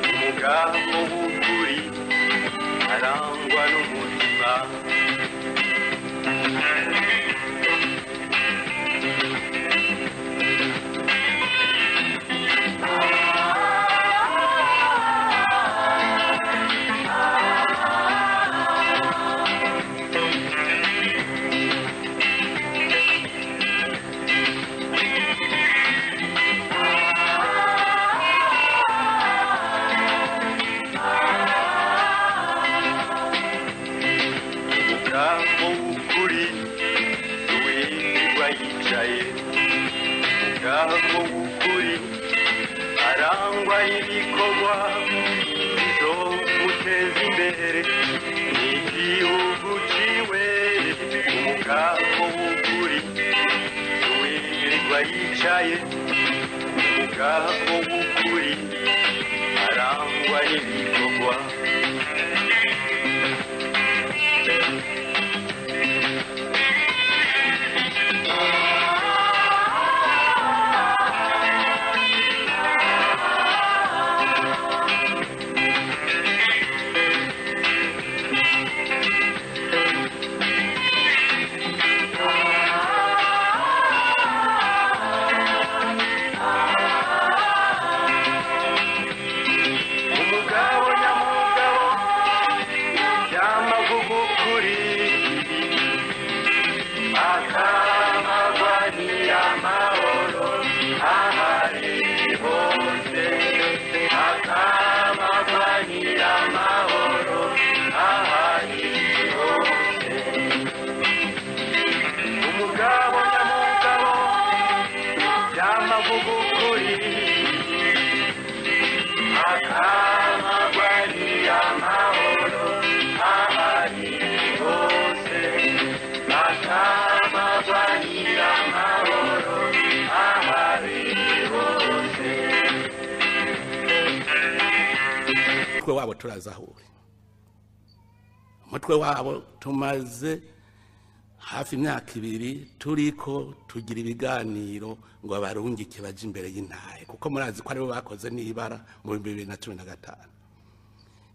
ngaho mu kuri arangwa n'umutima ngaho mu kuri uwindwa yicaye ngaho mu kuri arangwa y'ibikorwa zo muteza imbere ni igihugu ciwe ngaho mu kuri uwindwa yicaye ngaho mu kuri arangwa y'ibikorwa umugabo nyamugabo y'amavugukuri akabagwa nyamahoro ahari hose akabagwa nyamahoro ahari hose umugabo nyamugabo y'amavugukuri umutwe wabo turazahuye umutwe wabo tumaze hafi imyaka ibiri turiko tugira ibiganiro ngo abarungike baje imbere y'intahe kuko murazi ko aribo bakoze n'ibara mu bihumbi bibiri na cumi na gatanu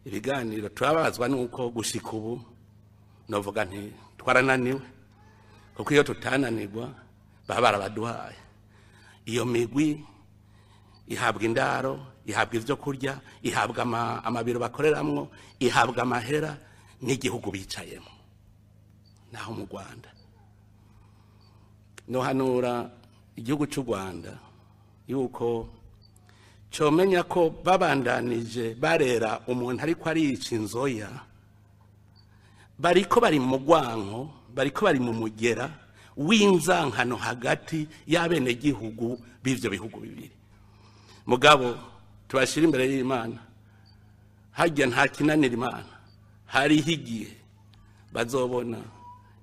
ibiganiro turabazwa nuko gushika ubu novuga nti twarananiwe kuko iyo tutananirwa baba barabaduhaye iyo migwi ihabwa indaro ihabwa ibyo kurya ihabwa ama- amabiro bakoreramwo ihabwa amahera n'igihugu bicayemo naho mu rwanda nohanura igihugu cy'u rwanda yuko comenya ko babandanije barera umuntu ariko ariyica inzoya bariko bari mu gwanko bariko bari mu mugera w'inzankano hagati y'abenegihugu b'ivyo bihugu bibiri mugabo tubashira imbere y'imana harya nta kinanira imana hariho igihe bazobona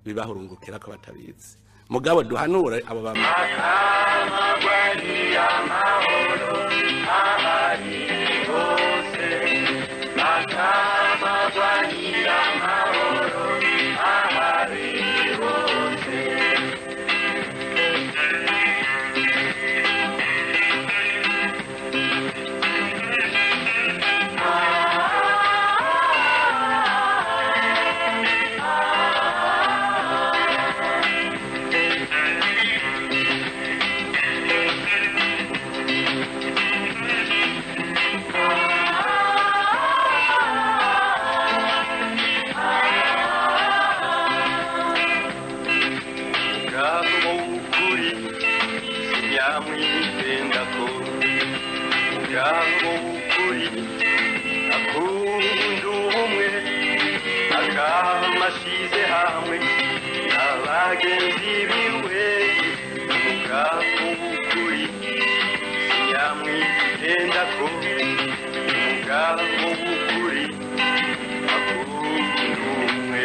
bibahurungukira ko batabizi mugabo duhanure abo bama Ubwabo ukuri nyamwitenda ko ubwabo ukuri akunda ubumwe akamashize hamwe n'abagenzi biwe ubwabo ukuri nyamwitenda ko ubwabo ukuri akunda ubumwe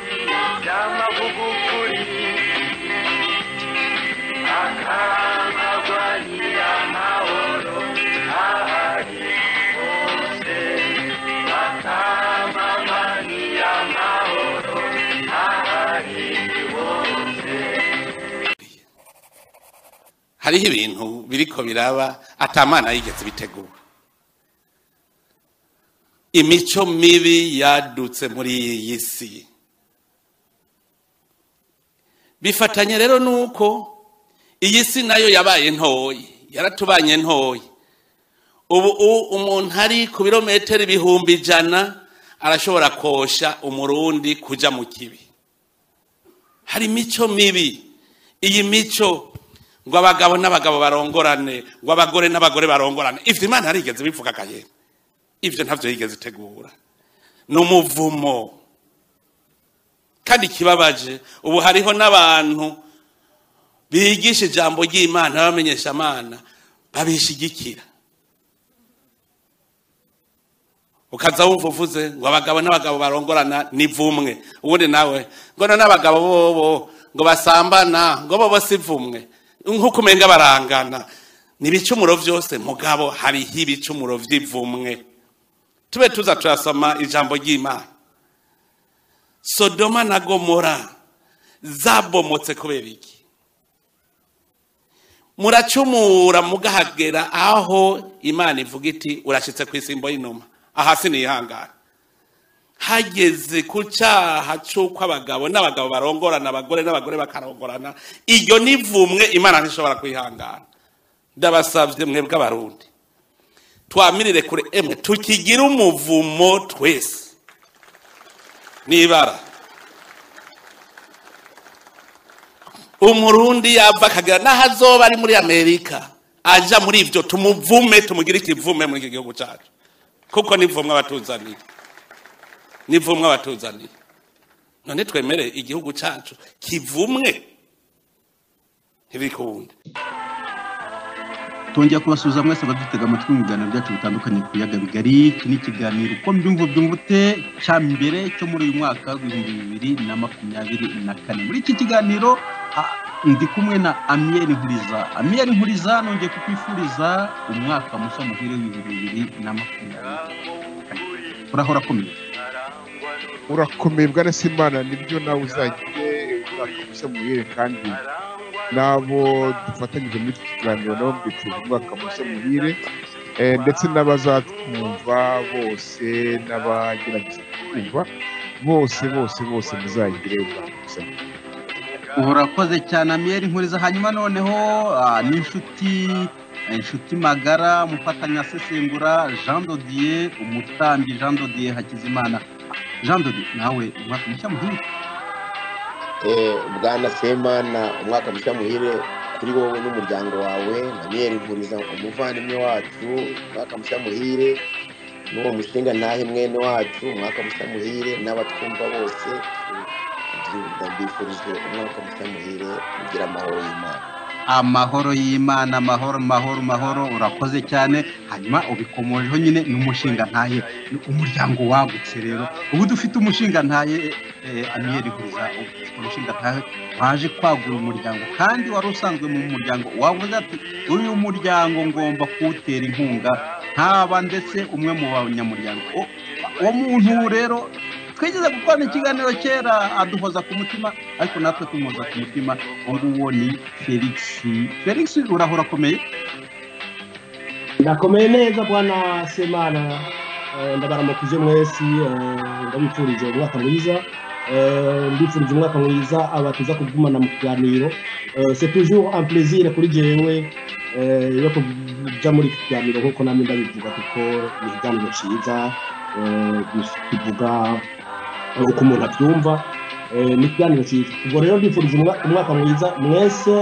avuga ukuri akamagwa nyir'amahoro ahari hose akamagwa nyir'amahoro ahari hose hariho ibintu biriko biraba atamana yigeze bitegura imico mibi yadutse muri iyi si bifatanye rero nuko iyi si nayo yabaye ntoyi yaratubanye ntoyi ubu u- umuntu ari ku birometero ibihumbi ijana arashobora kosha umurundi kuja mu kibi hari imico mibi iyi mico ngo abagabo n'abagabo barongorane ngo abagore n'abagore barongorane ivyo imana yarigeze bivuga kaye ivyo ntavyo yigeze itegura ni umuvumo kandi kibabaje ubu hariho n'abantu bigisha ijambo ry'imana bamenyesha amana babishigikira ukaza wumva uvuze ngo abagabo n'abagabo barongorana ni vumwe ubundi nawe ngo na n'abagabo bobo ngo basambana ngo bobo si vumwe nk'uko umenga barangana ni ibicumuro byose mugabo hariho ibicumuro by'ivumwe tube tuza turasoma ijambo ry'imana sodoma na gomora zabomotse kubera iki muracumura mugahagera aho imana ivuga iti urashyitse ku isimbo y'inuma aha sinihangane hageze ku cyaha cy'uko abagabo n'abagabo barongorana abagore n'abagore bakarongorana iryo nivumwe imana ntishobora kwihangana ndabasabye mwebwe abarundi twamirire kure emwe tukigire umuvumo twese n'ibara umurundi yava akagera n'aho azoba ari muri amerika aja muri ibyo tumuvume tumugire ikivume muri iki gihugu cyacu kuko nivumwe abatuzaniye nivumwe abatuzaniye none twemere igihugu cyacu kivumwe ntibikuwundi Tongera kubasuhuza mwese abadutega amatwi mu biganiro byacu bitandukanye ku biyaga bigari iki ni ikiganiro uko mbyumva byumvute cya mbere cyo muri uyu mwaka w'ibihumbi bibiri na makumyabiri na kane muri iki kiganiro ah, ndi kumwe na amiyeri nkuriza amiyeri nkuriza nongeye kukwifuriza umwaka mushya muhire w'ibihumbi bibiri na makumyabiri urahora akomeye urakomeye bwana simana nibyo nawe uzagire umwaka mushya muhire kandi n'abo dufatanyije muri iki kiganiro nabo mbifuje umwaka mushya muhire eh, ndetse n'abazatwumva bose n'abagerageza kutwumva bose bose bose muzagire umwaka mushya muhire urakoze cyane amiyeri nkuriza hanyuma noneho ah, n'inshuti inshuti magara mufatanya sesengura jean dodier umutambyi jean dodier hakizimana jean dodier nawe umwaka mushya muhire Eh, bwana semana umwaka mushya muhire kuri wowe n'umuryango wawe na miyeri nkuriza umuvandimwe wacu umwaka mushya muhire n'uwo mushinga ntahe mwene wacu umwaka mushya muhire n'abatwumva bose ndabifurije umwaka mushya muhire kugira amahoro y'imana amahoro y'imana amahoro mahoro mahoro urakoze cyane hanyuma ubikomojeho nyine n'umushinga ntaye ni umuryango wagutse rero ubu dufite umushinga ntaye eh, amiyeri nkuriza ufite umushinga ntaye waje kwagura umuryango kandi wari usanzwe mu muryango wavuze ati uyu muryango ngomba kuwutera inkunga ntaba ndetse umwe mu banyamuryango O- uwo muntu rero twigeze gukorana ikiganiro kera aduhoza ku mutima ariko natwe tumuhoza ku mutima uwo nguwo ni felix felix urahora akomeye ndakomeye neza bwana semana Eh, ndabaramukije mwese eh, ndabifurije umwaka mwiza Eh, ndifurije umwaka mwiza abatuza kugumana mu kiganiro Eh, c'est toujours un plaisir kuri jewe eh, yo kuja muri iki kiganiro nk'uko namwe ndabivuga kuko ni ikiganiro ciza eh, kivuga eh, uko umuntu abyumva Eh, ni ikiganiro ciza ubwo rero ndifurije umwa- umwaka mwiza mwese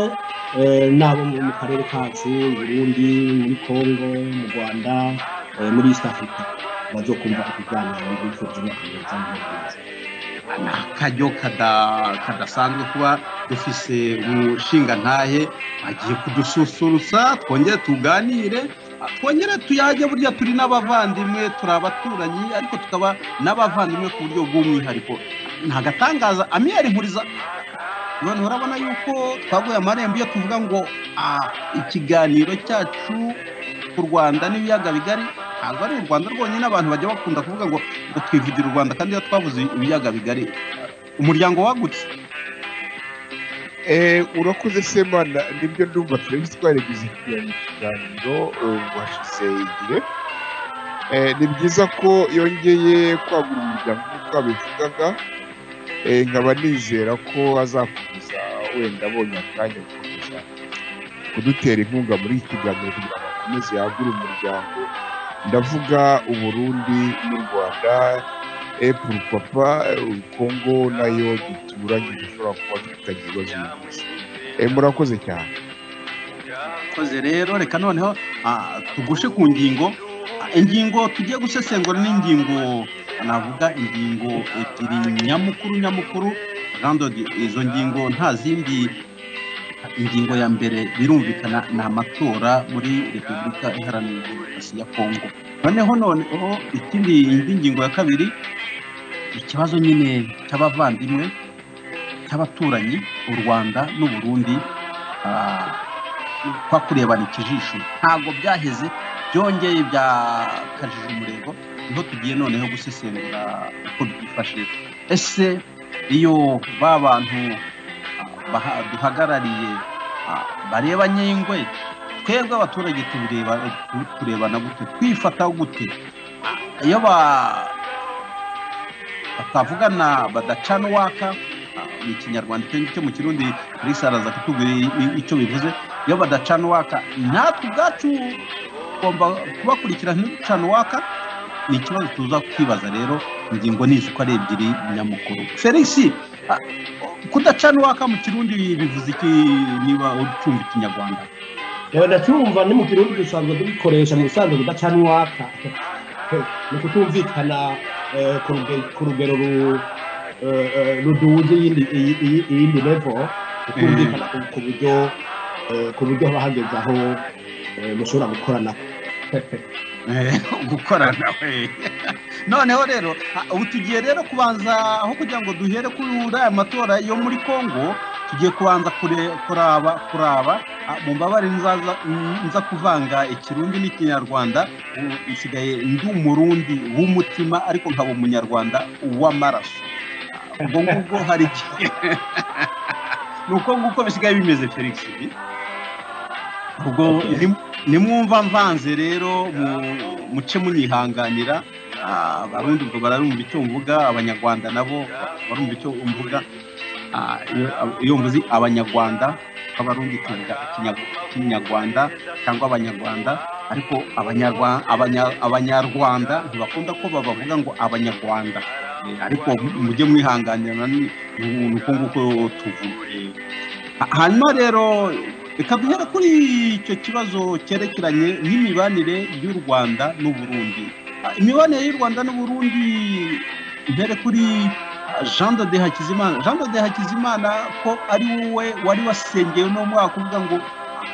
eh, n'abo mu mu karere kacu i burundi muri congo mu rwanda eh, muri east africa bazo kumva ikiganiro bifuje umwaka mwiza mwiza ni akaryo kada- kadasanzwe kuba dufise umushinga ntahe agiye kudususurutsa twongere tuganire ah, twongere tuyage burya turi n'abavandimwe turi abaturanyi ariko tukaba n'abavandimwe ku buryo bw'umwihariko nta gatangaza amiyeri nkuriza none urabona yuko twaguye amarembo iyo tuvuga ngo ah, ikiganiro cyacu ku rwanda n'ibiyaga bigari ntabwo ari u rwanda rwonyine abantu bajya bakunda kuvuga ngo ngo twivugira u rwanda kandi iyo twavuze ibiyaga bigari umuryango wagutse Eh, urakoze semana nibyo ndumva twebwe twaragize ikiganiro eh, washize igihe Eh, ni byiza ko yongeye kwagura umuryango nk'uko wabivugaga Eh, nkaba nizera ko azakomeza wenda abonye akanya gukomeza kudutera inkunga muri iki kiganiro kugira ngo akomeze yagure umuryango ndavuga uburundi n'u rwanda epu papa kongo nayo duturanye dushobora kuba dufitanye ibibazo bihuza Eh, murakoze cyane koze rero reka noneho ah, tugushe ku ngingo Ah, ingingo tugiye gusesengura n'ingingo navuga ingingo ebyiri nyamukuru nyamukuru randodi izo ngingo nta zindi ingingo ya mbere birumvikana ni amatora muri repubulika iharanira demokarasi ya kongo noneho noneho ikindi indi ngingo ya kabiri ikibazo nyine cy'abavandimwe cy'abaturanyi u rwanda n'u burundi ah, twakurebana ikijisho ntabwo byaheze byongeye byakajije umurego niho tugiye noneho gusesengura uko byifashe ese iyo ba bantu ah, baha- duhagarariye ah, bareba nyingwe twebwe abaturage tubireba tu- turebana gute twifata gute Ah, iyo ba batavugana badacana uwaka ah, mu kinyarwanda icyo cyo mu kirundi Kalisa araza kutubwira i- i- icyo bivuze iyo badacana uwaka natwe ubwacu tugomba kubakurikira ntiducana uwaka ni ikibazo tuza kwibaza rero ingingo nizo uko ari ebyiri nyamukuru felix ah, kudacana uwaka mu kirundi bivuze iki niba ucumva ikinyarwanda reba ndacyumva ni mu kirundi dusanzwe tubikoresha mu bisanzwe kudacana uwaka ni kutumvikana eh, ku ruge- ku rugero ru- eh, eh, ruduze iyindi- iyi- iyi- iyindi levo kutumvikana ku- ku buryo eh, ku buryo haba hageze aho eh, mushobora gukorana Eh, gukorana we noneho rero ah, ubu tugiye rero kubanza aho kugira ngo duhere kuri aya matora yo muri congo tugiye kubanza kure- kuraba kuraba ah, mumbabarire nzaza nza kuvanga ikirundi n'ikinyarwanda ubu nsigaye ndi umurundi w'umutima ariko nkaba umunyarwanda w'amaraso Ah, ubwo ngubwo hari igihe ni uko nguko bisigaye bimeze felix ubwo ni nimwumva mvanze rero mu- muce munyihanganira Ah, abarundi ubwo bararumva icyo mvuga abanyarwanda nabo barumva icyo mvuga Ah, iyo- iyo mvuze abanyarwanda abarundi tuvuga Ikinya- ikinyarwanda cyangwa abanyarwanda ariko abanyarwa- abanya- abanyarwanda ntibakunda ko babavuga ngo abanyarwanda Eh, ariko mujye mwihanganira ni ni uko nguko tuvuga Eh, ha- hanyuma rero reka duhere kuri icyo kibazo cyerekeranye n'imibanire y'u rwanda n'u burundi Ah, imibanire y'u rwanda n'u burundi mbere kuri ah, jean de hakizimana jean de hakizimana ko ari wowe wari wasengewe no mwaka uvuga ngo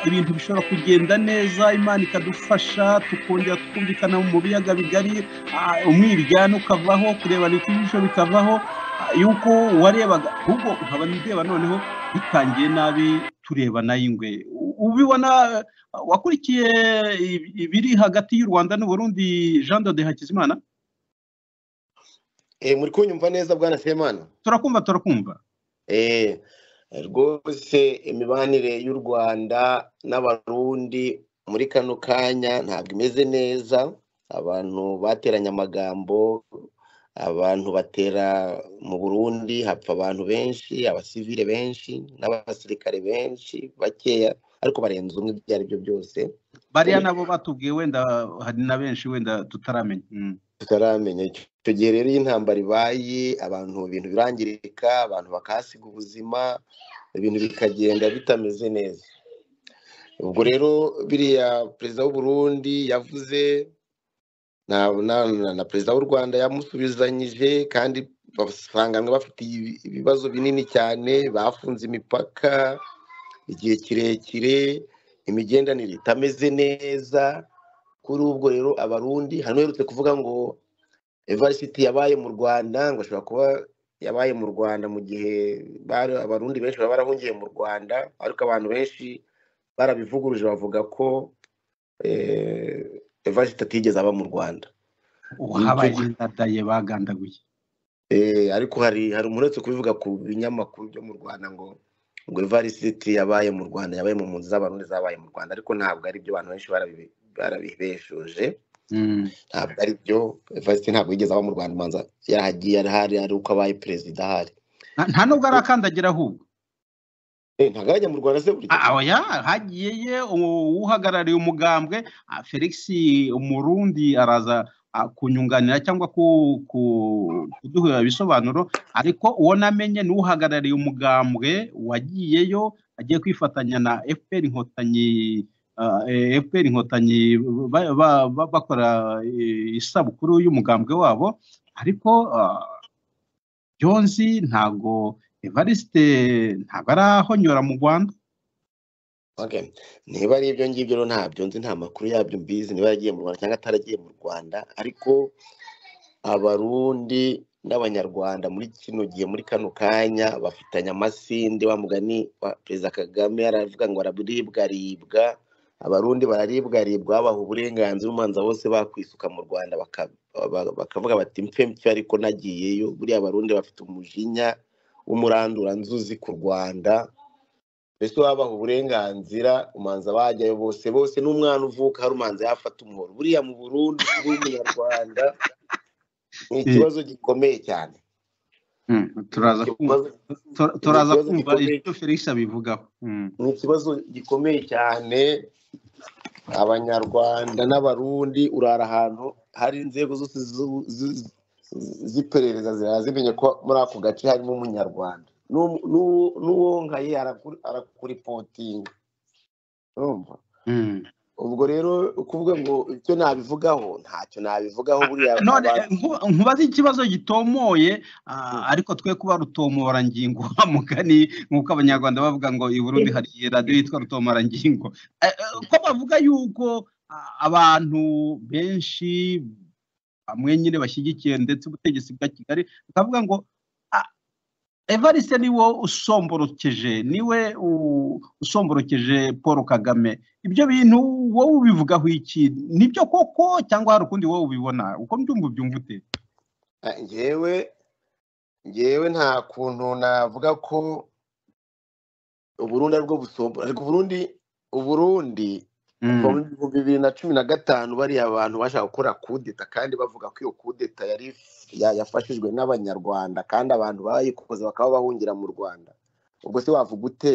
ibintu bishobora kugenda neza imana ikadufasha tukongera tukumvikana mu biyaga bigari ah, umwiryane ukavaho kurebana ikijisho bikavaho ah, yuko warebaga ahubwo nkaba ndeba noneho bitangiye nabi turebana y'ingwe U- ubibona uh, wakurikiye i- ibiri hagati y'u rwanda n'uburundi jean de hakizimana Eh, muri kunyumva neza bwana semana turakumva turakumva Eh, rwose imibanire y'u rwanda n'abarundi muri kano kanya ntabwo imeze neza abantu bateranye amagambo abantu batera mu burundi hapfa abantu benshi abasivile benshi n'abasirikare benshi bakeya ariko barenze umwe ibyo ari byo byose bariya nabo batubwiye wenda hari na benshi wenda tutaramenya Mm. tutaramenya icyo icyo gihe rero iyo intambara ibaye abantu ibintu birangirika abantu bakahasiga ubuzima ibintu bikagenda bitameze neza ubwo rero biriya perezida w'uburundi yavuze na, na, na, na perezida w'u rwanda yamusubizanyije kandi basanganwe bafite ibi- ibibazo binini cyane bafunze imipaka igihe kirekire imigendanire itameze neza kuri ubwo rero abarundi hano uherutse kuvuga ngo evarisiti yabaye mu rwanda ngo ashobora kuba yabaye mu rwanda mu gihe bari- abarundi benshi baba barahungiye mu rwanda ariko abantu benshi barabivuguruje bavuga ko eh, evariste atigeze aba mu rwanda uhabagenda daye bagandaguye Eh, ariko hari hari umuntu uretse kubivuga ku binyamakuru byo mu rwanda ngo ngo evarisiti yabaye mu rwanda yabaye mu mpunzi z'abarundi zabaye mu rwanda ariko ntabwo ari byo abantu benshi barabi- barabibeshoje Mm. ntabwo ari byo evarisiti ntabwo yigeze aba mu rwanda ubanza yarahagiye arahari ari uko abaye perezida ahari Nta- nta nubwo arakandagira ahubwo Eh, ntabwo arajya mu rwanda se buri gihe? aho ya hagiye u- uhagarariye umugambwe ah, felix umurundi araza ah, kunyunganira cyangwa ku- ku- kuduha ibisobanuro ariko uwo namenye ni uhagarariye umugambwe wagiyeyo agiye kwifatanya na fpr inkotanyi ah, eh, fpr inkotanyi ba- ba- ba- bakora eh, isabukuru y'umugambwe wabo ariko ah, byo nzi ntago evariste ntago arahonyora mu rwanda Okay. niba ari ibyo ngibyo rero ntabyo nzi nta makuru yabyo mbizi niba yaragiye mu rwanda cyangwa ataragiye mu rwanda ariko abarundi n'abanyarwanda muri kino gihe muri kano kanya bafitanye amasinde wa mugani wa perezida kagame aravuga ngo araribwaribwa abarundi bararibwaribwa babaha uburenganzira umanza bose bakwisuka mu rwanda baka- ba- bakavuga bati mpe mpfe ariko nagiyeyo buriya abarundi bafite umujinya w'umuranduranzuzi ku rwanda mbese wabaha uburenganzira umanza bajyayo bose bose n'umwana uvuka hari umanza yafata umuhoro buriya mu burundi uri umunyarwanda ni ikibazo gikomeye cyane Mm, turaza kumva Ikibazo- tura- turaza ikibazo kumva gikomeye. ibyo felix abivugaho Mm. ni ikibazo gikomeye cyane abanyarwanda n'abarundi urara ahantu hari inzego zose z'u- z'u- z'iperereza ziraza zimenye ko muri ako gace harimo umunyarwanda N'u- n'u- n'uwonkaye araku- arakuripotinga urumva Mm. ubwo rero ukuvuga ngo icyo nabivugaho ntacyo nabivugaho buriya none abantu- nku- nkubaze ikibazo gitomoye ah, ariko twe kuba rutomorangingo wa mugani nk'uko abanyarwanda bavuga ngo i burundi hari radiyo yitwa rutomorangingo Eh, eh, ko bavuga yuko ah, abantu benshi bamwe nyine bashyigikiye ndetse ubutegetsi bwa kigali bakavuga ngo "Ah, evariste niwe usomborokeje niwe u- usomborokeje paul kagame ibyo bintu wowe ubivugaho iki nibyo koko cyangwa hari ukundi wowe ubibona uko mbyumva ubyumva ute Ah, njyewe njyewe nta kuntu navuga ko uburundi aribwo busombora ariko uburundi uburundi kuva mu bihumbi bibiri na cumi na gatanu bariya abantu bashaka gukora kudeta kandi bavuga ko iyo kudeta yari ya- yafashijwe n'abanyarwanda kandi abantu bayikoze bakaba bahungira mu rwanda ubwo se wavuga ute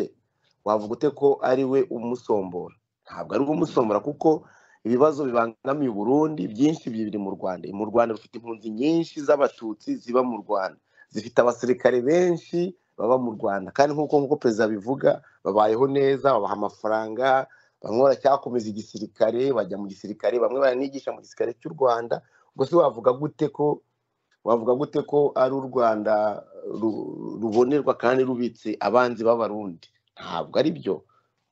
wavuga ute ko ari we umusombora ntabwo ari we umusombora kuko ibibazo bibangamiye uburundi byinshi biri mu rwanda mu rwanda rufite impunzi nyinshi z'abatutsi ziba mu rwanda zifite abasirikare benshi baba mu rwanda kandi nk'uko nk'uko perezida abivuga babayeho neza babaha amafaranga bamwe baracyakomeza igisirikare bajya mu gisirikare bamwe baranigisha mu gisirikare cy'u rwanda ubwo se wavuga gute ko wavuga gute ko ari u rwanda ru- rubonerwa kandi rubitse abanzi b'abarundi ntabwo ari byo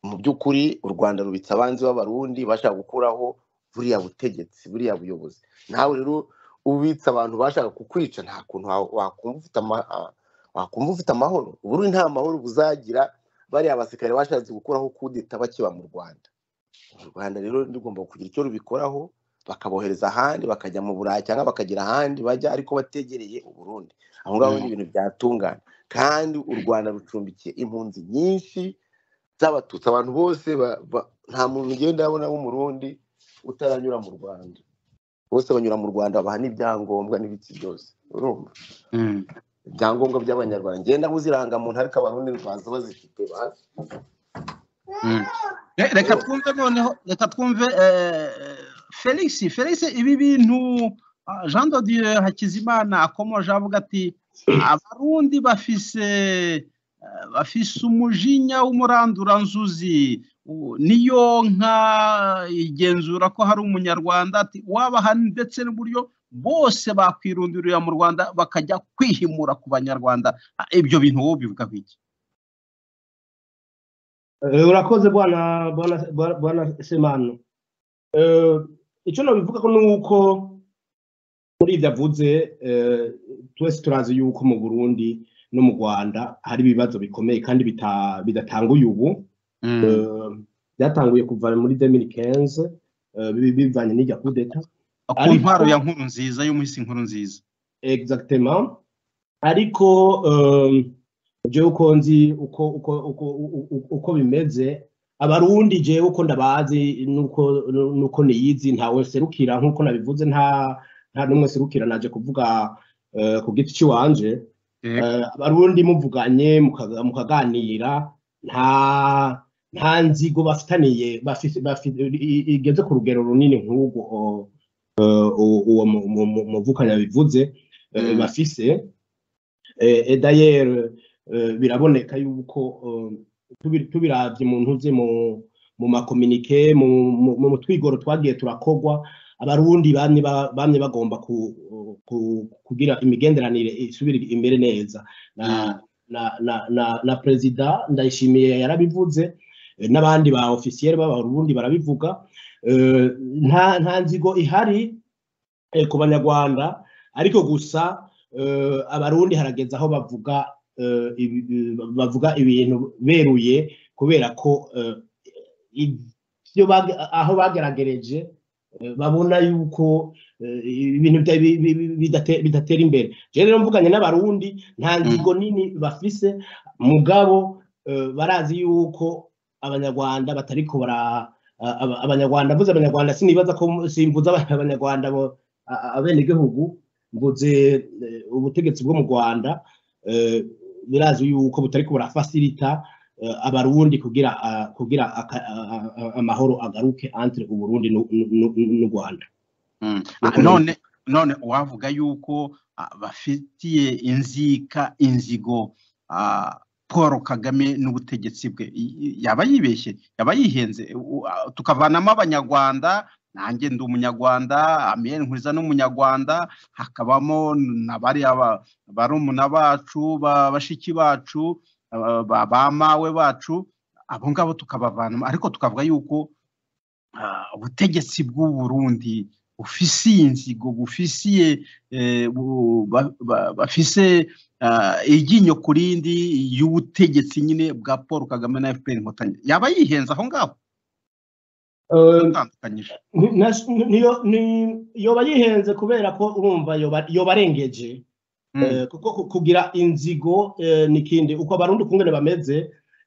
mu by'ukuri u rwanda rubitse abanzi b'abarundi bashaka gukuraho buriya butegetsi buriya buyobozi nawe rero ubitse abantu bashaka kukwica nta kuntu wa- wakumva ufite ama- a- wakumva ufite amahoro uburundi nta mahoro buzagira bariya abasirikare bashatse gukuraho kudeta bakiba mu rwanda u rwanda rero rugomba kugira icyo rubikoraho bakabohereza ahandi bakajya mu burayi cyangwa bakagira ahandi bajya ariko bategereye uburundi aho ngaho ni ibintu byatungana kandi u rwanda rucumbikiye impunzi nyinshi z'abatutsi abantu bose ba- ba- nta muntu ugenda abona w'umurundi utaranyura mu rwanda bose banyura mu rwanda babaha n'ibyangombwa n'ibiki byose urumva Mm. ibyangombwa by'abanyarwanda ngenda nk'uzirangamuntu ariko abarundi baza bazifite bazi Mm. Re- reka twumve noneho reka twumve eh, felix felix ibi bintu ah, jean dodieu hakizimana akomoje avuga ati abarundi bafise eh, bafise umujinya w'umuranduranzuzi U- niyo nka igenzura ko hari umunyarwanda ati wabaha ndetse n'uburyo bose bakwirundurira mu rwanda bakajya kwihimura ku banyarwanda Ah, ibyo bintu wowe bivugaho iki Eh, urakoze bwana bwana bwana- bwana semano Eh, icyo nabivuga ko ni uko muri ibyo avuze eh, twese turazi yuko mu burundi no mu rwanda hari ibibazo bikomeye kandi bita- bidatanga uyubu Eh, byatanguye kuva muri 2015 eh, bi- bivanye n'irya kudeta ku ariko- ntwaro ya nkuru nziza y'umuhisi nkuru nziza exactement ariko um, jewe uko nzi uko uko uko u- u- uko bimeze abarundi jewe uko ndabazi nuko nuko niyizi ntawe serukira nkuko nabivuze nta nta numwe serukira naje kuvuga eh, ku giti ciwanje Eh. Eh, abarundi muvuganye mukaga- mukaganira nta nta nzigo bafitaniye bafise- bafi- i- igeze ku rugero runini nk'urwo eh, u- uwo mu- mu- mu- muvukanye abivuze eh, Mm. bafise Eh, et d'ailleurs eh, biraboneka yuko eh, tubi- tubiravye mu ntuze mu mu makominike mu mu- mu twigoro twagiye turakogwa abarundi bamwe ba- bamwe bagomba ku- ku- kugira imigenderanire isubire imbere neza na na na na, na perezida ndayishimiye yarabivuze eh, n'abandi ba ofisiyeri b'abarundi barabivuga Eh, nta nta nzigo ihari eh, ku banyarwanda ariko gusa eh, abarundi harageze aho bavuga eh, ibi- ibi- bavuga ibintu beruye kubera ko eh, ibyo bage- aho bageragereje eh, babona yuko eh, ibintu bya- bi- bi- bi- bidate- bidatera imbere je rero mvuganye n'abarundi nta nzigo nini bafise mugabo eh, barazi yuko abanyarwanda batariko bara a- aba- abanyarwanda mvuze abanyarwanda sinibaza ko simvuze abanyarwanda bo- a- a- abenegihugu mvuze eh, ubutegetsi bwo mu rwanda eh, birazi yuko butariko burafasirita eh, abarundi kugira ah, kugira aka- ah, ah, ah, amahoro agaruke entre uburundi n'u- n'u- n'u- n'u rwanda Mm. No Ah, comment. none none uwavuga yuko ah, bafitiye inzika inzigo ah, Paul Kagame n'ubutegetsi bwe i- i- yaba yibeshye yaba yihenze U- ah, tukavanamo abanyarwanda nanjye ndi umunyarwanda Amiel Nkuriza ni umunyarwanda hakabamo n'abari aba- barumuna bacu ba- bashiki bacu ah, ba ba mawe bacu abo ngabo tukabavanamo ariko tukavuga yuko ah, ubutegetsi bw'u Burundi bufisiye inzigo bufisiye eh, bu- ba- ba- bafise ah, iryinyo ku rindi y'ubutegetsi nyine bwa paul kagame na fpr inkotanyi yaba yihenze aho ngaho Eh, atandukanyije ni- nas- ni- niyo- ni- yoba yihenze kubera ko urumva yoba- yoba arengeje Mm. Eh, kuko ku- kugira inzigo eh, n'ikindi uko abarundi ukungene bameze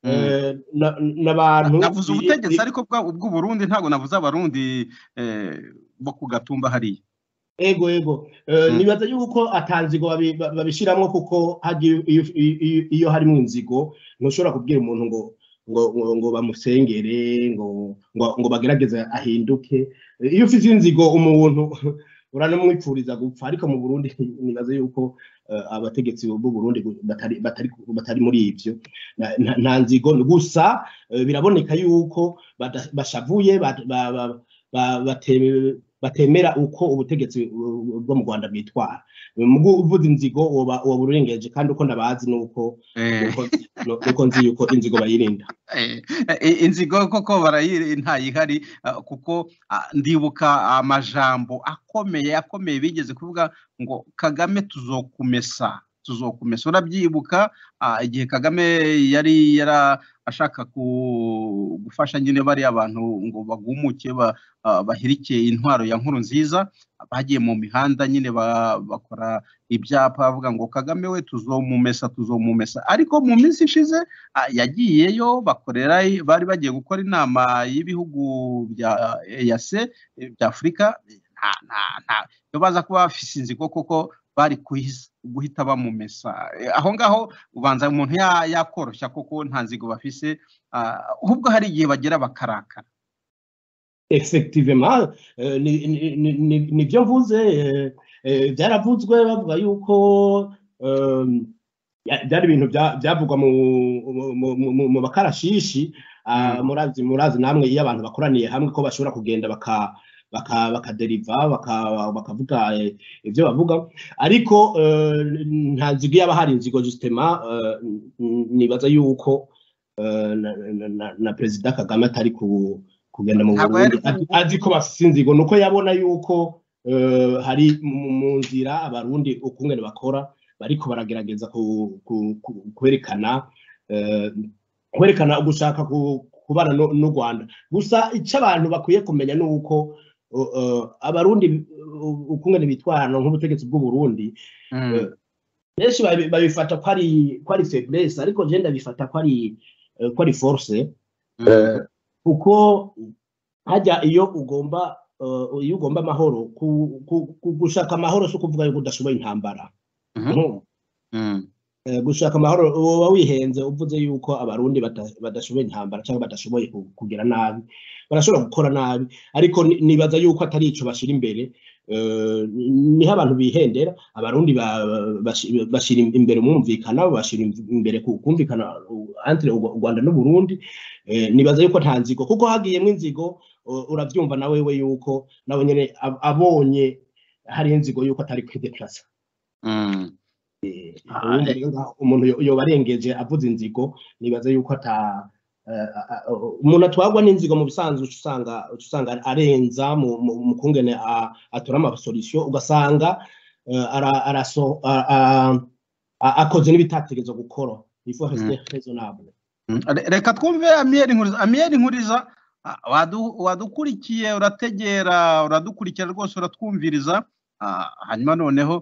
eh, na- n'abantu navuze biri- ubutegetsi biri- ariko bwa- ubw'uburundi ntabwo navuze abarundi eh, bo ku gatumba hariya ego ego Eh, Mm. nibaza yuko atanzigo babi- ba- babishiramwo kuko hagiye iyo- iyo- iyo- iyo harimo inzigo ntushobora kubwira umuntu ngo ngo ngo- ngo bamusengere ngo ngo ngo bagerageze ahinduke Eh, iyo ufite inzigo umuntu uranamwipfuriza gupfa ariko mu burundi nibaza yuko eh, abategetsi b'u burundi batari batari batari muri ibyo Na- nta- nta nzigo gusa eh, biraboneka yuko bada- bashavuye ba- ba- ba- ba- bate- batemera uko ubutegetsi bu- bwo mu Rwanda bwitwara mu kuvuza inzigo woba woba urengeje kandi uko ndabazi nuko Eh, nuko- nuko nzi yuko inzigo bayirinda Eh, eh, inzigo koko barayiri ntayihari ah, kuko ah, ndibuka amajambo akomeye akomeye bigeze kuvuga ngo kagame tuzokumesa tuzokumesa urabyibuka ah, igihe kagame yari yara ashaka ku- gufasha nyine bariya bantu ngo bagumuke ba- ah, bahirike intwaro ya nkuru nziza bagiye mu mihanda nyine ba- bakora ibyapa bavuga ngo kagame we tuzomumesa tuzomumesa ariko mu minsi ishize Ah, yagiyeyo bakorera bari bagiye gukora inama y'ibihugu bya EAC eh, bya Afurika nta nta nta iyo baza kuba bafise inzigo koko bari kuhis- guhita bamumesa Eh, aho ngaho ubanza umuntu ya- yakoroshya koko nta nzigo bafise ah, ahubwo hari igihe bagera bakarakara effectivement eh, ni- ni- ni- ni- nibyo mvuze eh, eh, byaravuzwe bavuga yuko eh, ya- byari ibintu bya- byavugwa mu mu- mu- mu- mu bakarashishi ah, murazi murazi namwe iyo abantu bakoraniye hamwe ko bashobora kugenda baka baka bakaderiva baka- bakavuga eh, ibyo bavuga ariko eh, nta nzigo yaba hari inzigo jusitema nibaza yuko eh, na- na- na- na perezida kagame atari ku kugenda mu Ntabwo Burundi yari- azi- azi ko bafite inzigo nuko yabona yuko eh, hari mu- mu nzira abarundi ukungene bakora bariko baragerageza ku- ku- ku- kwerekana eh, kwerekana ugushaka ku- kubana no- n'u rwanda gusa icyo abantu bakwiye kumenya ni uko eh, eh, abarundi eh, ukungene bitwara nk'ubutegetsi bw'uburundi Mm. benshi babi- babifata ko ari ko ari faiblesse ariko je ndabifata ko ari eh, ko ari force Mm. kuko hajya iyo ugomba eh, iyo ugomba amahoro ku- ku- ku- gushaka amahoro si ukuvuga yuko udashoboye intambara Mhm. No. Mm. Eh, gushaka amahoro woba wihenze uvuze yuko abarundi bata- badashoboye intambara cyangwa badashoboye ku- kugira nabi barashobora gukora nabi ariko ni- nibaza yuko atari ico bashira imbere eh, niho abantu bihendera abarundi ba- bashi- bashira imbere umwumvikana bashira imbere ku- kumvikana uh, entre u rwanda n'u burundi Eh, nibaza yuko nta nzigo kuko hagiyemo inzigo uh, urabyumva na wewe yuko nabo nyene ab- abonye hari inzigo yuko atari kwideplace Mm. Ubu Ah, rero ngaho umuntu yo- yoba arengeje avuze inzigo nibaza yuko ata eh, a- a- umuntu atwarwa n'inzigo mu bisanzwe uca usanga uca usanga arenza mu mu- mu kungene a- atora amasolisiyo ugasanga eh, ara- araso- a- a- a- akoze n'ibitategerezwa gukora ifo resite rezonabure Mm. Re- reka twumve amiyeri nkuriza amiyeri nkuriza ah, wadu- wadukurikiye urategera uradukurikira rwose uratwumviriza Ah, hanyuma noneho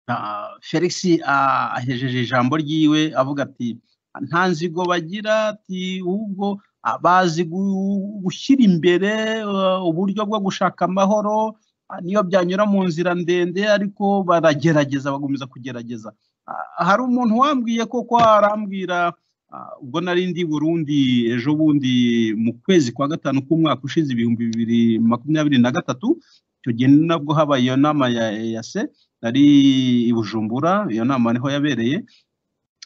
ah, felix ah, ahejeje ijambo ryiwe avuga ati nta nzigo bagira ati ahubwo ah, bazi gu- gushyira imbere ah, uburyo bwo gushaka amahoro ah, niyo byanyura mu nzira ndende ariko baragerageza bagomeza kugerageza Ah, hari umuntu wambwiye koko arambwira Ah, ubwo nari ndi i burundi ejo bundi mu kwezi kwa gatanu k'umwaka ushize ibihumbi bibiri makumyabiri na gatatu icyo gihe ni nabwo habaye iyo nama ya eyase nari i bujumbura iyo nama niho yabereye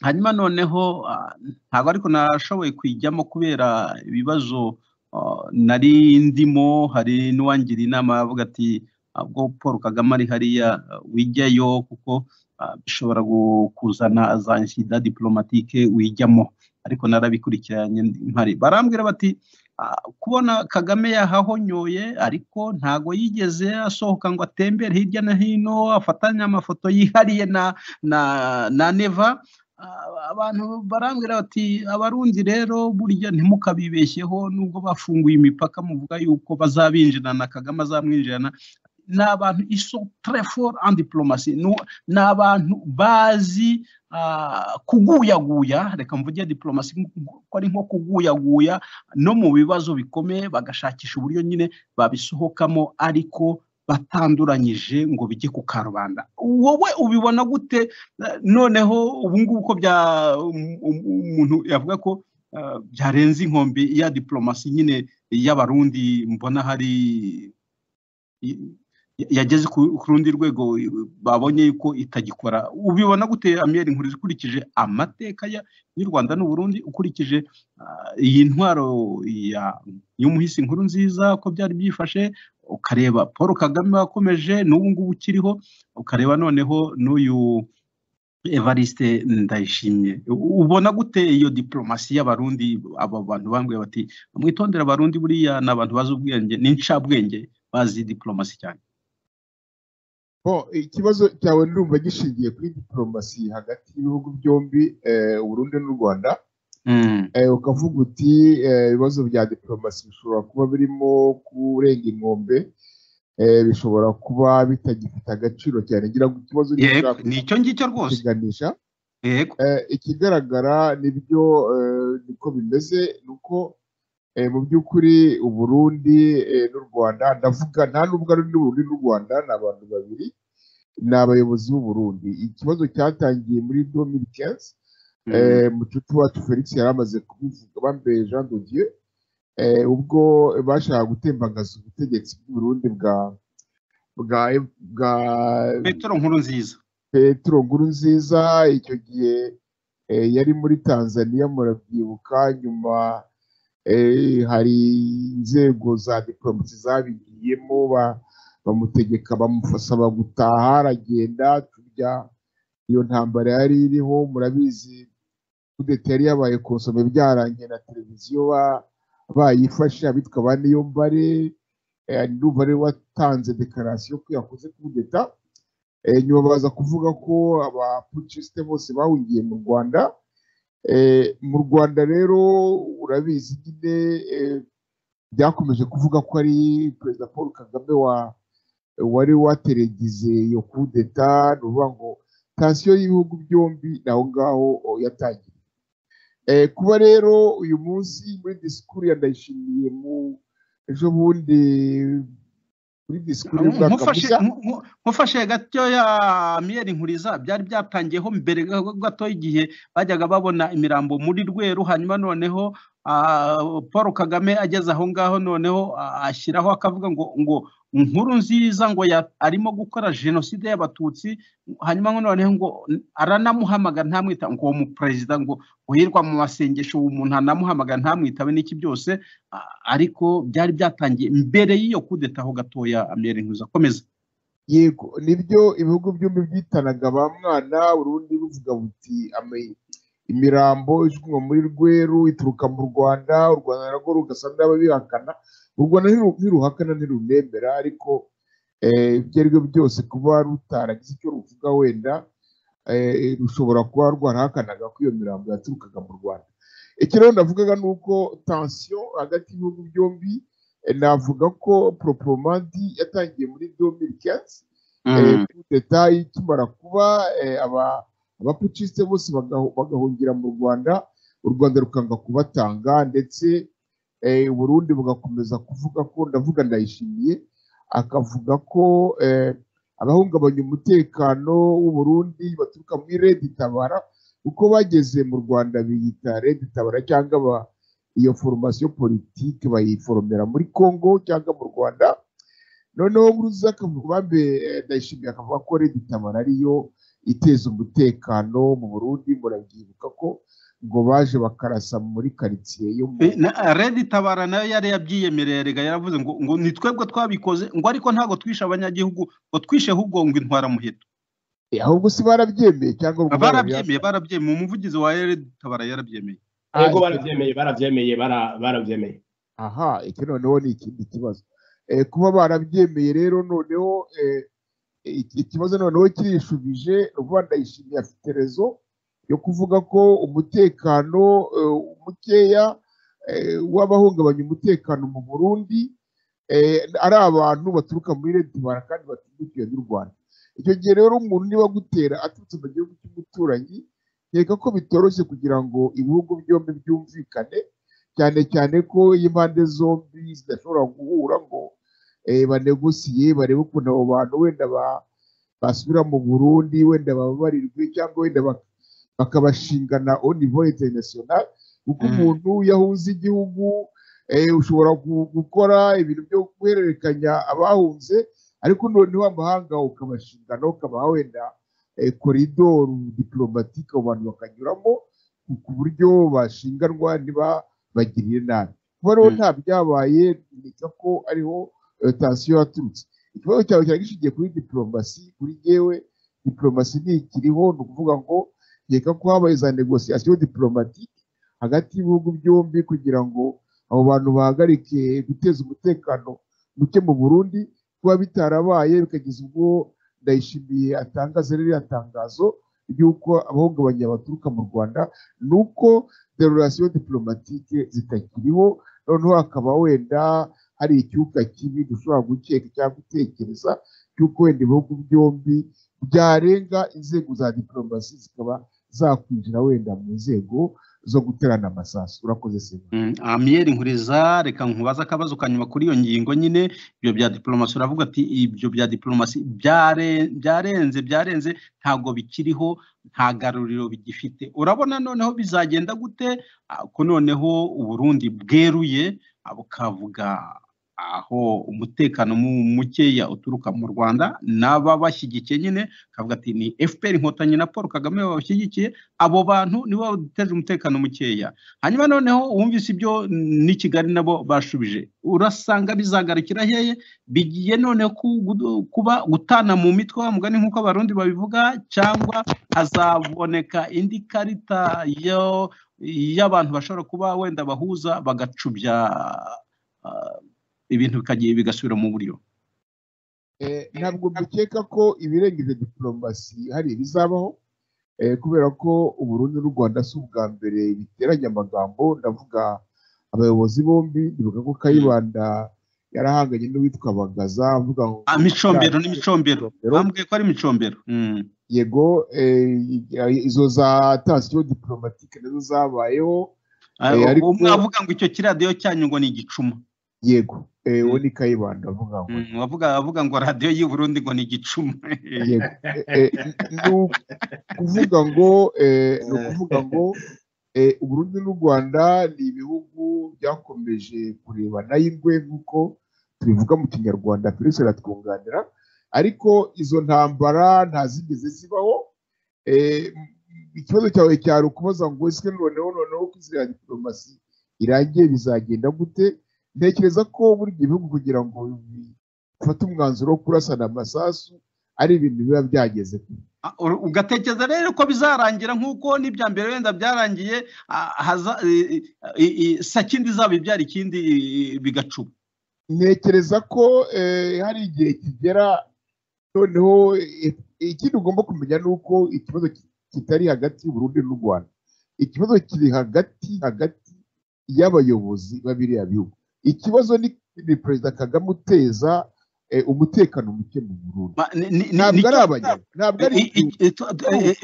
hanyuma noneho ah, ntabwo ariko nashoboye kuyijyamo kubera ibibazo ah, nari ndimo hari n'uwangira inama avuga ati "Ah, ubwo paul kagame ari hariya ah, wijyayo kuko ah, bishobora gu- kuzana za nshyida dipolomatike wijyamo ariko narabikurikiranye mpari barambwira bati "Ah, kubona kagame yahahonyoye ariko ntago yigeze asohoka ngo atembere hirya no hino afatanye amafoto yihariye na na na neva Ah, abantu barambwira bati abarundi rero burya ntimukabibeshyeho nubwo bafunguye imipaka muvuga yuko bazabinjirana kagame azamwinjirana ni abantu iso trefort en diplomasi ni abantu bazi ah, kuguyaguya reka mvuge diplomasi nk- ko ari nko kuguyaguya no mu bibazo bikomeye bagashakisha uburyo nyine babisohokamo ariko batanduranyije ngo bijye ku karubanda wowe ubibona gute Eh, noneho ubu ngubu ko bya um- um- umuntu yavuga ko ah, byarenze inkombe ya diplomasi nyine y'abarundi mbona hari i- yageze ku ku rundi rwego babonye yuko itagikora ubibona gute amiyeri nkuriza ukurikije amateka ya- y'u rwanda n'u burundi ukurikije ah, iyi ntwaro ya- y'umuhisi nkuru nziza ko byari byifashe ukareba paul kagame wakomeje n'ubu ngubu ukiriho ukareba noneho n'uyu evariste ndayishimye U- ubona gute iyo diplomasi y'abarundi aba bantu bambwira bati mwitondera abarundi buriya ni abantu bazi ubwenge n'incabwenge bazi diplomasi cyane Bon, ikibazo cyawe ndumva gishingiye kuri diplomasi hagati y'ibihugu byombi eh, uburundi n'u rwanda Mm. eh, ukavuga uti eh, ibibazo bya diplomasi bishobora kuba birimo kurenga inkombe eh, bishobora kuba bitagifite agaciro cyane ngira ngo ikibazo yego gishobora ni icyo ngicyo rwose kukiganisha yego Eh, ikigaragara nibyo eh, niko bimeze ni uko eh, mu by'ukuri uburundi eh, n'u rwanda ndavuga nta n'ubwo ari n'uburundi n'u rwanda ni abantu babiri ni abayobozi b'uburundi ikibazo cyatangiye muri 2015 Mm. eh, mucuti wacu felix yari amaze kubivuga bambeye jean de dieu eh, ubwo bashaka gutembagaza ubutegetsi bw'uburundi bwa bwa bwa petero nkuru nziza petero nkuru nziza icyo gihe eh, yari muri tanzania murabyibuka nyuma eh, hari inzego za diporomasi zabigiyemo ba- bamutegeka bamusaba gutaha aragenda turya iyo ntambara yari iriho murabizi kudeta yari yabaye konsome byarangiye na televiziyo ba- bayifashe abitwa ba niyombare eh, ndumva ariwe watanze dekarasiyo ko yakoze kudeta eh, nyuma baza kuvuga ko abaputisite bose bahungiye mu rwanda Eh, mu rwanda rero urabizi nyine eh, byakomeje kuvuga ko ari perezida paul kagame wa wari wateregize iyo kudeta ni ukuvuga ngo tansiyo y'ibihugu byombi ni aho ngaho oh, yatangiriye Eh, kuba rero uyu munsi muri disikuru ya ndayishimiye mu ejo bundi muri disikuru y'umwaka nkufashe mushya nku- nkufashe gatoya miyeri nkuriza byari byatangiyeho mbere ga- gato y'igihe bajyaga babona imirambo muri rweru hanyuma noneho ah, paul kagame ageze aho ngaho noneho ah, ashyiraho akavuga ngo ngo inkuru nziza ngo ya- arimo gukora jenoside y'abatutsi hanyuma ngo noneho ngo aranamuhamaga ntamwita ngo uwo muperezida ngo uhirwa mu masengesho uwo muntu anamuhamaga ntamwitabe n'iki byose a- ariko byari byatangiye mbere y'iyo kudeta aho gatoya amere nkuza akomeza yego nibyo ibihugu byombi byitanaga ba mwana urundi buvuga buti "Ama- imirambo ijugunywa muri rweru ituruka mu rwanda u rwanda narwo rugasa n'ababihakana u rwanda ntiru- ntiruhakana ntirumemera ariko eh, ibyo ari byo byose kuba rutaragize icyo ruvuga wenda eh, rushobora kuba rwarahakanaga ko iyo mirambo yaturukaga mu rwanda iki rero ndavugaga ni uko tansiyo hagati y'ibihugu byombi eh, navuga ko poroporomandi yatangiye muri domiri kensi kudeta ikimara kuba eh, aba- abapucisite bose bagahu- bagahungira mu rwanda u rwanda rukanga kubatanga ndetse eh, uburundi bugakomeza kuvuga ko ndavuga ndayishimiye akavuga ko eh, abahungabanya umutekano w'uburundi baturuka muri redi tabara uko bageze mu rwanda biyita redi tabara cyangwa ba- iyo foromasiyo politiki bayiforomera muri congo cyangwa mu rwanda noneho nguruza akabambe ndayishimiye akavuga ko redi tabara ariyo iteza umutekano mu burundi murabyibuka ko ngo baje bakarasa muri karitsiye yo mu redi tabara nayo yari yabyiyemereye rega yaravuze ngo ngo ni twebwe twabikoze ngo ariko ntabwo twishe abanyagihugu ngo twishe ahubwo ngo intwara muheto ahubwo si barabyemeye cyangwa ngo barabyemeye barabyemeye umuvugizi wa redi tabara yarabyemeye Ah, yego icyo- barabyemeye barabyemeye bara- barabyemeye aha iki noneho ni ikindi kibazo Eh, kuba barabyemeye rero noneho eh, iki- ikibazo noneho kirishubije vuba ndayishimiye afite rezo yo kuvuga ko umutekano eh, mukeya eh, w'abahungabanya umutekano mu burundi eh, ari abantu baturuka muri leta ibara kandi batumbikiwe n'u rwanda icyo gihe rero umuntu niba agutera aturutse mu gihugu cy'umuturanyi nkeka ko bitoroshye kugira ngo ibihugu byombi byumvikane cyane cyane ko iyo impande zombi zidashobora guhura ngo eh, banegosiye barebe ukuntu abo bantu wenda ba- basubira mu burundi wenda bababarirwe cyangwa wenda bak- bakabashingana au niveau international kuko Mm. umuntu yahuze igihugu eh, ushobora gu- gukora ibintu byo guhererekanya abahunze ariko noneho amahanga ukabashingana ukabaha wenda eh, koridoro diplomatike abo bantu bakanyuramo ku- ku buryo bashinganwa ntibabagirire nabi kuba rero Mm. nta byabaye nika ko ariho eh, tansiyo yaturutse ikibazo cyawe cyari gishingiye kuri diplomasi kuri yewe diplomasi ntikiriho ni ukuvuga ngo nkeka ko habaye za negosiyasiyo diplomatike hagati y'ibihugu byombi kugira ngo abo bantu bahagarike guteza umutekano muke mu burundi kuba bitarabaye bikageza ubwo ndayishimiye atangaza ririya tangazo ry'uko abahungabanya baturuka mu rwanda ni uko derorasiyo diplomatike zitakiriho noneho hakaba wenda hari icyuka kibi dushobora gukeka cyangwa gutekereza cy'uko wenda ibihugu byombi byarenga inzego za diplomasi zikaba zakwinjira wenda mu nzego zo guterana amasasu urakoze sema Mm, amiyeri nkuriza reka nkubaza akabazo kanyuma kuri iyo ngingo nyine ibyo bya diplomasi uravuga ati ibyo bya diplomasi byare- byarenze byarenze ntabwo bikiriho nta garuriro bigifite urabona noneho bizagenda gute Ah, ko noneho uburundi bweruye ah, bukavuga aho umutekano mu- mukeya uturuka mu rwanda n'ababashyigikiye nyine kavuga ati ni fpr inkotanyi na paul kagame babashyigikiye abo bantu nibo bateje umutekano mukeya hanyuma noneho wumvise ibyo n'i kigali nabo bashubije urasanga bizagarukira hehe bigiye noneho ku- gudu- kuba gutana mu mitwe wa mugani nk'uko abarundi babivuga cyangwa hazaboneka indi karita yo- y'abantu bashobora kuba wenda bahuza bagacubya ah, ibintu bikagiye bigasubira mu buryo Eh, ntabwo dukeka ko ibirengeje diporomasi hari ibizabaho eh, kubera ko uburundi n'u rwanda si ubwa mbere biteranye amagambo ndavuga abayobozi bombi ndibuka ko kayibanda yarahanganye n'uwitwa bagaza avuga ngo Ah, micombero ni micombero bambwiye ko ari micombero Mm. yego eh, izo za tansiyo diporomatike nazo zabayeho Ah, Eh, ariko- uwo mwavuga ngo icyo kiradiyo cyanyu ngo ni igicuma yego eh, uwo ni kayibanda avuga ngo Mm, wavuga avuga ngo radiyo y'i burundi ngo ni igicuma Yego. Eh, eh, ni u- kuvuga ngo eh, ni ukuvuga ngo eh, uburundi n'u rwanda ni ibihugu byakomeje kurebana y'ingwe nk'uko tubivuga mu kinyarwanda perese aratwunganira ariko izo ntambara nta zigeze zibaho Eh, m- ikibazo cyawe cyari ukubaza ngo ese noneho noneho ko inzira ya diporomasi irangiye bizagenda gute ntekereza ko buri gihe ibihugu kugira ngo bifate umwanzuro wo kurasana amasasu ari ibintu biba byageze kure Ah, ur- ugatekereza rero ko bizarangira nk'uko n'ibya mbere wenda byarangiye ah, haza- i- i- i- sakindi izaba ibyara ikindi i- i- bigacuba ntekereza ko eh, hari igihe kigera noneho eh, ikindi ugomba kumenya ni uko ikibazo ki- kitari hagati y'uburundi n'u rwanda ikibazo kiri hagati hagati y'abayobozi b'abiriya bihugu ikibazo ni, ni perezida kagame uteza eh, umutekano muke mu burundi Ma- ni- ni- ni- ntabwo nicyo- ari abanyarwanda ntabwo ari I- i- i- tu- tu- eh, eh,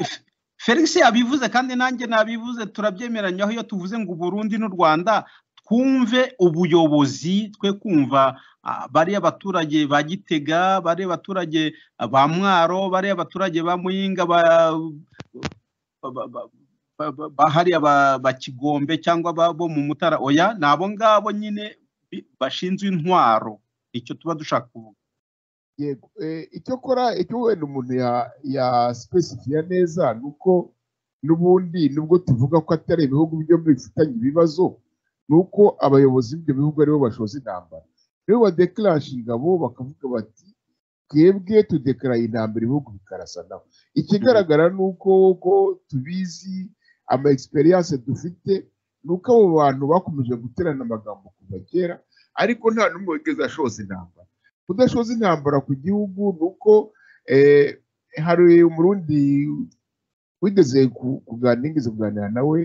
Felix yabivuze kandi nanjye nabivuze turabyemeranywaho iyo tuvuze ngo Burundi n'u Rwanda twumve ubuyobozi twe kumva ah, bariya baturage ba Gitega bariya baturage ah, ba Mwaro bariya baturage ba Muyinga ba ba- ba- ba- ba- ba hariya ba- ba Kigombe cyangwa ba- bo mu Mutara oya ni abo ngabo nyine bi- bashinzwe intwaro icyo tuba dushaka kuvuga yego Eh, icyo akora icyo wenda umuntu ya yasipesifiya neza ni uko n'ubundi nubwo tuvuga ko atari ibihugu byombi bifitanye ibibazo ni uko abayobozi b'ibyo bihugu aribo bashoza intambara rero badekarasha ingabo bakavuga bati twebwe tudekaraye intambara ibihugu bikarasanaho ikigaragara ni uko ko tubizi ama egisperiyanse dufite ni uko abo bantu bakomeje guterana amagambo kuva kera ariko nta n'umwe wigeze ashoza intambara kudashoza intambara ku gihugu ni uko eh, hari umurundi wigeze ku- kuganira nigeze kuganira nawe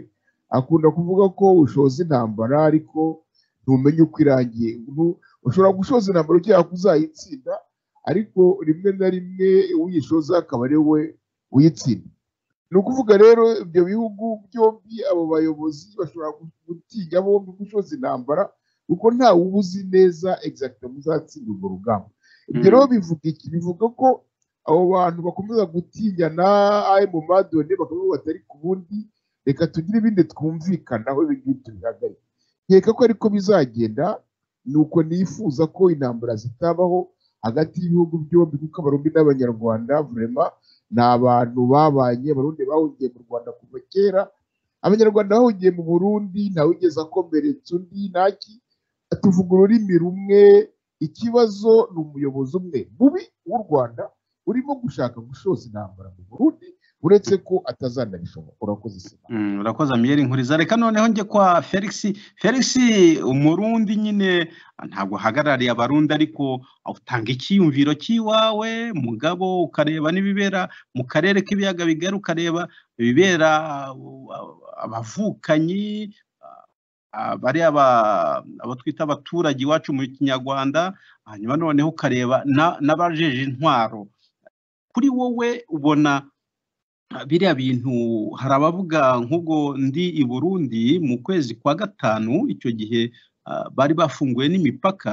akunda kuvuga ko ushoza intambara ariko ntumenye uko irangiye Ubu- ushobora gushoza intambara ugiye kuzayitsinda ariko rimwe na rimwe uyishoza akaba ari we uyitsinda ni ukuvuga rero ibyo bihugu byombi abo bayobozi bashobora gutinya bombi gushoza intambara kuko ntawe uba uzi neza exactement muzatsinda urwo rugamba ibyo rero bivuga iki bivuga ko abo bantu bakomeza gutinyana ari mu madone bakavuga batari ku bundi reka tugire ibindi twumvikanaho ibi ngibi tubihagarike nkeka ko ariko bizagenda ni uko nifuza ko intambara zitabaho hagati y'ibihugu byombi kuko abarundi n'abanyarwanda vurema ni abantu babanye abarundi bahungiye mu rwanda kuva kera abanyarwanda bahungiye mu burundi ntawigeze akomeretsa undi ntaki tuvuga ururimi rumwe ikibazo ni umuyobozi umwe mubi w'u rwanda urimo gushaka gushoza intambara mu burundi uretse ko atazanabishobora urakoze isima Mm, urakoze amiyeri nkuriza reka noneho njye kwa felix felix umurundi nyine ntabwo ahagarariye abarundi ariko utanga icyiyumviro cy'iwawe mugabo ukareba n'ibibera mu karere k'ibiyaga bigari ukareba ibibera uh, abavukanyi uh, bariya aba- abo twita abaturage iwacu mu kinyarwanda hanyuma noneho ukareba na- n'abajeje intwaro kuri wowe ubona biriya bintu hari abavuga nk'ubwo ndi i burundi mu kwezi kwa gatanu icyo gihe ah, bari bafunguye n'imipaka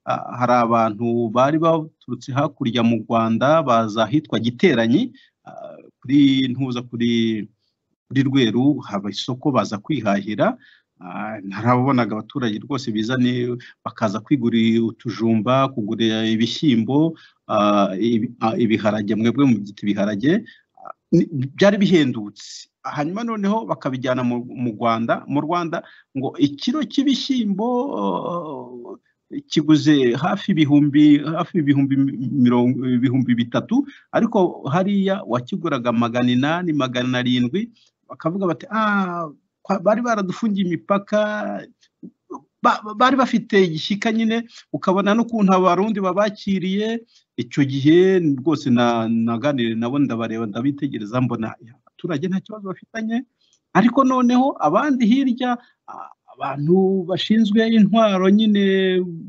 ah, hari abantu bari baturutse hakurya mu rwanda baza ahitwa giteranyi ah, kuri ntuza kuri kuri rweru haba isoko baza kwihahira Ah, narabonaga abaturage rwose bizane bakaza kwigurira utujumba kugurira ibishyimbo ah, ibi- ah, ibiharage mwebwe mubyita ibiharage ni- byari bihendutse hanyuma noneho bakabijyana mu mu rwanda mu rwanda ngo ikiro cy'ibishyimbo uh, kiguze hafi ibihumbi hafi ibihumbi mi- mirongo ibihumbi bitatu ariko hariya wakiguraga magana inani magana arindwi bakavuga bati ah kwa- bari baradufungiye imipaka Ba- ba- bari bafite igishyika nyine ukabona n'ukuntu abarundi babakiriye icyo gihe rwose na- naganiriye nabo ndabareba ndabitegereza mbona abaturage nta kibazo bafitanye ariko noneho abandi hirya a- abantu bashinzwe intwaro nyine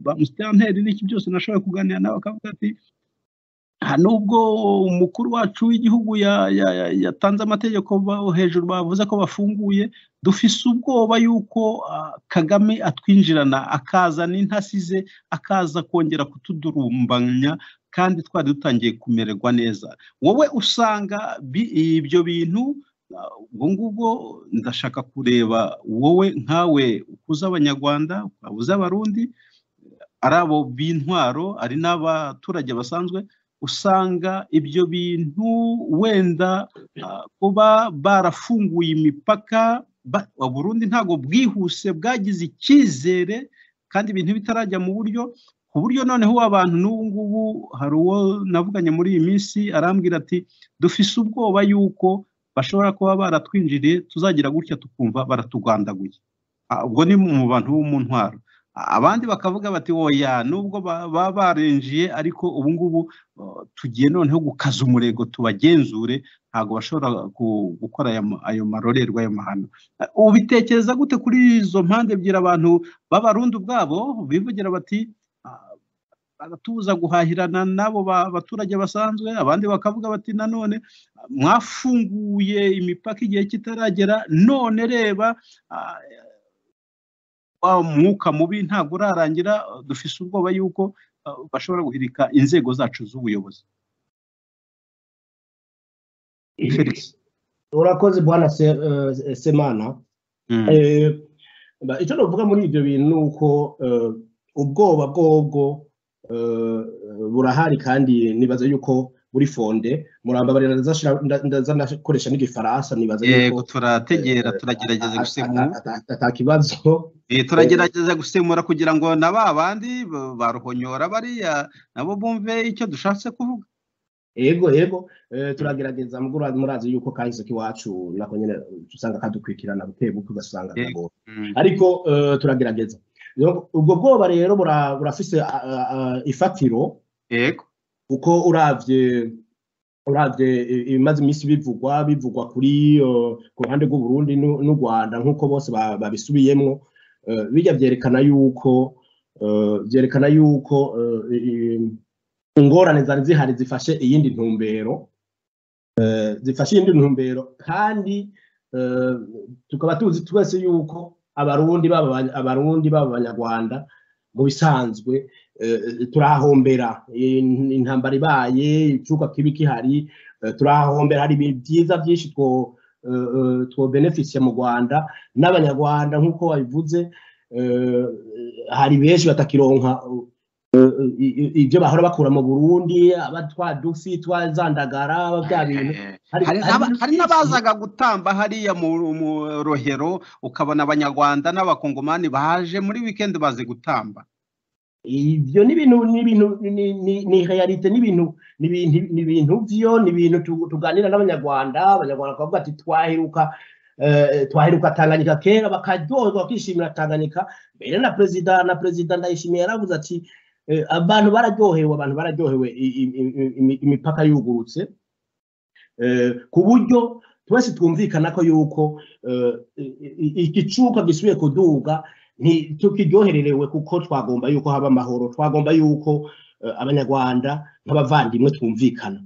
ba musitanteri n'iki byose nashoboye kuganira nabo akavuga ati nta nubwo umukuru wacu w'igihugu ya- ya- ya- yatanze amategeko ba- hejuru bavuze ko bafunguye dufise ubwoba yuko ah, kagame atwinjirana akaza n'intasi ze akaza kongera kutudurumbanya kandi twari dutangiye kumererwa neza wowe usanga bi- ibyo bintu ah, ubwo ngubwo ndashaka kureba wowe nkawe ukuze abanyarwanda ukabuze abarundi ari abo b'intwaro ari n'abaturage basanzwe usanga ibyo bintu wenda ah, kuba barafunguye imipaka ba- Burundi ntabwo bwihuse bwagize icyizere kandi ibintu bitarajya mu buryo ku buryo noneho abantu n'ubu ngubu hari uwo navuganye muri iyi minsi arambwira ati dufise ubwoba yuko bashobora kuba baratwinjiriye tuzagira gutya tukumva baratugandaguye Ah, ubwo ni mu bantu bo mu ntwaro Ah, abandi bakavuga bati oya nubwo ba- baba barinjiye ariko ubu ngubu ah, tugiye noneho gukaza umurego tubagenzure ntabwo bashobora ku- gukora aya ma- ayo marorerwa ayo mahano Eh, ubitekereza gute kuri izo mpande ebyiri abantu b'abarundi ubwabo bivugira bati "Ah, baratubuza guhahirana n'abo ba- baturage basanzwe abandi bakavuga bati nanone ah, mwafunguye imipaka igihe kitaragera none reba ah, wa mwuka mubi ntabwo urarangira ah, dufise ubwoba yuko ah, bashobora guhirika inzego zacu z'ubuyobozi Felix. urakoze bwana Se- eh, semana Mm. Eh, ba- icyo navuga muri ibyo bintu ni uko eh, ubwoba bwobwo eh, burahari kandi nibaza yuko muri fonde murambabarira ndazashira- nda- ndaza ndakoresha n'igifaransa nibaza yego yuko turategera eh, turagerageza ata- gusemura ata- ata- ata kibazo Eh, turagerageza gusemura kugira ngo na ba bandi ba- baruhonyora bariya nabo bumve icyo dushatse kuvuga yego yego eh, turagerageza mugura murazi yuko kahise k'iwacu nako nyine usanga kadukwikirana buke buke ugasanga Yego. biragora ariko eh, turagerageza Rero ubwo bwoba rero bura- burafise ah, ah, ah, ifatiro yego kuko uravye uravye i- ibimaze iminsi bivugwa bivugwa kuri eh, ku ruhande rw'u Burundi n'u- n'u Rwanda nk'uko bose ba- babisubiyemwo eh, bijya vyerekana yuko eh, vyerekana yuko eh, i- ingorane zari zihari zifashe iyindi ntumbero eh, zifashe iyindi ntumbero kandi eh, tukaba tuzi twese yuko abarundi baba abanya- abarundi baba abanyarwanda mu bisanzwe eh, turahombera In- intambara ibaye icuka kibi kihari eh, turahombera hari ibintu byiza byinshi two eh, eh, twobenefisiye mu rwanda n'abanyarwanda nk'uko babivuze eh, hari benshi batakironka eh, i- i- ibyo bahora bakura mu burundi aba twa dufi twa zandagara bya bintu Eh, Hari- hari hari n'aba- ibintu hari byinshi. n'abazaga gutamba hariya mu mu rohero ukabona abanyarwanda n'abakongomani baje muri wikendi bazi gutamba ibyo ni ibintu ni ibintu ni- ni- ni realite ni ibintu ni ibintu- ni ibintu byo ni ibintu tu- tuganira n'abanyarwanda abanyarwanda bakavuga ati twaheruka eh, twaheruka tanganyika kera bakaryoherwa bakishimira tanganyika mbere na perezida na perezida ndayishimiye yaravuze ati eh, abantu bararyohewe abantu bararyohewe i- i- i- imi- imipaka yugurutse eh, ku buryo twese twumvikana ko yuko eh, i- i- igicuka gisubiye kuduga nti tukiryohererewe kuko twagomba yuko haba amahoro twagomba yuko eh, abanyarwanda nk'abavandimwe twumvikana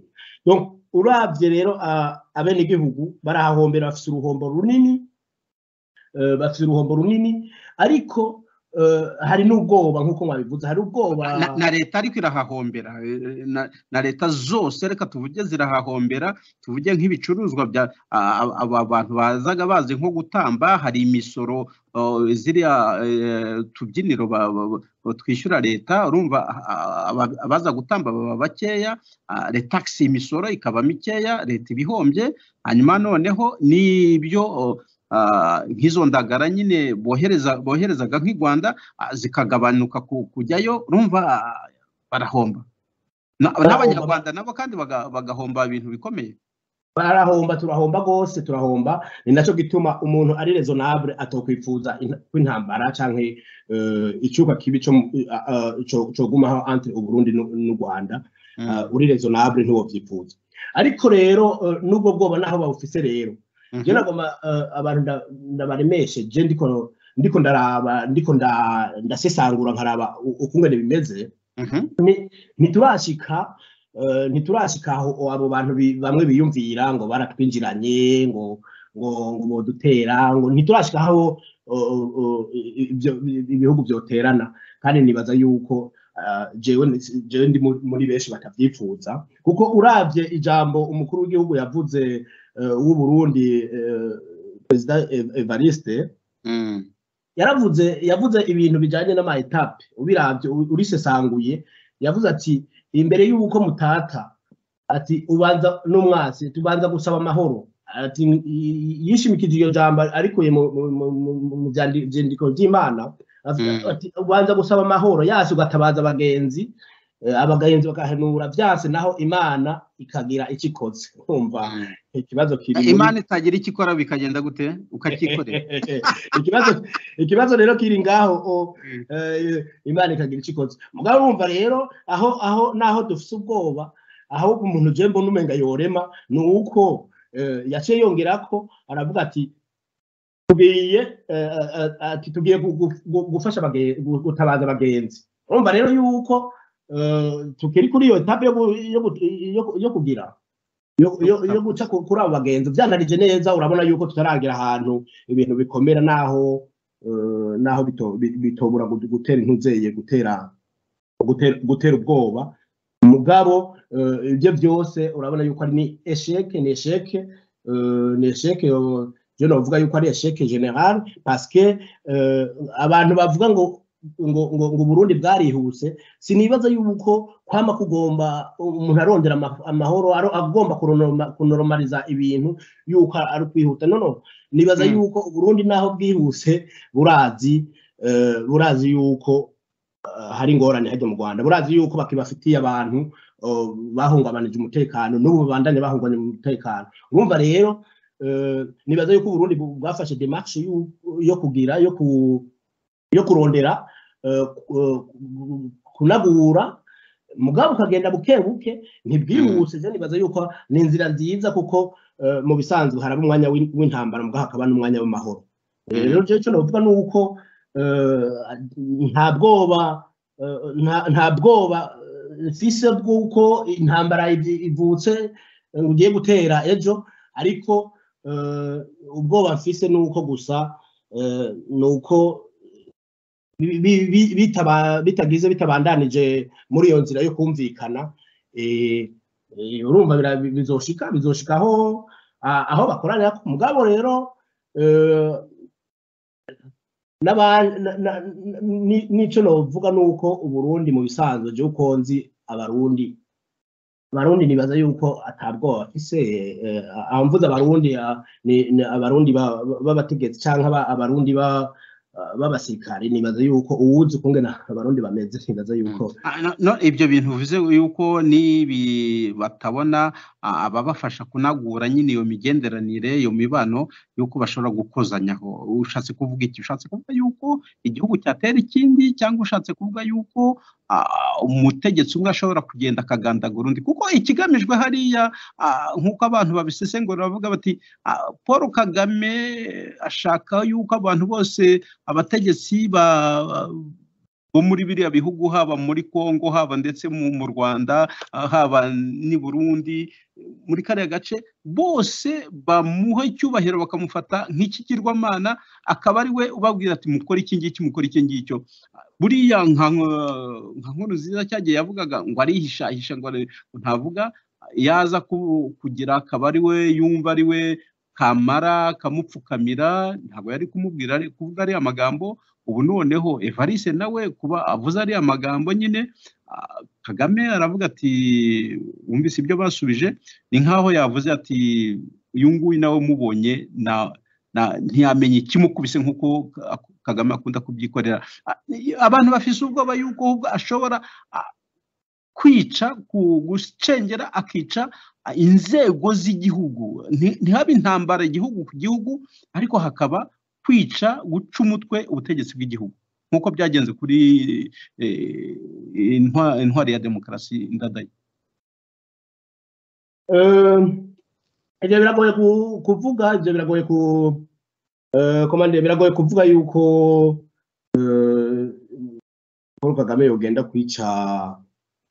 Donc, uravye rero ah, abenegihugu barahahombera bafise uruhombo runini eh, bafise uruhombo runini ariko eh, hari n'ubwoba nk'uko mwabivuze hari ubwoba na, na leta ariko irahahombera eh, na, na leta zose reka tuvuge zirahahombera tuvuge nk'ibicuruzwa bya a- a- aba bantu bazaga bazi nko gutamba hari imisoro oh, ziriya eh, tubyiniro ba- ba- ba- twishyura leta urumva a- a- aba- abaza gutamba baba bakeya ah, retagisi imisoro ikaba mikeya leta ibihombye hanyuma noneho n'ibyo oh, ah, nk'izo ndagara nyine bohereza boherezaga nk'i rwanda ah, zikagabanuka ku- kujyayo urumva ah, barahomba Na- Barahomba. n'abanyarwanda nabo kandi baga- bagahomba ibintu bikomeye barahomba turahomba rwose turahomba ni nacyo gituma umuntu ari rezonabure atokwifuza in- ko intambara cyangwa icyuka kibi cyo mu- eh, ah, ah, cyo- cyogumaho antire uburundi n'u- n'u rwanda Mm. Ah, uri rezonabure ntiwobyifuza ariko rero eh, n'ubwo bwoba naho babufise rero Mhm. je nagoma eh, abantu nda- ndabaremesheje ndiko ndiko ndaraba ndiko nda- ndasesangura nkaraba u- ukungene bimeze Mhm. ntiturashika eh, ntiturashika aho abo bantu bi- bamwe biyumvira ngo baratwinjiranye ngo ngo ngo bodutera ngo ntiturashika aho eh, eh, ibyo- ibihugu byoterana kandi nibaza yuko eh, jewe ni- jewe ndi mu- muri benshi batavyifuza kuko uravye ijambo umukuru w'igihugu yavuze eh, w'uburundi eh, perezida Ev- evariste Mm. yaravuze yavuze ibintu bijyanye n'amayetape ubirabye u- urisesanguye yavuze ati imbere y'uko mutata ati ubanza n'umwasi tubanza gusaba amahoro ati "I- i- yishimikije iyo jambo arikuye mu- mu- mu- mu- mu- mu byandi- byandiko by'imana avuga Mm. ati ubanza gusaba amahoro yasi ugatabaza abagenzi eh, abagenzi bagahanura byase naho imana ikagira icyo ikoze kumva Mm. ikibazo kiri muri- imana itagira icyo ikora bikagenda gute ukacyikorera ikibazo ikibazo rero kiri ngaho o- Mm. eh, imana ikagira icyo ikoze mugabo wumva rero aho aho naho dufite ubwoba aho umuntu je mbona umenga yorema ni uko eh, yaciye yongera ko aravuga ati tugiye eh, eh, eh, ati tugiye gu- gu- gu- gufasha abage- gu- gutabaza abagenzi urumva rero yuko eh, tukiri kuri iyo etape yo gu- yo gu- yo- yo kugira yo- yo yo guca ku- kuri abo bagenzi byanarije neza urabona yuko tutaragira ahantu ibintu bikomera naho eh, naho bito- bi- bitobura gu- gutera intuzeye gutera gutera gutera ubwoba mugabo eh, ibyo byose urabona yuko ari ni esheke ni esheke eh, ni esheke yo- je novuga yuko ari esheke general parce que eh, abantu bavuga ngo ngo ngo ngo Burundi bwarihuse sinibaza yuko kwama kugomba umuntu arondera ama- amahoro aro- agomba kuronoma- kunoromaliza ibintu yuko ari kwihuta nono nibaza Mm. yuko Burundi naho bwihuse burazi eh, burazi yuko eh, hari ingorane hajya mu Rwanda burazi yuko bakibafitiye abantu eh, bahungabanije umutekano n'ubu bandanye bahungabanya umutekano urumva rero eh, nibaza yuko Burundi bu- bwafashe demarche yu- yo kugira yo ku yo kurondera eh, ku- eh, ku- kunagura mugabo ukagenda buke buke ntibwihuse je nibaza yuko ni inzira nziza kuko eh, mu bisanzwe haraba umwanya w'in- w'intambara mugabo hakaba n'umwanya w'amahoro Eh, Mm. rero je cyo navuga ni uko eh, nta bwoba eh, nta- nta bwoba eh, mfise bw'uko intambara iv- ivutse eh, ugiye gutera ejo ariko eh, ubwoba mfise ni uko gusa eh, ni uko bi- bi- bi- bitaba- bitagize bitabandanije muri iyo nzira yo kumvikana eh, eh, urumva bira- bizoshika bizoshika aho a- aho bakoranira ku mugabo rero eh, n'aba- na- na- ni- n'icyo novuga ni uko uburundi mu bisanzwe byo konzi abarundi abarundi nibaza yuko atabwoba bafise eh, aho mvuze abarundi ah, ni- ni abarundi ba- ba- b'abategetsi cyangwa aba- abarundi ba- b'abasirikari nibaza yuko uwuzi ukungena abarundi bameze nibaza yuko Ah, no- no, ibyo bintu bivuze yuko nibi batabona ah, ababafasha kunagura nyine iyo migenderanire iyo mibano yuko bashobora gukozanyaho ushatse kuvuga iki ushatse kuvuga yuko igihugu cyatera ikindi cyangwa ushatse kuvuga yuko ah, umutegetsi umwe ashobora kugenda akagandagura undi kuko ikigamijwe hariya ah, nk'uko abantu babisesengura bavuga bati ah, paul kagame ashaka yuko abantu bose abategetsi ba bo muri biriya bihugu haba muri Kongo haba ndetse mu mu Rwanda ah, haba n'i Burundi muri kariya gace bose bamuha icyubahiro bakamufata nk'ikigirwamana akaba ari we ubabwira ati mukore iki ngiki mukore iki ngicyo buriya nka nko- nka nkuru nziza cyagiye yavugaga ngo arihishahisha ngo ari- ntavuga yaza ku- kugira akaba ari we yumva ari we kamara kamupfukamira ntabwo yari kumubwira ari kuvuga ariya magambo ubu noneho evariste nawe kuba avuze ariya magambo nyine ah, kagame aravuga ati wumvise ibyo basubije ni nkaho yavuze ati uyu nguyu nawe mubonye na- na- ntiyamenya ikimukubise nk'uko Ka- kagame akunda kubyikorera Ah, abantu bafise ubwoba yuko ahubwo ashobora ah, kwica ku- gucengera akica inzego z'igihugu nti- ntihabe intambara igihugu ku gihugu ariko hakaba kwica guca umutwe ubutegetsi bw'igihugu nk'uko byagenze kuri eh, intwa- intwari ya demokarasi ndadaye Eh, ibyo biragoye ku- kuvuga ibyo biragoye ku eh, komande biragoye kuvuga yuko eh, Paul Kagame yogenda kwica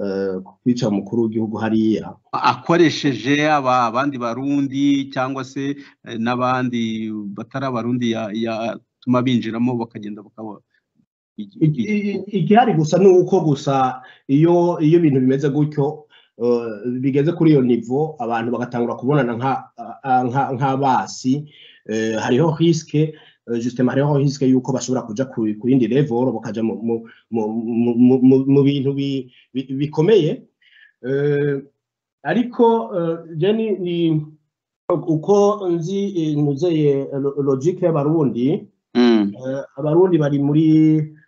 eh, kwica umukuru w'igihugu hariya akoresheje aba abandi barundi cyangwa se eh, n'abandi batari abarundi ya- yatuma binjiramo bakagenda bakaba I- i- igihari gusa ni uko gusa iyo iyo ibintu bimeze gutyo eh, bigeze kuri iyo nivo abantu bagatangura kubonana nka- a- nka- nk'abasi eh, hariho risike jusitema hariho risike y'uko bashobora kujya ku ku yindi level bakajya mu- mu- mu- mu- mu- mu- mu bintu bi- bi- bikomeye Eh, ariko eh, je ni- ni uko nzi eh, nuzeye lo- logike y'abarundi Eh, abarundi bari muri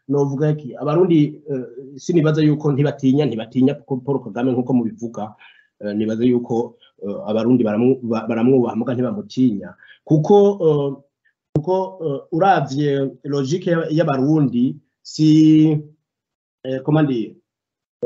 novuga iki abarundi eh, sinibaza yuko ntibatinya ntibatinya kuko paul kagame nk'uko mubivuga eh, nibaza yuko eh, abarundi baramu- ba- baramwubaha muga ntibamutinya kuko eh, kuko eh, uravye logique y'aba- y'abarundi si eh, comment dire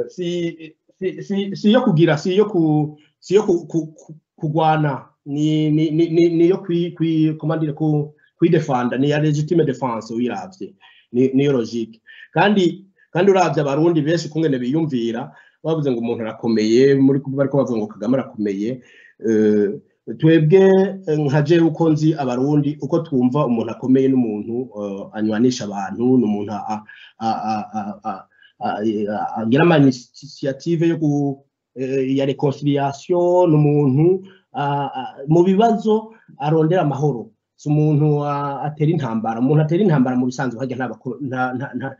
si si si si yo kugira si yo ku si yo ku- ku- ku- kugwana ni ni ni ni ni yo kwi kwi comment dire ku kwidefanda ni ya legitime defense uyiravye ni- niyo logique kandi kandi uravye abarundi benshi kungene biyumvira bavuze ngo umuntu arakomeye muri bariko bavuga ngo kagame arakomeye eh, twebwe eh, nka jewe uko nzi abarundi uko twumva umuntu akomeye n'umuntu eh, anywanisha abantu n'umuntu a- a- a- a- a- a- a- agira ama initiative yo gu eh, ya reconciliation n'umuntu a- a- mu bibazo arondera amahoro si umuntu wa- atera intambara umuntu atera intambara mu bisanzwe hajya nta bako- nta- nta- nta-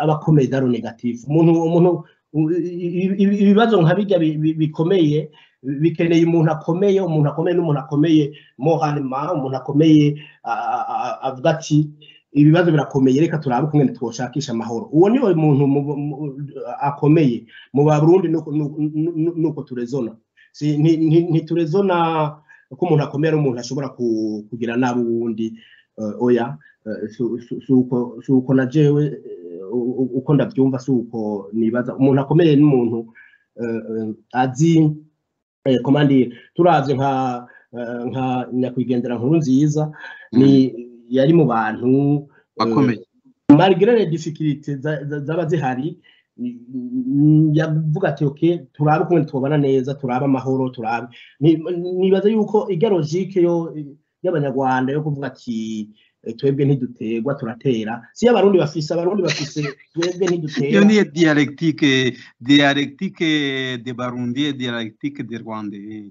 aba akomeye daro negatifu umuntu umuntu ibi- ibi- ibibazo nka bijya bi- bi- bikomeye bikeneye umuntu akomeye umuntu akomeye n'umuntu akomeye moharima umuntu akomeye a- a- a- avuga ati ibibazo birakomeye reka turabe kumwe twoshakisha amahoro uwo niwe muntu mu- mu- akomeye mu barundi nuko nuko- nuko- nuko turezona Si- nti- nti- ntiturezona ko umuntu akomeye ari umuntu ashobora ku- kugira nabi uwundi eh, oya eh, si- si- si uko- si uko na jewe eh, u- u- uko ndabyumva si uko nibaza umuntu akomeye n'umuntu eh, eh, azi eh, comment dire, turavye nka eh, nka nyakwigendera nkuru nziza ni yari mu bantu eh, bakomeye malgré les difficultés za- za- zaba zihari ni- ni- yavuga ati ok turabe ukuntu twabana neza turabe amahoro turabe Ni- nibaza yuko ijya logique yo y'abanyarwanda yo kuvuga ati eh, twebwe ntiduterwa turatera si abarundi bafise abarundi bafise twebwe iyo ntidutera ni dialectique dialectique de barundi dialectique de rwanda eh.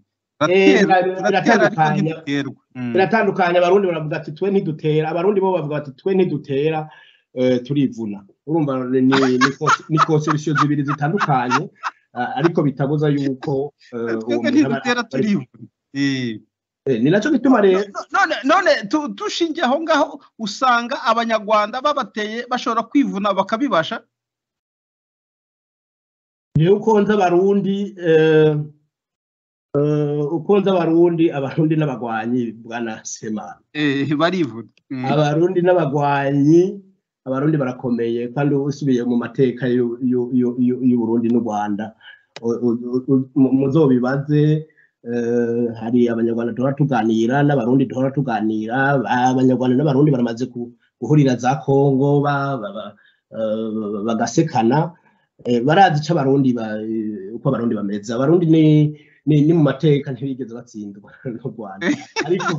Eh, Turatera- bira- turatera ariko biratandukanye. ntiduterwa Mm. biratandukanye abarundi baravuga ati twe ntidutera abarundi bo bavuga ati twe ntidutera eh, turivuna urumva ni- ni- ni conce- ni conception zibiri zitandukanye ah, ariko bitabuza yuko eh, uwo twebwe muntu aba- ntidutera turibona Eh. Eh, ni nacyo gituma rero none none tu- dushingiye aho ngaho usanga abanyarwanda babateye bashobora kwivuna bakabibasha Jewe uko nzi abarundi eh, eh, uko nzi abarundi abarundi n'abagwanyi bwana semana Eh, barivuna Mm. abarundi n'abagwanyi abarundi barakomeye kandi usubiye mu mateka y'u- y'u- y'u- y'u- y'uburundi n'u rwanda u- u- u- mu- muzobibaze eh, hari abanyarwanda duhora tuganira n'abarundi duhora tuganira abanyarwanda n'abarundi baramaze ku- guhurira za kongo ba- ba- ba- eh, bagasekana Eh, barazi icyo abarundi ba- eh, uko abarundi bameze abarundi ni ni- ni mu mateka ntibigeze batsindwa n'u rwanda ariko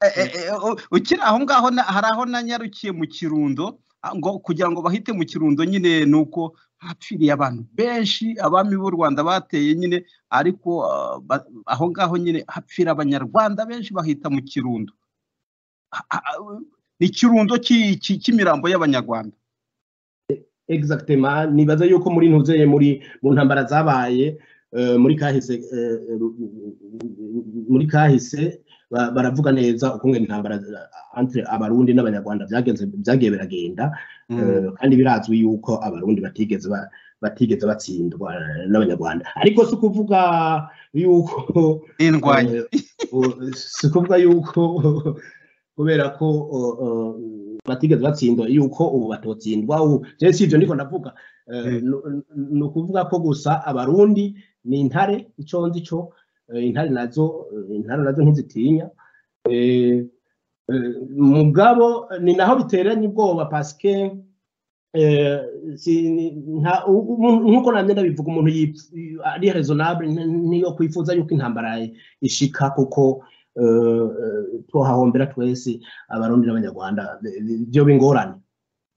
Eh, eh, eh, u- ukiri aho ngaho na- hari aho nanyarukiye mu kirundo ah, ngo kugira ngo bahite mu kirundo nyine ni uko hapfiriye abantu benshi abami b'u rwanda bateye nyine ariko ah, ba- aho ngaho nyine hapfira abanyarwanda benshi bahita mu kirundo Ah, ah, ah, ni ikirundo cy'i- cy'i- cy'imirambo y'abanyarwanda exactement nibaza yuko muri ntuzeye muri mu ntambara zabaye eh, muri kahise eh, ru- muri kahise ba- baravuga neza ukungena intambara entre abarundi n'abanyarwanda byagenze byagiye biragenda Eh, kandi birazwi yuko abarundi batigeze ba- batigeze batsindwa eh, n'abanyarwanda ariko si ukuvuga yuko n'indwanyi Eh, si ukuvuga yuko kubera ko eh, eh, batigeze batsindwa yuko ubu batotsindwa ubu rero si ibyo ndiko ndavuga Eh, Mm. nu- nu- ni ukuvuga ko gusa abarundi ni intare ico nzi co eh, intare nazo eh, intare nazo ntizitinya Eh, eh, mugabo ni naho biteranye ubwoba paske eh, si- ni- nta- u- u- nk'uko namye ndabivuga umuntu yipf- ari raisonnable ni- niyo kwifuza yuko intambara ishika kuko eh, eh, twohahombera twese abarundi n'abanyarwanda bi- bi- byoba ingorane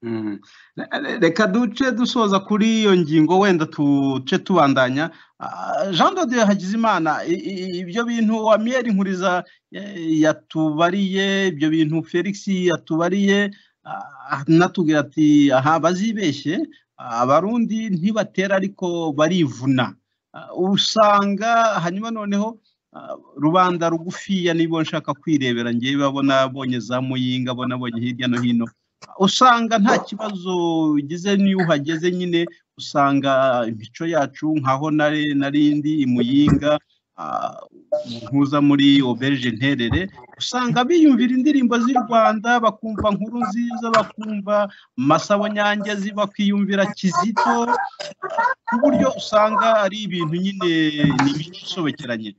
Mm. Re- reka duce dusoza kuri iyo ngingo wenda tuce tubandanya Ah, jean de dieu hakizimana i- i- ibyo bintu wamiyeri nkuriza eh, yatubariye ibyo bintu felix yatubariye ah, anatubwira ati aha bazibeshye ah, abarundi ntibatera ariko barivuna Ah, usanga hanyuma noneho ah, rubanda rugufiya nibo nshaka kwirebera ngewe babona bonye za muyinga bona bonye hirya no hino usanga nta kibazo ugize n'iyo uhageze nyine usanga imico yacu nkaho nare narindi imuyinga ah, ntuza muri oberge nterere usanga biyumvira indirimbo z'i rwanda bakumva nkuru nziza bakumva masabo nyangezi bakiyumvira kizito ah, ku buryo usanga ari ibintu nyine ni ibintu bisobekeranye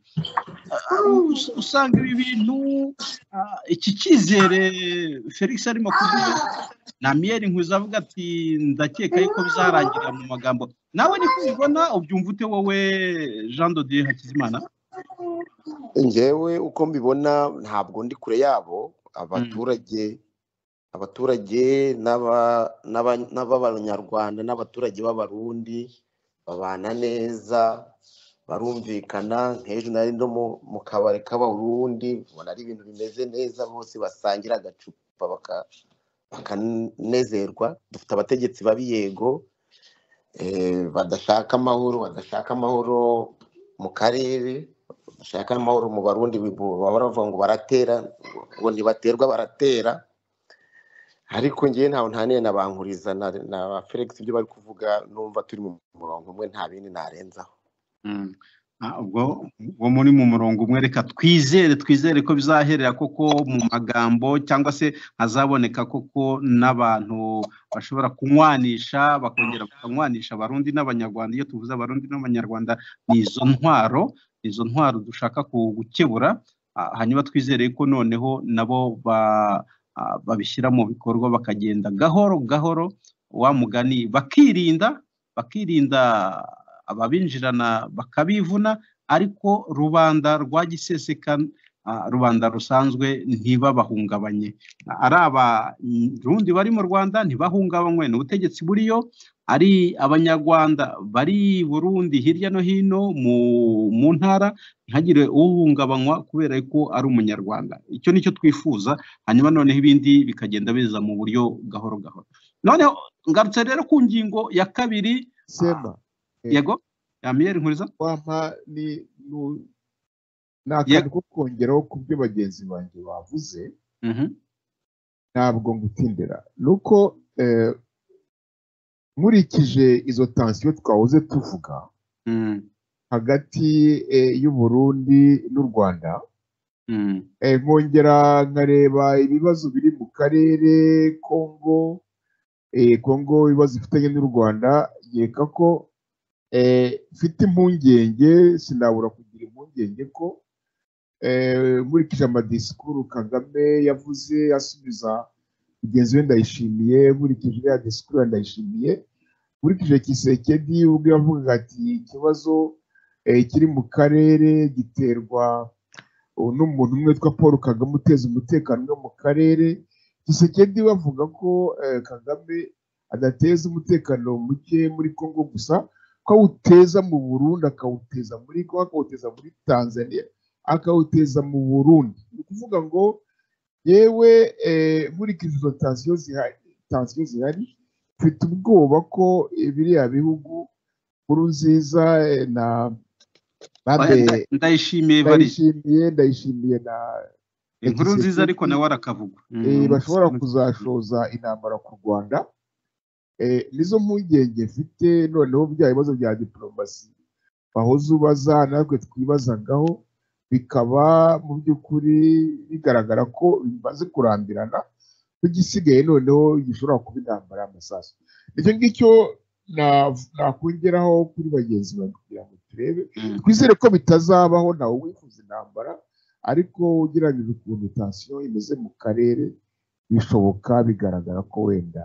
Ah, us- usanga ibi bintu ah, iki cyizere felix arimo kuvuga na miyeri nkwiza avuga ati ndakeka yuko bizarangira mu magambo nawe niko ubibona ubyumva ute wowe jean de dieu hakizimana njyewe uko mbibona ntabwo ndi kure yabo abaturage abaturage n'aba- n'aba- n'ab'abanyarwanda n'abaturage b'abarundi babana neza barumvikana nk'ejo nari ndo mu- mu kabari k'abarundi ubona ari ibintu bimeze neza bose basangira agacupa baka- bakanezerwa dufite abategetsi babi yego eh, badashaka amahoro badashaka amahoro mu karere bashaka amahoro mu barundi bibu- baba baravuga ngo baratera ngo ntibaterwa baratera ariko ngewe ntawe ntanire na bankuriza na na felix ibyo bari kuvuga numva turi mu murongo umwe nta bindi narenzaho Mm. Ah, ubwo ubwo muri mu murongo umwe reka twizere twizere ko bizaherera koko mu magambo cyangwa se hazaboneka koko n'abantu bashobora kunywanisha bakongera bakanywanisha abarundi n'abanyarwanda iyo tuvuze abarundi n'abanyarwanda ni izo ntwaro ni izo ntwaro dushaka ku- gukebura Ah, hanyuma twizere ko noneho nabo ba- ah, babishyira mu bikorwa bakagenda gahoro gahoro wa mugani bakirinda bakirinda ababinjirana bakabivuna ariko rubanda rwa giseseka ah, rubanda rusanzwe ntibabahungabanye Ah, ari abarundi bari mu rwanda ntibahungabanywe n'ubutegetsi buriyo ari abanyarwanda bari i burundi hirya no hino mu, mu ntara ntihagire uhungabanywa kubera ko ari umunyarwanda icyo ni cyo twifuza hanyuma noneho ibindi bikagenda biza mu buryo gahoro gahoro noneho ngarutse rero ku ngingo ya kabiri sema yego yamiyeri nkuriza wampa ni nu- ni akantu ko kongeraho ku byo bagenzi banjye bavuze Mhm. ntabwo ngutindira ni uko eh, nkurikije izo tansiyo twahoze tuvuga Mm, hagati eh, y'uburundi n'u rwanda mm, eh, nkongera nkareba ibibazo biri mu karere kongo eh, kongo ibibazo ifitanye n'u rwanda nkeka ko eh, mfite impungenge sinabura kugira impungenge ko eh, nkurikije amadisikuru kagame yavuze asubiza mugenzi we ndayishimiye nkurikije ya disikuru ya ndayishimiye nkurikije kisekedi ubwo yavugaga ati ikibazo eh, kiri mu karere giterwa ubu ni umuntu umwe witwa paul kagame uteza umutekano wo mu karere gisekedi we avuga ko eh, kagame adateza umutekano muke muri congo gusa ko awuteza mu burundi akawuteza muri kongo akawuteza muri tanzania akawuteza mu burundi ni ukuvuga ngo yewe eh, nkurikije izo tansiyo zihari tansiyo zihari mfite ubwoba ko eh, biriya bihugu nkurunziza eh, na Oya, nda- ndayishimiye valise ndayishimiye ndayishimiye na inkuru nziza ariko nawe arakavuga eh, bashobora kuzashoza intambara ku rwanda Eh, nizo mpungenge mfite noneho bya bibazo bya diporomasi wahoze ubaza natwe twibazagaho bikaba mu by'ukuri bigaragara ko bimaze kurambirana n'igisigaye noneho gishobora kuba intambara y'amasasu icyo ngicyo na- nakongeraho kuri bagenzi bawe kugira ngo turebe Mm. twizere ko bitazabaho ntawe wifuza intambara ariko ugeragije ukuntu tansiyo imeze mu karere bishoboka bigaragara ko wenda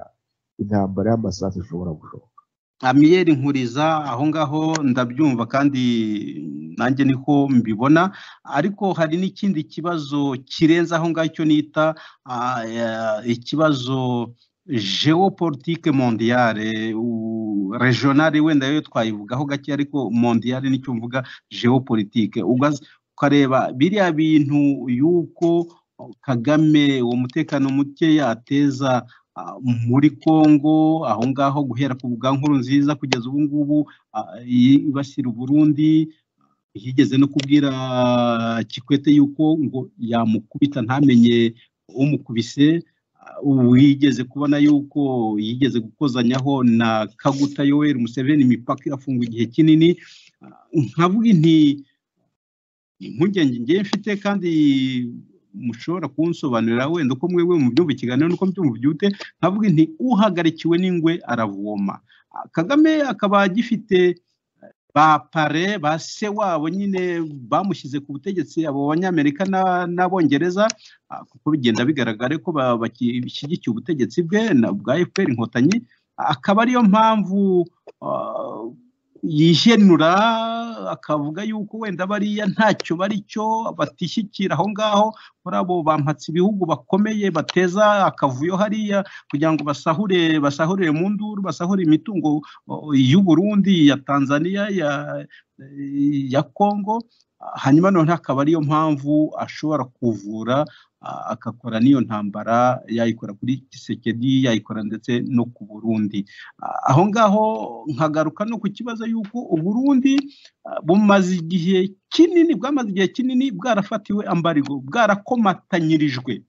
intambara y'amasasu ishobora gushoboka amiyeri nkuriza aho ngaho ndabyumva kandi nanjye niko mbibona ariko hari n'ikindi kibazo kirenze aho ngaho icyo nita ah, eh, ikibazo geopolitique mondiale u- regionale wenda yo twayivugaho gake ariko mondiale nicyo mvuga geopolitique ugaze ukareba biriya bintu y'uko kagame uwo mutekano mukeya ateza ah, muri Kongo aho ngaho guhera ku bwa nkuru nziza kugeza ubu ngubu ah, yibasira Uburundi yigeze no kubwira Kikwete yuko ngo yamukubita ntamenye umukubise ah, wigeze kubona yuko yigeze gukozanyaho na Kaguta Yoweri Museveni imipaka irafungwa igihe kinini Ah, nkavuga nti impungenge ngiye mfite kandi mushobora kunsobanurira wenda uko mwebwe mu byumva ikiganiro nuko mbyumva byute nkavuga nti uhagarikiwe n'ingwe aravoma Ah, kagame akaba agifite eh, ba pare ba se wabo nyine bamushyize ku butegetsi abo banyamerika na- n'abongereza ah, kuko bigenda bigaragara ko ba- bashyigikiye ubutegetsi bwe na bwa fpr inkotanyi Ah, akaba ariyo mpamvu ah, yihenura akavuga yuko wenda bariya ntacyo bari cyo batishyikira aho ngaho muri abo bampatse ibihugu bakomeye bateza akavuyo hariya kugira ngo basahure basahurire mu nduru basahure imitungo o, y'u Burundi ya Tanzania ya ya Congo hanyuma none akaba ariyo mpamvu ashobora kuvura a- agakora n'iyo ntambara yayikora kuri Kisekedi yayikora ndetse no ku Burundi Ah, aho ngaho nkagaruka no ku kibazo y'uko uburundi ah, bumaze igihe kinini bwamaze igihe kinini bwarafatiwe ambarigo bwarakomatanyirijwe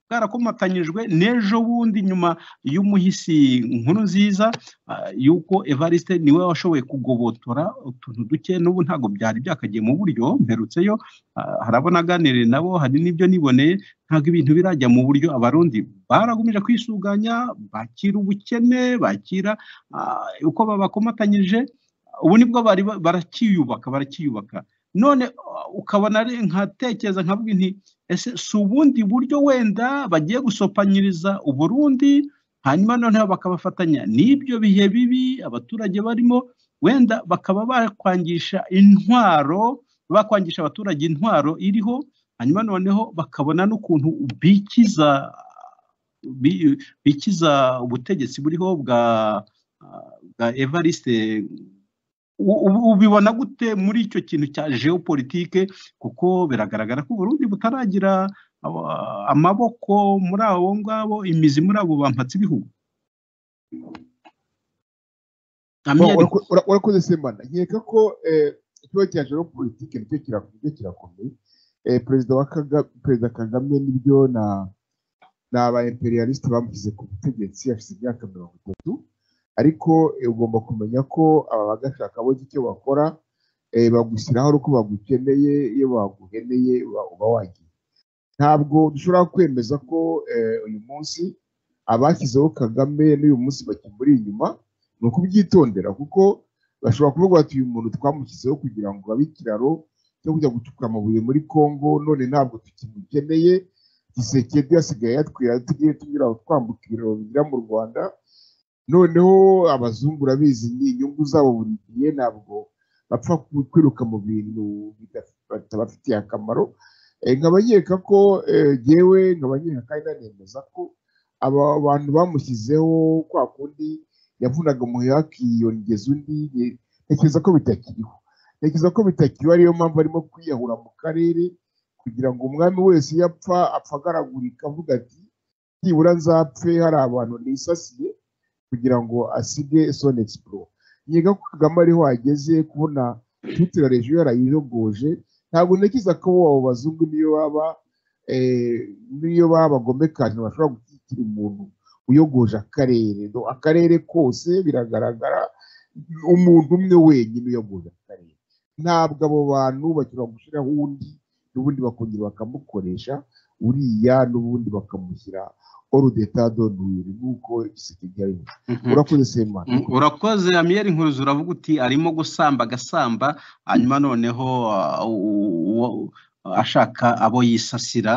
bwarakomatanyijwe n'ejo bundi nyuma y'umuhisi nkuru nziza ah, y'uko evariste niwe washoboye kugobotora utuntu duke n'ubu ntabwo byari byakagiye mu buryo mperutseyo ah, hari abo naganiriye nabo hari n'ibyo niboneye ntabwo ibintu birajya mu buryo abarundi baragumeje kwisuganya bakira ubukene bakira ah, uko babakomatanyije ubu nibwo bari ba- barakiyubaka barakiyubaka none ah, ukabona ari- nkatekereza nkavuga nti ese si ubundi buryo wenda bagiye gusopanyiriza uburundi hanyuma noneho bakabafatanya n'ibyo bihe bibi abaturage barimo wenda bakaba bakwangisha intwaro bakwangisha abaturage intwaro iriho hanyuma noneho bakabona n'ukuntu bikiza bi- bikiza ubutegetsi buriho bwa bwa evariste U- u- ubibona gute muri icyo kintu cya geopolitike kuko biragaragara ko uburundi butaragira aba- amaboko muri abo ngabo imizi muri abo bampatse ibihugu Amyeri, Ura- ura- urakoze semana nkeka ko eh, ikibazo cya joro politike nicyo kira- nicyo kirakomeye Eh, perezida wa Kaga- perezida kagame nibyo na ni aba imperialiste bamushyize ku butegetsi afite imyaka mirongo itatu ariko eh, ugomba kumenya ko aba bagashaka bose icyo bakora eh, bagushyiraho ari uko bagukeneye iyo baguheneye uba- uba wagiye ntabwo dushobora kwemeza ko eh, uyu munsi abashyizeho kagame n'uyu munsi bakimuri inyuma ni ukubyitondera kuko bashobora kuvuga bati uyu muntu twamushyizeho kugira ngo abe ikiraro cyo kujya gucukura amabuye muri congo none ntabwo tukimukeneye gisekedi asigaye yatwira tugiye tunyura twambuka ibiraro binyura mu rwanda noneho abazungu urabizi ni inyungu zabo buri gihe ntabwo bapfa ku- kwiruka mu bintu bidaf- batabafitiye akamaro Eh, nkaba nkeka ko eh, jyewe nkaba nkeka kandi nanemeza ko aba bantu bamushyizeho kwa kundi yavunaga umuheha akiyongeza undi ye- ntekereza ko bitakiriho ntekereza ko bitakiriho ariyo mpamvu arimo kwiyahura mu karere kugira ngo umwami wese iyo apfa apfa agaragurika avuga ati nibura nzapfe hari abantu nisasiye kugira ngo asige sonexpro yiga ko kagame ariho ageze kubona twitira rejo yarayijogoje ntabwo ntekereza ko abo bazungu niyo baba niyo baba bagomekanye bashobora gushyigikira umuntu uyogoje akarere No, akarere kose biragaragara umuntu umwe wenyine uyogoje akarere ntabwo abo bantu bashobora gushyiraho undi n'ubundi bakongera bakamukoresha uriya n'ubundi bakamushyira orudetado nuyiri nk'uko isigaye abivuga urakoze semana Mm, urakoze amiyeri nkuruzi uravuga uti arimo gusamba agasamba hanyuma noneho ah, u- uwo- ashaka abo yisasira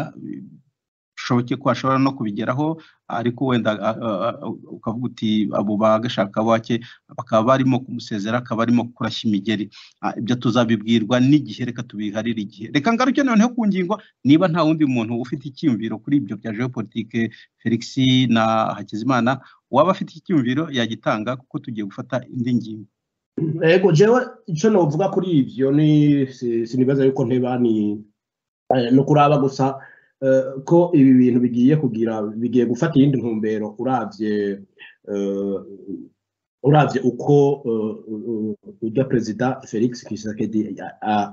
bishoboke ko ashobora no kubigeraho ariko wenda ah, ah, ukavuga uti abo bagashaka bake bakaba barimo kumusezera akaba arimo kurashya imigeri Ah, ibyo tuzabibwirwa n'igihe reka tubiharire igihe reka ngaruke noneho ku ngingo niba nta wundi muntu ufite icyiyumviro kuri ibyo bya geopolitike felix na hakizimana uwaba afite icyumviro yagitanga kuko tugiye gufata indi ngingo ego jewe icyo navuga kuri ibyo ni si- sinibaza yuko nteba ni eh, no kuraba gusa eh, ko ibi bintu bigiye kugira bigiye gufata iyindi ntumbero uravye eh, uravye uko eh, u- u- urya perezida felix Tshisekedi a- a-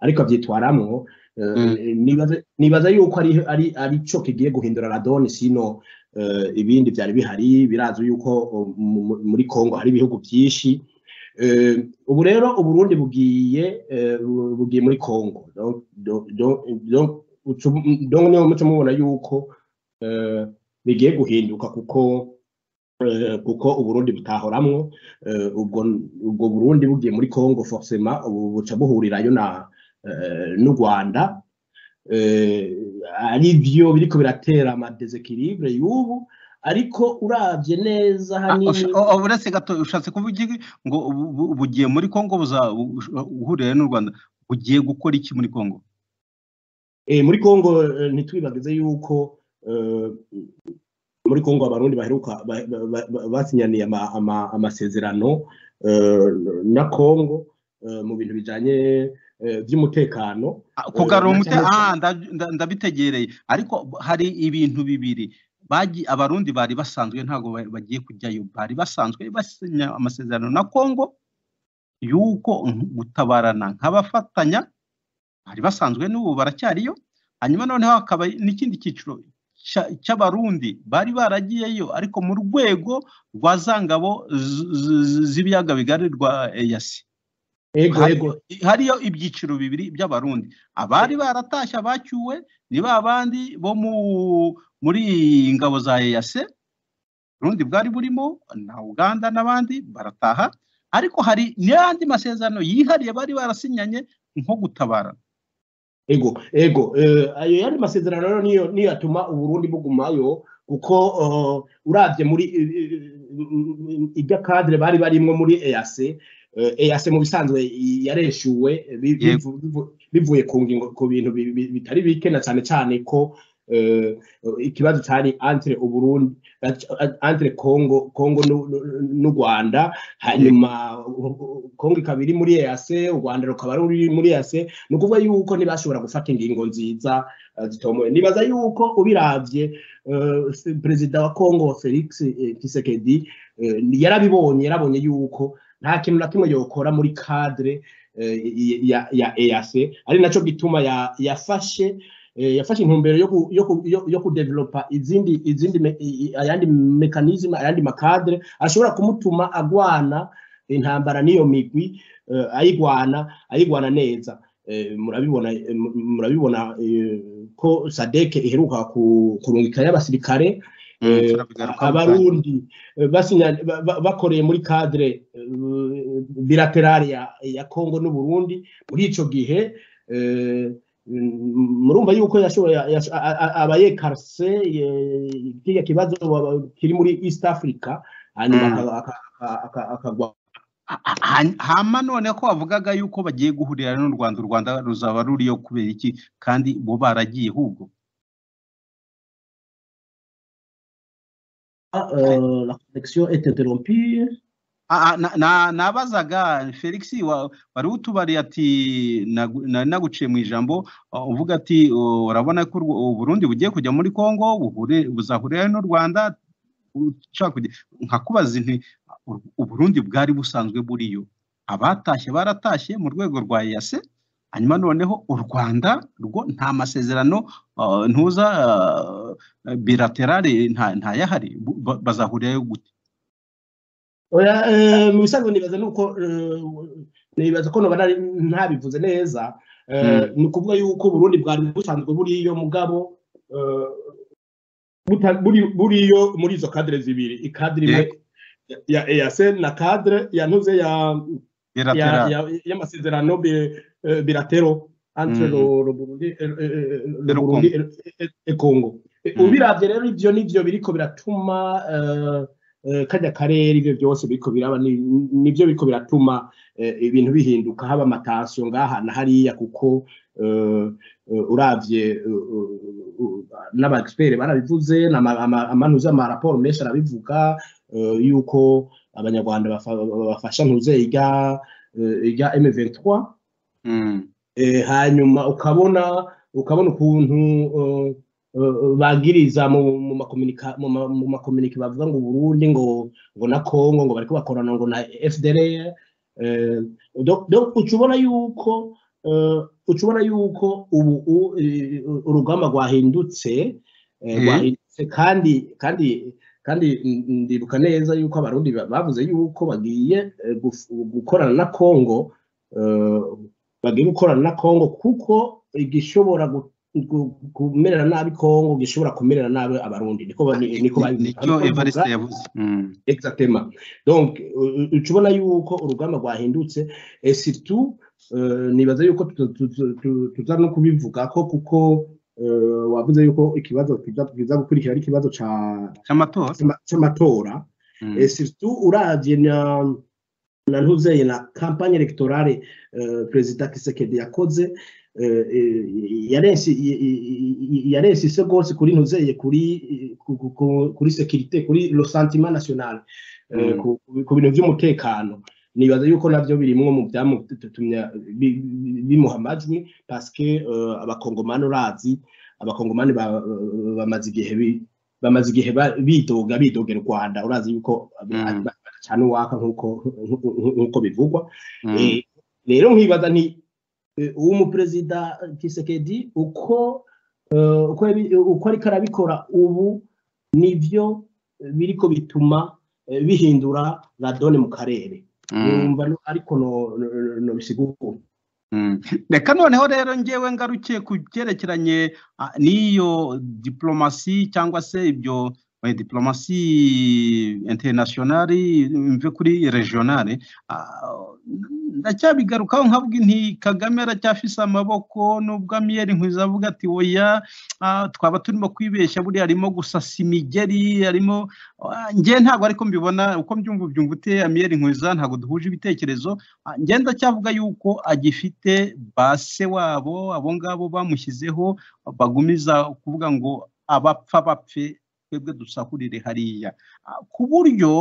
ariko abyitwaramo eh, Mm. nibaza- nibaza yuko ari ari ari cyo kigiye guhindura radoni sino eh, ibindi byari bihari birazwi yuko oh, mu- mu- muri kongo hari ibihugu byinshi Eh, ubu rero uburundi bugiye eh, bu- bugiye muri congo Donc- donc- donc- donc ucu- donc niyo muco mubona yuko eh, bigiye guhinduka kuko eh, kuko uburundi butahoramwo eh, ubwo ubwo burundi bugiye muri congo forcément ubu buca buhurirayo na eh, n'u rwanda eh, ari byo biriko biratera amadesekiribre y'ubu ariko uravye neza hanini uretse gato ushatse kuvuga iki ngo bu- bu- bugiye muri kongo buza- bu- uhurira n'u rwanda bugiye gukora iki muri kongo Eh, muri congo eh, ntitwibagize yuko eh, muri congo abarundi baheruka ba- ba- ba- ba- basinyaniye ama- ama- amasezerano eh, na congo eh, mu bintu bijanye eh, by'umutekano Ah, kugarura Eh, umutekano ndetse- ah, nda- nda- ndabitegereye ariko hari ibintu bibiri Bagi- abarundi bari basanzwe ntabwo ba- bagiye kujyayo bari basanzwe basinya amasezerano na kongo y'uko gutabarana nk'abafatanya bari basanzwe n'ubu baracyariyo hanyuma noneho hakaba n'ikindi cyiciro cya- cy'abarundi bari baragiyeyo ariko mu rwego rwa za ngabo z- z- z- z'ibiyaga bigari rwa eyasi ego hari- ego hariyo ibyiciro bibiri by'abarundi abari baratashye abacyuwe ni ba bandi bo mu muri ingabo za eyase urundi bwari burimo na uganda n'abandi barataha ariko hari n'andi masezerano yihariye bari barasinyanye nko gutabara ego ego eh, ayo yandi masezerano rero niyo niyo atuma uburundi bugumayo kuko eh, uravye muri irya kadire bari barimwo muri EAC eh, EAC mu bisanzwe i- yareshuwe bi- Yego. bivu- bivu- bivuye ku ngingo ku bintu bi- bi- bitari bike na cyane cyane ko eh, ikibazo cyari entre uburundi entre congo congo n'u- n'u- n'u rwanda hanyuma u- u- congo ikaba iri muri EAC u rwanda rukaba ruri muri EAC ni ukuvuga yuko ntibashobora gufata ingingo nziza eh, zitomoye nibaza yuko ubiravye eh, se- perezida wa congo felix eh, Tshisekedi eh, ni- yarabibonye yarabonye yuko nta kintu na kimwe yokora muri cadre eh, i- ya ya EAC ari naco gituma ya- yafashe eh, yafashe intumbero yo ku- yo ku- yo- yo kudevelopa izindi izindi me- i- i- ayandi mekanizme ayandi makadre ashobora kumutuma agwana intambara n'iyo migwi eh, ayigwana ayigwana neza Eh, murabibona eh, mu- murabibona eh, ko sadeke iheruka ku- kurungikayo abasirikare eh, turabigarukaho abarundi eh, basinya- ba- ba- bakoreye muri cadre eh, bilaterale ya, ya congo n'uburundi muri ico gihe eh, mm, murumva yuko yashoboye abayekarse kiriya kibazo baba- kiri muri east africa hanyuma Mm. aka- aka- aka- aka- akagwa Ha- hama none ko bavugaga yuko bagiye guhurira n'u rwanda u rwanda ruzaba ruriyo kubera iki kandi bo baragiye ahubwo eh, la connexion est interrompue Ah, ah, na- na- nabazaga felix wa- wari utubariye ati nagu- nari naguciye mu ijambo ah, uvuga ati "Oh, urabona ko u burundi bugiye kujya muri congo buhure- buzahurira n'u rwanda ushaka kujya nkakubaza nti u Burundi bwari busanzwe buriyo abatashye baratashye mu rwego rwa EAC hanyuma noneho u rwanda rwo nta masezerano ah, ntuza ah, bilaterale nta- ntayahari Bu- ba- bazahurirayo gute oya eh, mu bisanzwe nibaza nuko eh, nibaza ko noba nari ntabivuze neza eh, ni ukuvuga yuko uburundi bwari busanzwe buriyo mugabo eh, buta- buri- buriyo muri izo kadire zibiri ikadire imwe ya eas na kadire yantuze ya ya- bilaterale ya- y'amasezerano bi- eh, bilatero entre Mm. lo- lo Burundi eh, eh, E lo lo Burundi e- e- e Congo Eh, Mm. ubiravye rero ivyo nivyo biriko biratuma eh, eh, kajya karere ivyo byose biriko biraba ni- nivyo biriko biratuma eh, ibintu bihinduka haba amatasiyo ngaha na hariya kuko eh, eh, uravye eh, eh, eh, n'abagipere barabivuze n'ama- ama- amanuze amaraporo menshi arabivuga eh, yuko abanyarwanda bafa- bafasha ntuzeiga ijya M23 Mm, eh, hanyuma ukabona ukabona ukuntu eh, eh, bagiriza mu mu makomunika- mu ma- mu makomunike bavuga ngo Burundi ngo ngo na Congo ngo bariko bakorana ngo na FDLR eh, donc- donc uca ubona yuko eh, uca ubona yuko ubu u- eh, urugamba rwahindutse eh, Mhm. rwahindutse kandi kandi kandi n- ndibuka neza yuko abarundi ba- bavuze yuko bagiye eh, guf- gukorana na Congo eh, bagiye gukorana na kongo kuko igishobora gu- gu- kumerera nabi kongo gishobora kumerera nabi abarundi niko ba- ni- niko ba- nicyo niko evariste babivuga. yavuze Mm, Exactement. donc u- u- uca ubona yuko urugamba rwahindutse et surtout eh, nibaza yuko tuza- tuza- tu- tuza no kubivuga ko kuko eh, wavuze yuko ikibazo tuza tuza gukurikira ari ikibazo ca- cy'amatora c'ama- c'amatora Mm, et surtout uravye na na ntuzeye na campagne electorale eh, perezida Kisekedi yakoze eh, eh, yarensi y- y- y- yarensise rwose kuri ntuzeye kuri ku- ku- ku- kuri securite kuri lo sentiment national eh, Mm. ku ku bintu by'umutekano nibaza yuko nabyo birimwo mu byamutumye bi- bi- bimuha amajwi parce que eh, abakongomani urazi abakongomani ba- bamaze igihe bi- bamaze igihe ba- bidoga bidogera u rwanda urazi yuko Mm. cyane uwaka nk'uko nk'uko- nk'uko bivugwa mm, Eh, rero nkibaza nti eh, uw'umuperezida kisekedi uko eh, uko yabi- uko ariko arabikora ubu nibyo eh, biriko bituma eh, bihindura radone mu karere mm. numva no- ariko no- no- no- no bisigura Mm. reka noneho rero ngewe ngarukiye ku byerekeranye ah, n'iyo diplomasi cyangwa se ibyo eh, diplomasi internationale mve kuri regionale ah, ndacyabigarukaho nkavuga nti kagame aracyafise amaboko nubwo amiyeri nkwiza avuga ati oya ah, twaba turimo kwibeshya buriya arimo gusasa imigeri arimo ah, njye ntabwo ariko mbibona uko mbyumva ubyumva ute amiyeri nkwiza ntabwo duhuje ibitekerezo Ah, njye ndacyavuga yuko agifite base wabo abo ngabo bamushyizeho bagumiza kuvuga ngo abapfa bapfe twebwe dusahurire hariya Ah, ku buryo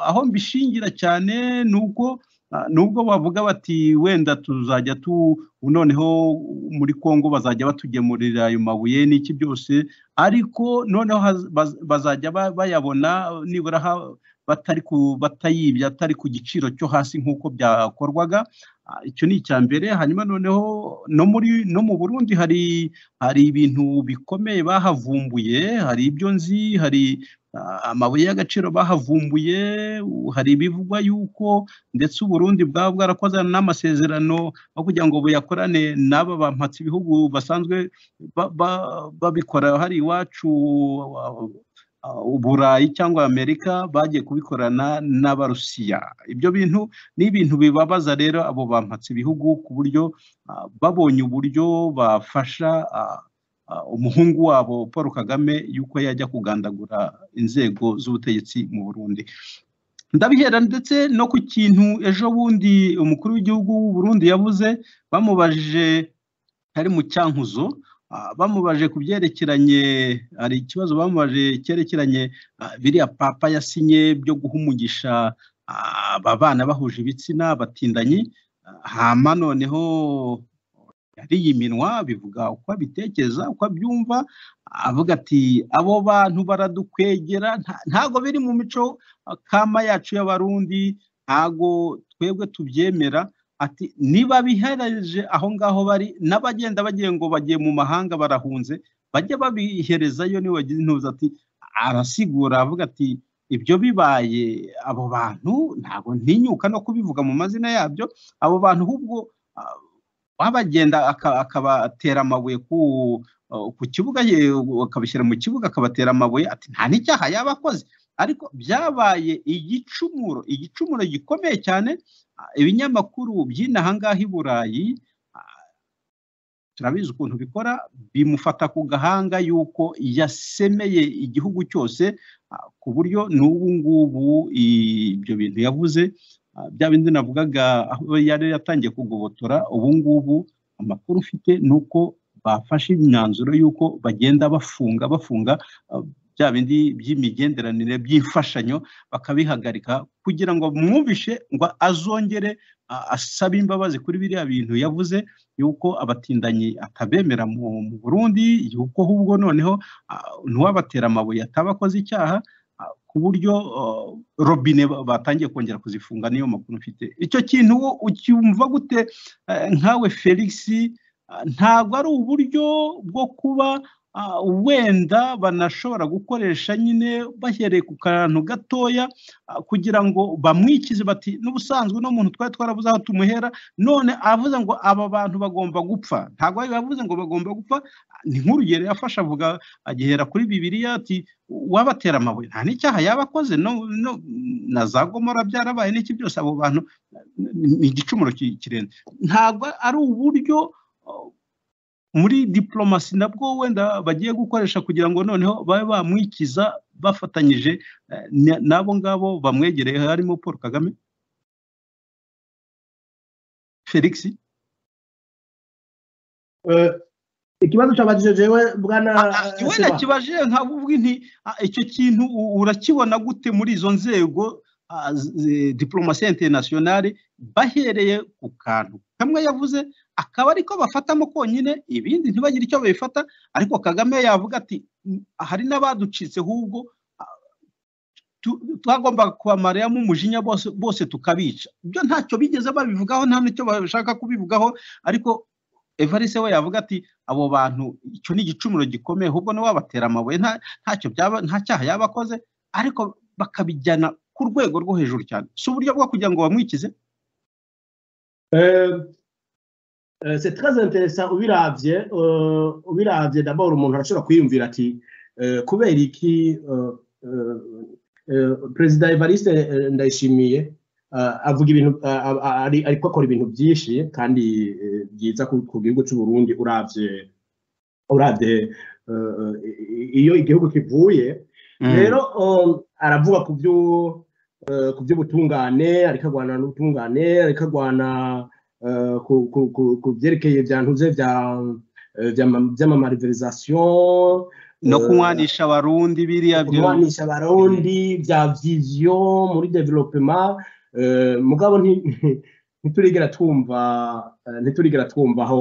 aho mbishingira cyane ni uko ah, nubwo bavuga bati wenda tuzajya tu noneho muri kongo bazajya batugemurira ayo mabuye n'iki byose ariko noneho haz- baz- bazajya ba- bayabona nibura ha- batari ku batayibye atari ku giciro cyo hasi nk'uko byakorwaga Ah, icyo ni icya mbere hanyuma noneho no muri no mu burundi hari hari ibintu bikomeye bahavumbuye hari ibyo nzi hari ah, amabuye y'agaciro bahavumbuye u- hari ibivugwa yuko ndetse uburundi bwaba bwarakoze n'amasezerano aho kugira ngo buyakorane n'aba bampatse ibihugu basanzwe ba- ba- babikora hari iwacu ah, Uh, uburayi cyangwa amerika bagiye kubikorana n'abarusiya ibyo bintu ni ibintu bibabaza rero abo bampatse ibihugu ku buryo uh, babonye uburyo bafasha uh, uh, umuhungu wabo paul kagame yuko yajya kugandagura inzego z'ubutegetsi mu burundi ndabihera ndetse no ku kintu ejo bundi umukuru w'igihugu w'uburundi yavuze bamubajije ari mu cyankuzo ah, bamubaje ku byerekeranye hari ikibazo bamubaje cyerekeranye ah, biriya papa yasinye byo guha umugisha ah, aba bana bahuje ibitsina batindanyi ah, hama noneho yari yiminwa bivuga uko abitekereza uko abyumva avuga ati abo bantu baradukwegera nta- ntago biri mu mico ah, kama yacu y'abarundi ntago twebwe tubyemera ati niba bihereje aho ngaho bari n'abagenda bagiye ngo bagiye mu mahanga barahunze bajye babiherezayo niwe wagize intuza ati arasigura avuga ati ibyo bibaye abo bantu ntabwo ntinyuka no kubivuga mu mazina yabyo abo bantu ahubwo ah, wabagenda aka- akabatera amabuye ku ku kibuga ye- akabishyira mu kibuga akabatera amabuye ati nta n'icyaha yaba akoze ariko byabaye igicumuro igicumuro gikomeye cyane ah, ibinyamakuru by'inaha ngaha i burayi ah, turabizi ukuntu bikora bimufata ku gahanga yuko yasemeye igihugu cyose ah, ku buryo n'ubu ngubu ibyo bintu yavuze ah, bya bindi navugaga aho yari yatangiye kugobotora ubu ngubu amakuru ufite ni uko bafashe imyanzuro y'uko bagenda bafunga bafunga ah, bya bindi by'imigenderanire by'imfashanyo bakabihagarika kugira ngo mwumvishe ngo azongere ah, asabe imbabazi kuri biriya bintu yavuze yuko abatindanyi atabemera mu mu burundi yuko ahubwo noneho ah, ntiwabatera amabuye atabakoze icyaha ah, ku buryo ah, robine ba- batangiye kongera kuzifunga niyo makuru mfite icyo kintu wo ucyumva gute eh, nkawe felix ah, ntabwo ari uburyo bwo kuba ah, wenda banashobora gukoresha nyine bahereye ku kantu gatoya ah, kugira ngo bamwikize bati n'ubusanzwe uno muntu twari twarabuze aho tumuhera none avuze ngo aba bantu bagomba gupfa ntabwo yavuze ngo bagomba gupfa ni nk'urugero yafashe avuga agihera kuri bibiliya ati wabatera amabuye nta n'icyaha yaba akoze no, no, na za gomora byarabaye n'iki byose abo bantu ni ni igicumuro ki- kirenze ntabwo ari uburyo uh, muri diplomasi nabwo wenda bagiye gukoresha kugira ngo noneho babe bamwikiza bafatanyije eh, na- n'abo ngabo bamwegereye harimo paul kagame felix Eh, ikibazo cyabajije jewe bwana eh, iwe Seba. nakibaje nkavuga nti ah, icyo kintu u- urakibona gute muri izo nzego ah, z- eh, diplomasi internationale bahereye ku kantu kamwe yavuze akaba ariko bafatamo konyine ibindi ntibagire icyo babifata ariko kagame yavuga ati "Mm, hari n'abaducitse ahubwo ah, tu- twagombaga kubamaramo umujinya bose bose tukabica ibyo ntacyo bigeze babivugaho nta n'icyo bashaka kubivugaho ariko evariste we yavuga ati abo bantu icyo ni igicumuro gikomeye ahubwo nibo babatera amabuye nta ntacyo byaba nta cyaha yaba akoze ariko bakabijyana ku rwego rwo hejuru cyane si uburyo bwo kugira ngo bamwikize Euh, euh, c'est très intéressant ubiravye euh, ubiravye d'abord umuntu arashobora kwiyumvira ati euh, kubera iki euh, euh, euh, perezida evariste euh, ndayishimiye euh, avuga ibintu euh, a- a- ari- ariko akora ibintu byinshi kandi euh, byiza ku ku gihugu cy'u burundi uravye uravye euh, euh, i- iyo igihugu kivuye rero um, aravuga ku byo eh, ku by'ubutungane ariko agwana n'ubutungane ariko agwana eh, ku- ku- ku- ku byerekeye bya ntuze bya eh, by'ama- by'amamariverizasiyo no eh, kunywanisha abarundi biriya byo kurwanisha abarundi bya viziyo muri developema eh, mugabo nti- ntiturigera twumva eh, ntiturigera twumva aho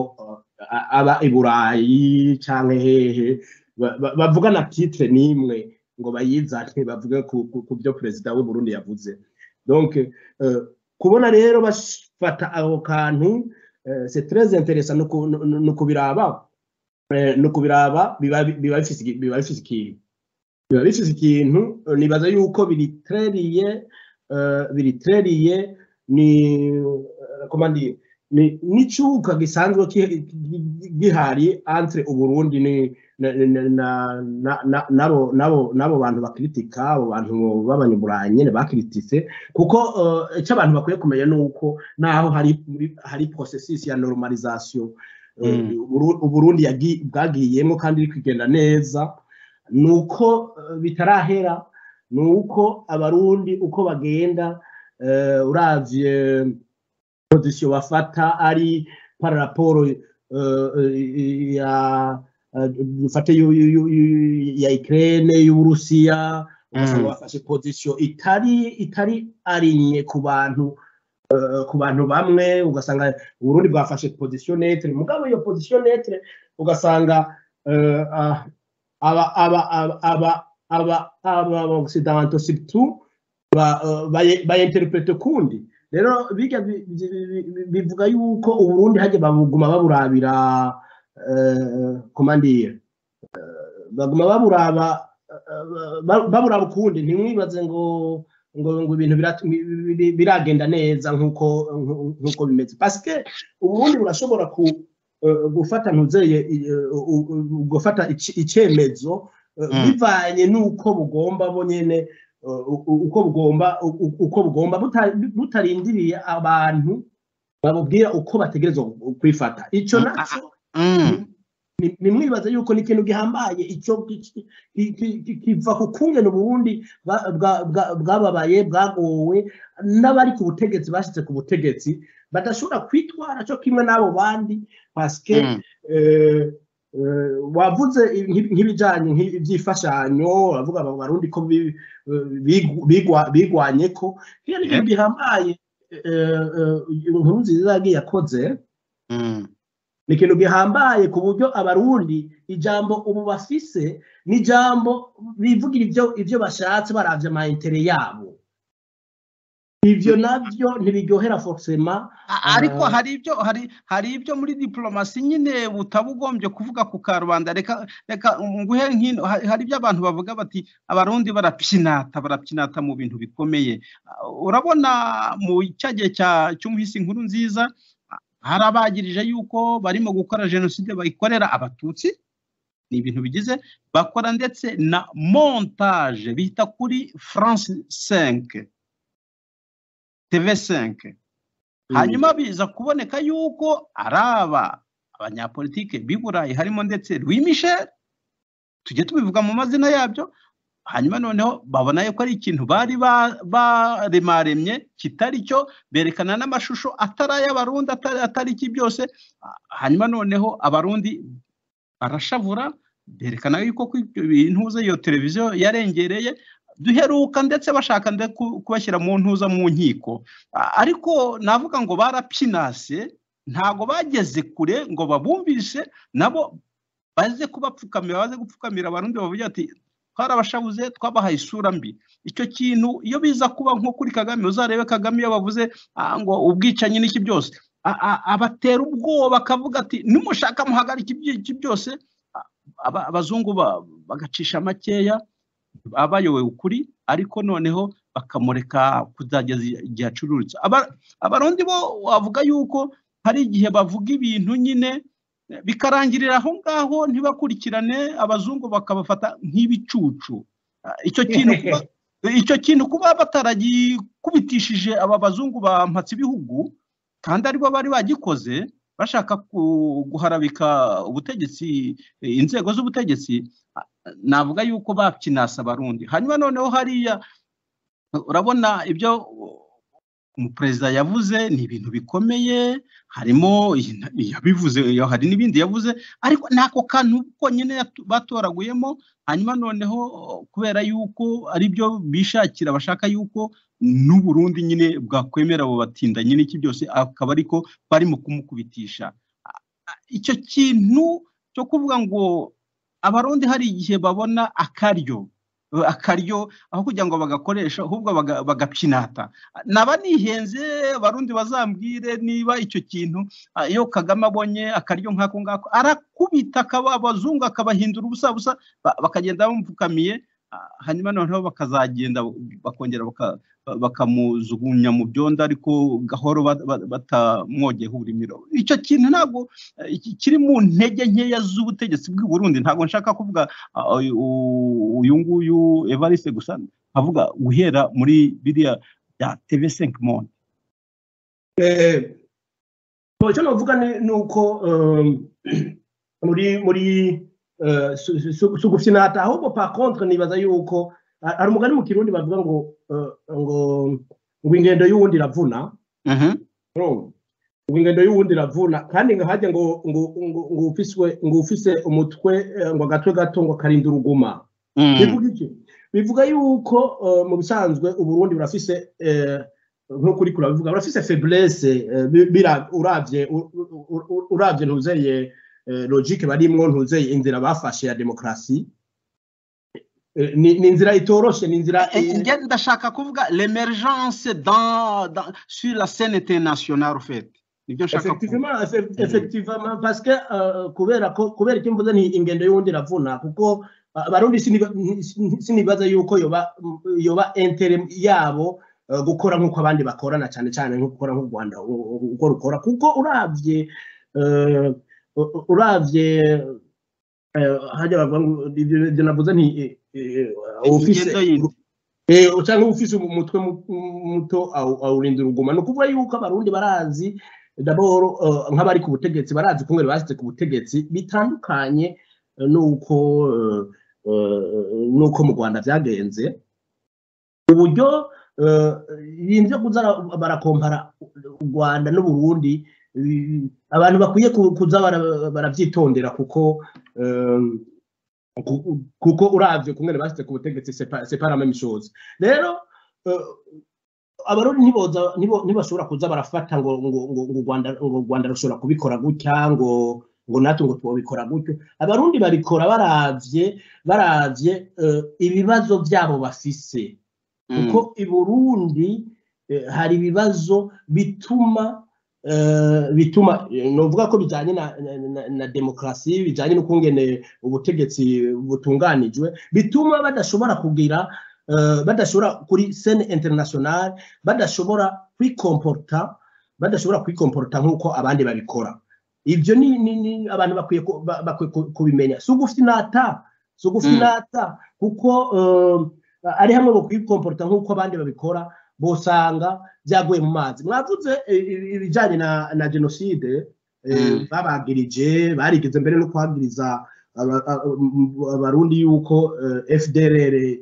eh, aba i burayi cyangwa hehe ba- ba- bavugana titre n'imwe ngo bayizane bavuge ku- ku ku byo perezida w'u Burundi yavuze donc eh, kubona rero bafata ako kantu eh, c'est très intéressant no ku- no- no- no kubiraba eh, no kubiraba biba biba bifise iki- biba bifise ikintu biba bifise ikintu eh, nibaza yuko biritreriye eh, biritreriye ni eh, comment dire ni n'icuka gisanzwe ki- gihari entre uburundi ni na- na- na- na- na- nabo nabo nabo bantu bakritika abo bantu b'abanyaburayi nyine bakiritise kuko eh, icyo abantu bakwiye kumenya ni uko naho hari hari processus ya normalisation eh, Mm. Uburu- uburundi yagi- bwagiyemo kandi iri kugenda neza nuko eh, bitarahera nuko abarundi uko bagenda eh, uravye position bafata ari par rapport eh, eh, ya eh, dufate yu- yu- yu- yu- ya Ukraine y'Uburusiya ugasanga Mm. bafashe position itari itari arinye ku bantu eh, ku bantu bamwe ugasanga uburundi bwafashe position netre mugabo iyo position netre ugasanga eh, ah, aba aba aba aba aba aba occidentaux surtout ba- eh, baye- bayinterprete kundi rero bijya bi- bi- bi- bi- bivuga yuko uburundi hajya babuguma baburabira eh, komandire Eh, baguma baburaba eh, ba- baburaba ukundi ntimwibaze ngo ngo ngo ibintu birat- bi- bi- bi- biragenda neza nk'uko nku- nkuko bimeze pasike uburundi burashobora ku eh, gufata ntuzeye gufata ici- icyemezo eh, Mm. bivanye n'uko bugomba bo nyene eh, u- u- uko bugomba u- u- uko bugomba buta- butarindiriye abantu babubwira uko bategerezwa kwifata icyo Mm, naco Mm. ni- nimwibaze yuko ni ikintu gihambaye icyo ki- ki- ki- ki- kiva ku kungene uburundi bwa- bwa- bwa- bwababaye bwagowe n'abari ku butegetsi bashyize ku butegetsi badashobora kwitwara cyo kimwe n'abo bandi pasike Mm. eh, eh, wavuze nk'i- nk'ibijanye nk'i- iby'imfashanyo bavuga ngo abarundi ko bi- eh, bigu- bigwa- bigwanye ko iyo ni ikintu gihambaye eh, eh, inkuru nziza yagiye yakoze Mm. ni ikintu gihambaye ku buryo abarundi ijambo ubu bafise ni ijambo bivugira ibyo ibyo bashatse baravye amayetere yabo ivyo navyo ntibiryohera forusema A- ariko Ah. hari ibyo hari hari ibyo muri diplomasi nyine butabugombye kuvuga ku karubanda reka reka nguhe nkino ha- hari ibyo abantu bavuga bati abarundi barapyinata barapyinata mu bintu bikomeye Ah, urabona mu cya gihe cya cy'umuhisi inkuru nziza ah, hari abagirije yuko barimo gukora jenoside bayikorera abatutsi ni ibintu bigize bakora ndetse na montage bita kuri France 5 TV 5 hanyuma biza kuboneka yuko ari aba abanyapolitike b'i burayi harimo ndetse Louis Michel tujye tubivuga mu mazina yabyo hanyuma noneho babona yuko ari ikintu bari ba- baremaremye kitari cyo berekana n'amashusho atari ay'abarundi atari atari iki byose Ah, hanyuma noneho abarundi barashavura berekana yuko ko ibyo bintuza iyo televiziyo yarengereye duheruka ndetse bashaka nde- ku- kubashyira mu ntuza mu nkiko A- ariko navuga ngo barapyinase ntago bageze kure ngo babumvishe nabo baze kubapfukamira baze gupfukamira abarundi bavuga ati twarabashabuze twabahaye isura mbi icyo kintu iyo biza kuba nko kuri kagame uzarebe kagame iyo bavuze "Ah, ngo ubwicanyi n'iki byose a- a- abatera ubwoba akavuga ati nimushaka muhagarika ibyo iki byose A- aba- abazungu ba- bagacisha makeya abayoboye ukuri ariko noneho bakamureka kuzageza igihe acururitse Aba- abarundi bo wavuga yuko hari igihe bavuga ibintu nyine eh, bikarangirira aho ngaho ntibakurikirane abazungu bakabafata nk'ibicucu Ah, icyo kintu kuba, icyo kintu kuba bataragikubitishije aba bazungu bampatse ibihugu kandi aribo bari bagikoze bashaka ku- guharabika ubutegetsi eh, inzego z'ubutegetsi ah, navuga yuko bapyinasa abarundi hanyuma noneho hariya urabona ibyo umuperezida yavuze ni ibintu bikomeye harimo iyi- yabivuze hari n'ibindi yavuze ariko n'ako kantu konyine yatu- batoraguyemo hanyuma noneho kubera yuko ari byo bishakira bashaka yuko n'u Burundi nyine bwakwemera abo batindanyi n'iki byose akaba ariko barimo kumukubitisha A- a- icyo kintu cyo kuvuga ngo abarundi hari igihe babona akaryo akaryo aho kugira ngo bagakoresha ahubwo baga- bagapyinata naba nihenze abarundi bazambwire niba icyo kintu ah, iyo kagame abonye akaryo nk'ako ngako arakubita akaba abazungu akabahindura ubusa busa ba- bakagenda bamupfukamiye ah, hanyuma noneho bakazagenda bakongera baka- bakamujugunya mu byondo ariko gahoro ba- ba- batamwogeyeho uburimiro icyo kintu ntabwo eh, iki- kiri mu ntege nkeya z'ubutegetsi bw'i Burundi ntabwo nshaka kuvuga ah, uyu uyu nguyu evariste gusa nkavuga guhera muri biriya bya tv 5 monde icyo navuga ni- ni uko eh, muri muri eh, su- su- su- su gufinata ahubwo par contre nibaza yuko ah, hari umugani mu kirundi bavuga ngo eh, ngo ngo ingendo y'uwundi iravuna Wrong. Ubu ingendo y'uwundi iravuna kandi ngo hajye ngo ngo ngo ngo ufiswe ngo ufise umutwe eh, ngo agatwe gato ngo karinda uruguma bivuga iki bivuga yuko eh, mu bisanzwe uburundi burafise eh, nk'uko uri kurabivuga burafise faiblesse eh, bi- bira- uravye u- u- u- uravye ntuzeye eh, logique barimwo ntuzeye inzira bafashe ya demokarasi Eh, ni ni inzira itoroshye ni inzira eh, njye ndashaka kuvuga l'emergence dans dans- sur la scène internationale ufite nibyo nshaka kuvuga effectivement eff- effectivement parce que eh, kubera ko kubera icyo mvuze ni ingendo y'undi iravuna kuko eh, abarundi siniba- sin- sinibaza yuko yoba yoba intere yabo eh, gukora nk'uko abandi bakora na cyane cyane nko gukora nk'u rwanda u- u- uko rukora kuko uravye eh, u- u- uravye eh, hajya bavuga ngo ibyo ibyo navuze nti eh, eh, ufise- ingendo yindi Eh, cyangwa uba ufise umutwe mu- muto awu- awurinda uruguma ni ukuvuga yuko abarundi barazi daboro eh, nk'abari ku butegetsi barazi kumwe bashyize ku butegetsi bitandukanye eh, n'uko eh, eh, n'uko mu rwanda byagenze uburyo eh, ibintu byo kuza barakompara u rwanda n'uburundi eh, abantu bakwiye ku- kuza bara- barabyitondera kuko eh, ku- kuko uravye kungene bashyize ku butegetsi separa meme chose rero eh, abarundi ntiboza ntibo- ntibashobora kuza barafata ngo ngo ngo ngo u rwanda ngo u rwanda rushobora kubikora gutya ngo ngo natwe ngo twobikora gutyo abarundi babikora baravye baravye eh, ibibazo vyabo bafise kuko i burundi eh, hari ibibazo bituma eh, bituma eh, novuga ko bijyanye na, na, na, na demokarasi bijyanye n'ukungene ubutegetsi butunganijwe bituma badashobora kugira eh, badashobora kuri sene internationale badashobora kwikomporta badashobora kwikomporta nk'uko abandi babikora ibyo ni, ni, ni abantu bakwiye ku- ba- bakwiye ku- kubimenya si ugufi nata si ugufi Mm. nata kuko eh, ari hamwe mu kwikomporta nk'uko abandi babikora bosanga byaguye mu mazi mwavuze eh, eh, ibijyanye na, na jenoside eh, Mm. babagirije barigeze mbere no kwagiriza aba- a- m- abarundi yuko eh, fdrr eh,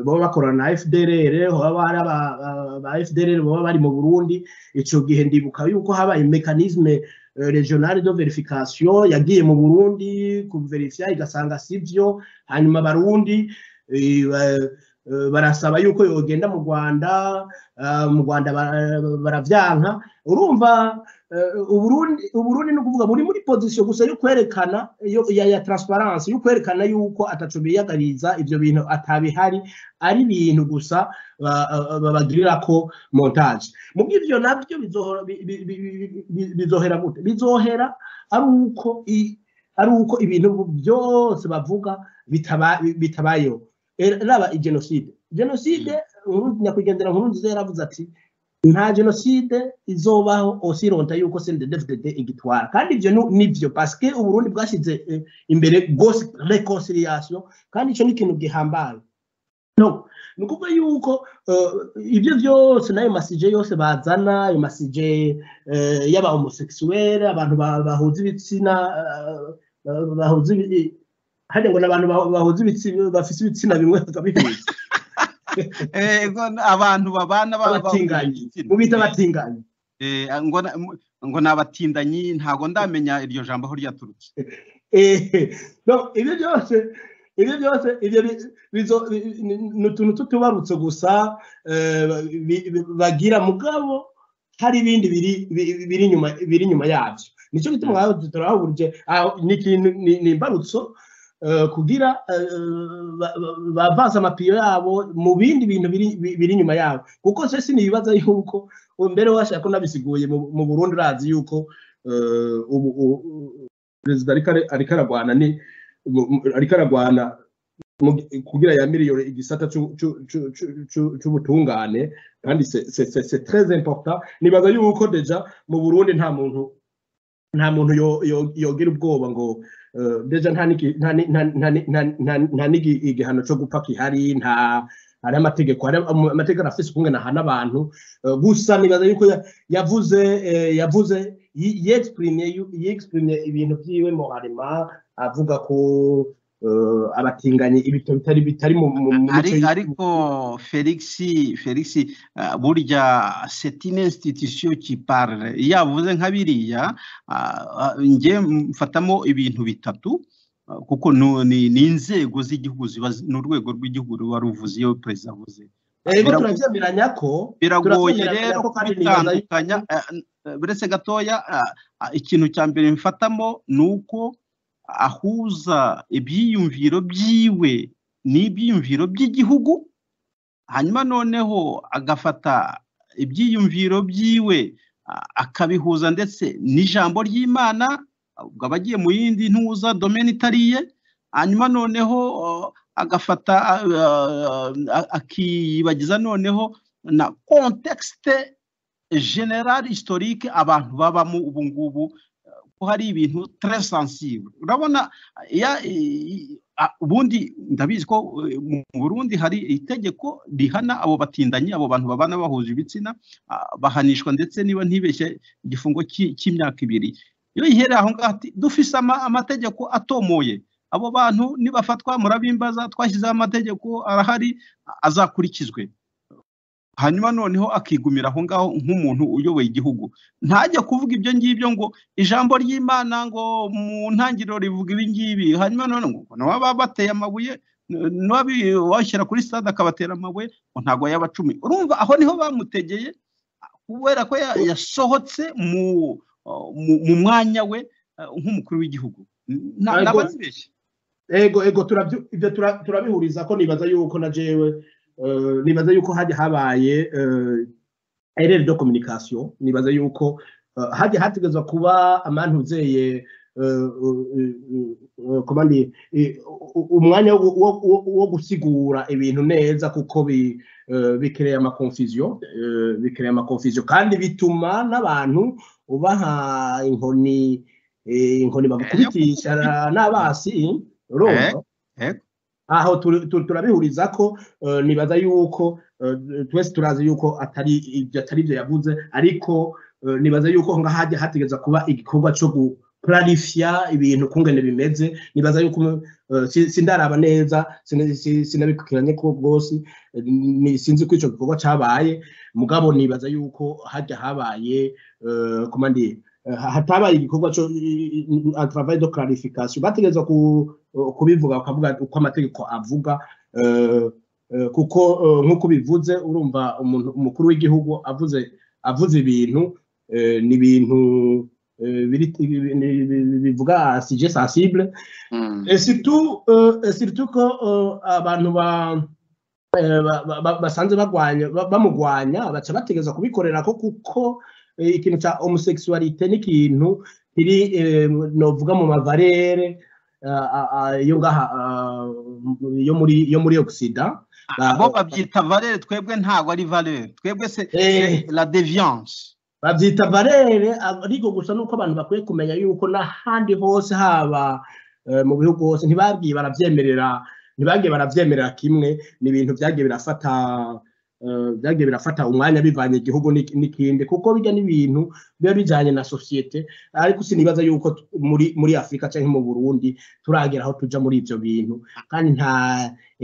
baba bakorana na fdrr baba ari aba- aba- ba fdrr baba bari mu burundi icyo gihe ndibuka yuko habaye mekanisme eh, regionale de verification yagiye mu burundi kuverifya igasanga sibyo hanyuma abarundi eh, ba- eh, barasaba yuko yogenda mu rwanda eh, mu rwanda bara- baravyanka urumva eh, uburundi uburundi ni ukuvuga buri muri pozisiyo gusa yo kwerekana yo- ya, ya transparency yo kwerekana yuko ataco biyagariza ivyo bintu atabihari ari ibintu gusa ba- ba- babagirirako montage mubwo ivyo navyo bizohora- bi- bi- bi- bi- bi- bizohera gute bizohera ari uko i- ari uko ibintu byose bavuga bitaba- bitabayeho Eh, raba igenoside jenoside Nkurunziza- nyakwigendera nkurunziza yaravuze ati nta jenoside izobaho osironta yuko cndfdd igitwara kandi ivyo nu- nivyo paske uburundi bwashyize eh, imbere gose reconciliation kandi ico ni ikintu gihambaye no ni ukuvuga yuko eh, ibyo byose n'ayo masije yose bazana ayo masije eh, y'aba homosexuel abantu ba- bahuza ibitsina eh, bahuza ibi- hajya ngo ni abantu ba- bahuza ibitsina bafise ibitsina bimwe bakabihuza Eh, ngo n- abantu babana ba- ba- abatinganyi mu bita abatinganyi Eh, ngo na- mu- ngo ni abatindanyi ntabwo ndamenya iryo jambo aho ryaturutse Eh, no, ibyo byose ibyo byose ibyo bi- bizo- bi- ni ni utuntu tutubarutse gusa eh, bi- bi- bagira mugabo hari ibindi biri bi- biri inyuma biri inyuma yabyo nicyo gituma ngaho turahahurije aho ni ikintu ni ni imbarutso eh, kugira eh, ba- ba- bavanze amapiyo yabo mu bindi bintu biri bi- biri inyuma yabo kuko se sinibaza yuko mbere washaka ko nabisiguye mu mu Burundi urazi yuko eh, ubu ubu- perezida ariko ari- ariko aragwana ni mu- mu- ariko aragwana mu- kugira yamiriyore igisata c'u- c'u- c'u- c'u- c'u- c'ubutungane kandi c'est- c'est- c'est- c'est très important nibaza yuko deja mu burundi nta muntu nta muntu yo- yo- yogira ubwoba ngo eh, deja nta n'iki- nta ni- nta- nta ni- nta- nta- nta n'igi- igihano cyo gupfa kihari nta hari amategeko hari ama- amategeko arafise ukungene ahana abantu Eh, gusa nibaza yuko ya- yavuze eh, yavuze yi- yexprime yu- yexprime ibintu byiwe mu harema avuga ko eh, abatinganyi ibitabo bitari bitari mu mu- mu Ari- mico- ariko felix felix ah, burya c'est une institution qui parle iyo avuze nka biriya ah, ah, njye mfatamo ibintu bitatu ah, kuko nu- ni ni inzego z'igihugu ziba zi- ni urwego rw'igihugu ruba ruvuze iyo perezida avuze rero birago- turabyemeranya ko biragoye turabyemeranya rero ko kandi nibaza yuko- kubitandukanya eh, eh, buretse gatoya ah, ah, ikintu cya mbere mfatamo ni uko ahuza ibyiyumviro byiwe n'ibyiyumviro by'igihugu hanyuma noneho agafata ibyiyumviro byiwe a- akabihuza ndetse n'ijambo ry'imana ubwo aba agiye mu yindi ntuza domene itariye hanyuma noneho uh, agafata uh, uh, a- akiyibagiza noneho na kontekisite general historique abantu babamo ubu ngubu uh, ko hari ibintu très sensible urabona ya i- a- ubundi ndabizi ko eh, mu Burundi hari itegeko rihana abo batindanyi abo bantu babana bahuje ibitsina ah, bahanishwa ndetse niba ntibeshye igifungo cy'i- cy'imyaka ibiri iyo ihereye aho ngaho ati dufise ama- amategeko atomoye abo bantu nibafatwa murabimbaza twashyizeho amategeko arahari azakurikizwe hanyuma noneho akigumira aho ngaho nk'umuntu uyoboye igihugu ntajya kuvuga ibyo ngibyo ngo ijambo ry'imana ngo mu ntangiriro rivuga ibi ngibi hanyuma none ngo n'uwaba bateye amabuye n'uwabi- washyira kuri stade akabatera amabuye ngo ntabwo yaba cumi urumva aho niho bamutegeye kubera ko ya- yasohotse mu mu- mu mwanya we eh, nk'umukuru w'igihugu Nta- Ntabwo- ntabazibeshye ego ego turabyu- ibyo tura- turabihuriza ko nibaza yuko na jewe eh, nibaza yuko hajya habaye erere do kominikasiyo nibaza yuko eh, hajya hategerezwa kuba amantuzeye komandi umwanya wo- wo- wo- wo gusigura ibintu neza kuko bi- eh, bikereye amakonfuziyo eh, bikereye amakonfuziyo kandi bituma n'abantu ubaha inkoni eh, inkoni bagukubitisha n'abasi urumva Eh, eh. aho turi- tu- turabihuriza ko eh, nibaza yuko eh, twese turazi yuko atari ibyo atari ibyo yavuze ariko eh, nibaza yuko ngaho hajya hategereza kuba igikorwa cyo guplanifiya ibintu kungene bimeze nibaza yuko eh, si- sindaraba neza sina- si- sinabikukiranye ko rwose eh, ni- sinzi ko icyo gikorwa cyabaye mugabo nibaza yuko hajya habaye eh, komandi eh, hatabaye igikorwa cyo travail de clarification bategereza ku kubivuga bakavuga uko amategeko avuga eh, eh, kuko eh, nk'uko bivuze urumva umuntu umukuru w'igihugu avuze avuze ibintu eh, ni ibintu eh, biri- bi- bi- bi- bivuga sije sensible Et surtout, euh, surtout ko euh, abantu ba eh, ba- ba- ba- basanze bagwanya ba- bamugwanya baca bategereza kubikorera ko kuko eh, ikintu cya homosexualité n'ikintu kiri eh, novuga mu mavarere ah, ah, ah, yo ngaha ah, yo muri yo muri Occident abo babyita valere twebwe ntabwo ari valere twebwe se Eh. la deviance babyita barere ariko gusa nuko abantu bakwiye kumenya yuko n'ahandi hose haba eh, mu bihugu hose ntibabwiye barabyemerera ntibagiye barabyemerera kimwe ni ibintu byagiye birafata eh, byagiye birafata umwanya bivanye igihugu n'iki- n'ikindi kuko bijya n'ibintu biba bijyanye na sosiyete ariko sinibaza yuko t- muri muri afurika cyangwa mu burundi turagera aho tuja muri ibyo bintu kandi nta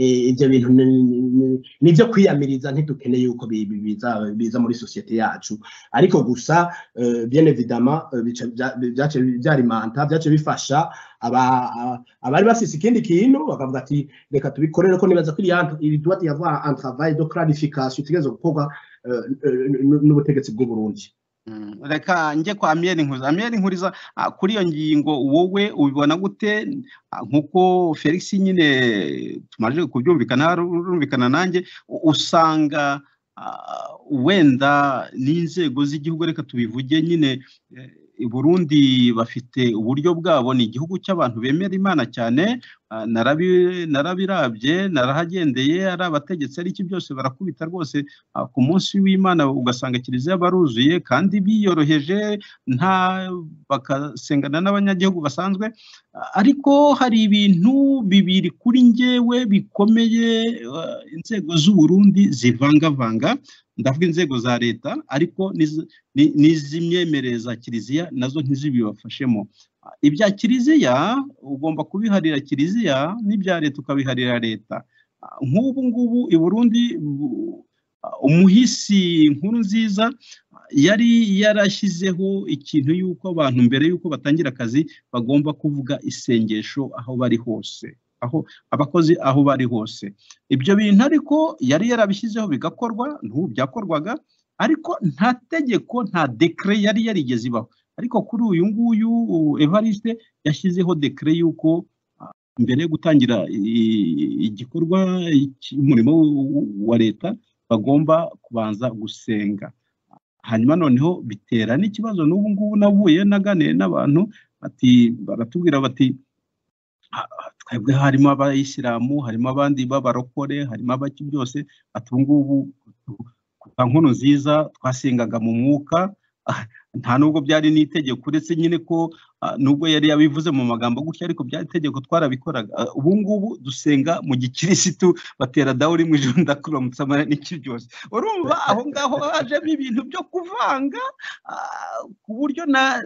eh, ibyo bintu ni- ni- ni- ni ibyo kwiyamiriza ntidukeneye yuko bi- bi- biza- biza muri sosiyete yacu ariko gusa eh, bien évidemment eh, bica- bya- byace byarimanta byace bifasha aba- a- abari bafise ikindi kintu bakavuga ati reka tubikorere ko nibaza ko iriya- iri doit y avoir un travail de clarification itegerezwa gukorwa eh, eh, n- n'ubutegetsi bw'uburundi Mm, reka njye kwa miyeri nkuriza miyeri nkuriza ah, kuri iyo ngingo wowe ubibona gute Ah, nk'uko felix nyine tumaze kubyumvikana urumvikana nanjye u- usanga ah, wenda n'inzego z'igihugu reka tubivuge nyine eh, i burundi bafite uburyo bwabo ni igihugu cy'abantu bemera imana cyane ah, narabi- narabirabye narahagendeye ari abategetsi ari iki byose barakubita rwose Ah, ku munsi w'imana ugasanga kiliziya baruzuye kandi biyoroheje nta bagasengana n'abanyagihugu basanzwe Ah, ariko hari ibintu bibiri kuri njyewe bikomeye ah, inzego z'uburundi zivangavanga ndavuga inzego za leta ariko n'iz- ni- n'iz'imyemerere za kiliziya nazo ntizibibafashemo Ah, ibya kiliziya ugomba kubiharira kiliziya n'ibya leta ukabiharira leta Ah, nk'ubu ngubu i burundi bu- umuhisi nkuru nziza yari yarashyizeho ikintu y'uko abantu mbere y'uko batangira akazi bagomba kuvuga isengesho aho bari hose aho abakozi aho bari hose ibyo bintu ariko yari yarabishyizeho bigakorwa n'ubu byakorwaga ariko nta tegeko nta dekere yari yarigeze ibaho ariko kuri uyu nguyu uh, evariste yashyizeho dekere y'uko mbere yo gutangira i- igikorwa cy'umurimo wa leta bagomba kubanza gusenga hanyuma noneho bitera n'ikibazo n'ubu ngubu navuye naganiye n'abantu bati baratubwira bati "Ha- ha- twebwe harimo abayisilamu harimo abandi b'abarokore harimo abaki byose ati ubu ngubu kuva nkono nziza twasengaga mu mwuka ah, nta nubwo byari n'itegeko uretse nyine ko ah, nubwo yari yabivuze mu magambo gutya ariko byari itegeko twarabikoraga Ah, ubu ngubu dusenga mu gikirisitu batera dawu rimwe ijoro ndakuramutsa amara n'ikiryoshye urumva aho ngaho hajemo ibintu byo kuvanga ah, ku buryo na ah,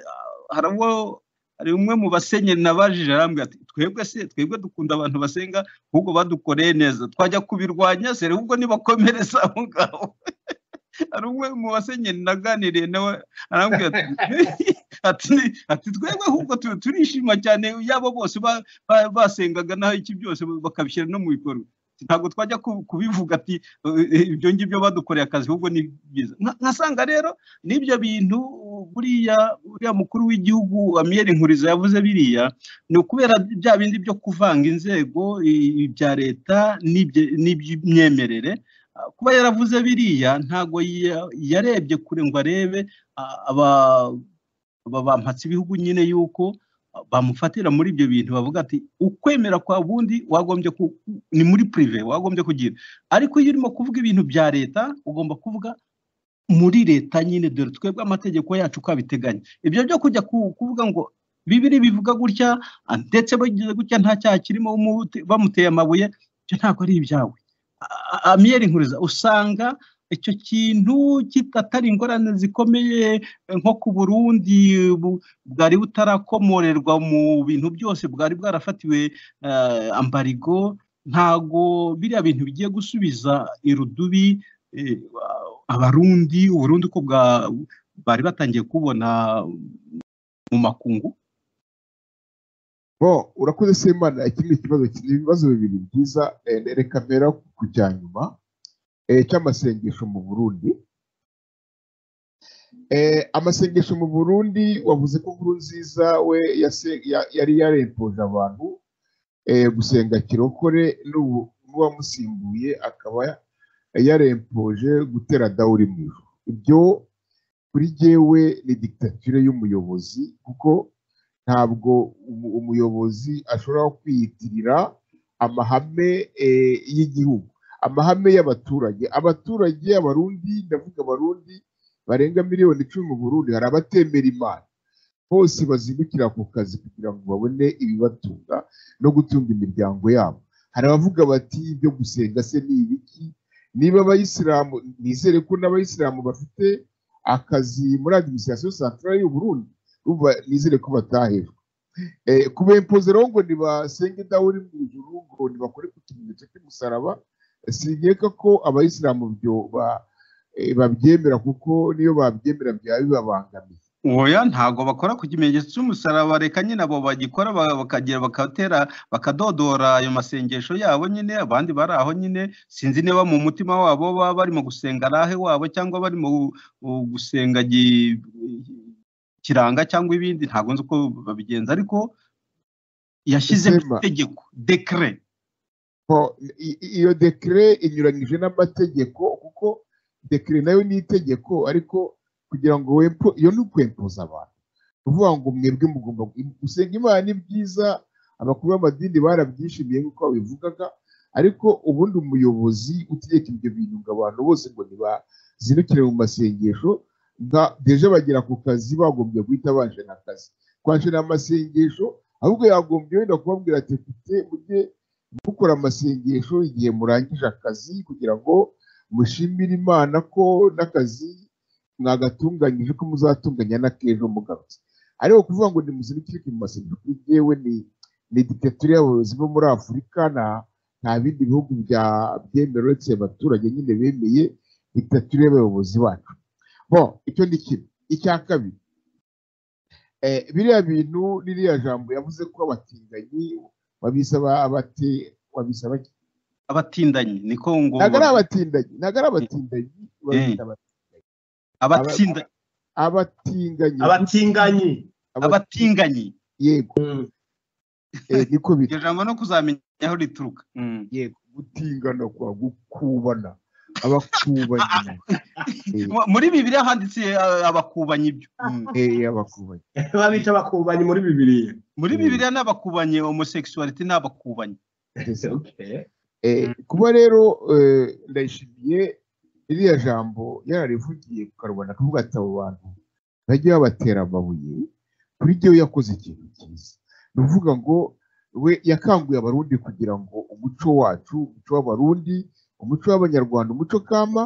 hari uwo hari umwe mu basenyeri nabajije arambwira ati twebwe se twebwe dukunda abantu basenga ahubwo badukoreye neza twajya kubirwanya se ahubwo nibakomereza aho ngaho hari umwe mu basenyeri naganiriye nawe arambwira ati ati ati twebwe ahubwo tu- turishima cyane yabo bose ba- ba- basengaga naho iki byose bakabishyira no mu bikorwa ntabwo twajya ku- kubivuga ati "Eh, ibyo ngibyo badukoreye akazi ahubwo ni byiza Nka- nkasanga rero n'ibyo bintu buriya buriya mukuru w'igihugu amiyeri nkuriza yavuze biriya ni ukubera bya bindi byo kuvanga inzego i- ibya leta n'ibye- n'iby'imyemerere Ah, kuba yaravuze biriya ntago ya- yarebye kure ngo arebe ah, aba- aba bampatse ibihugu nyine yuko ah, bamufatira muri ibyo bintu bavuga ati ukwemera kwa bundi wagombye ku- ni muri pirive wagombye kugira ariko iyo urimo kuvuga ibintu bya leta ugomba kuvuga muri leta nyine dore twebwe amategeko yacu uko abiteganya ibyo byo kujya ku- kuvuga ngo bibiri bivuga gutya ah, ndetse bagize gutya nta cyaha kirimo umute- bamuteye amabuye icyo ntabwo ari ibyawe A- a- amiyeri nkuriza usanga icyo kintu kitatari ingorane zikomeye eh, nko ku burundi bu- bwari butarakomorerwa mu bintu byose bwari bwarafatiwe eh, ambarigo ntago biriya bintu bigiye gusubiza irudubi eh, abarundi uburundi ko bwa bari batangiye kubona mu makungu bo urakoze semana ikindi kibazo ki- ni ibibazo bibiri byiza eh, reka mpera ku cya nyuma eh, cy'amasengesho mu burundi Eh, amasengesho mu burundi wavuze ko nkuru nziza we yase- ya- yari yarempoje abantu eh, gusenga kirokore n'ubu n'uwamusimbuye akaba yarempoje gutera dawuri mu ijuru ibyo kuri jyewe ni dictature y'umuyobozi kuko ntabwo umu- umuyobozi ashobora kwiyitirira amahame eh, y'igihugu amahame y'abaturage abaturage abarundi ndavuga abarundi barenga miliyoni icumi mu burundi hari abatemera imana bose bazindukira ku kazi kugira ngo babone ibibatunga no gutunga imiryango yabo hari abavuga bati ibyo gusenga se ni ibiki niba abayisilamu nizere ko n'abayisilamu bafite akazi muri adiminisitirasiyo santarari y'uburundi urumva nizere ko batahejwe Eh, ku bempoze rero ngo ntibasenge dawuri mu ijuru ngo ntibakore ku kimenyetso cy'umusaraba sinkeka ko abayisilamu byo ba- eh, babyemera kuko niyo babyemera byaba bibabangamiye oya ntago bakora ku kimenyetso cy'umusaraba reka nyine abo bagikora ba- bakagira bakatera bakadodora ayo masengesho yabo nyine abandi bari aho nyine sinzi niba mu mutima wabo baba barimo gusenga arahe wabo cyangwa barimo gu- gu- gusenga gi- kiranga cyangwa ibindi ntago nzi uko babigenza ariko yashyizeho Sema. itegeko dekere Ho, i- i- iyo dekire inyuranyije n'amategeko kuko dekire nayo ni itegeko ariko kugira ngo wempo iyo ni ukwempoza abantu Ni ukuvuga ngo mwebwe mugomba gusenga imana ni byiza abakuru b'amadini barabyishimiye nk'uko babivugaga ariko ubundi umuyobozi utegeka ibyo bintu ngo abantu bose ngo ntibazindukire mu masengesho nka deje bagera ku kazi bagombye guhita banshana akazi kwanshana amasengesho ahubwo yagombye wenda kubabwira ati mfite mujye mukora amasengesho igihe murangije akazi kugira ngo mushimire imana ko n'akazi mwagatunganyije ko muzatunganya n'akejo mugarutse ariko kuvuga ngo nimuzindukire mu masengesho kuri jyewe ni ni diktature y'abayobozi bo muri afurika nta nta bindi bihugu bya byemera uretse abaturage nyine bemeye diktature y'abayobozi bacu bo icyo ni kimwe icya kabiri eh, biriya bintu n'iriya jambo yavuze ko abatinganyi babisaba abati babisaba iki? abatindanyi niko ngo ntabwo ari abatindanyi ntabwo ari abatindanyi babita abati- abatsinda abatinganyi abatinganyi abati- abatinganyi yego eh, niko bita iryo jambo no kuzamenya aho rituruka Mm. yego gutingana kwa gukubana abakubanyi Mu- muri bibiliya handitse eh, abakubanyi ibyo Mm. eh, abakubanyi babica abakubanyi muri bibiriya muri Mm. bibiliya ni abakubanyi homosexuality ni abakubanyi Okay. Eh, kuba rero eh, ndayishimiye iriya jambo yararivugiye ku karubanda akavuga ati abo bantu bajya babatera amabuye kuri jyewe yakoze ikintu cyiza ni ukuvuga ngo we yakanguye abarundi kugira ngo umuco wacu umuco w'abarundi umuco w'abanyarwanda umuco kama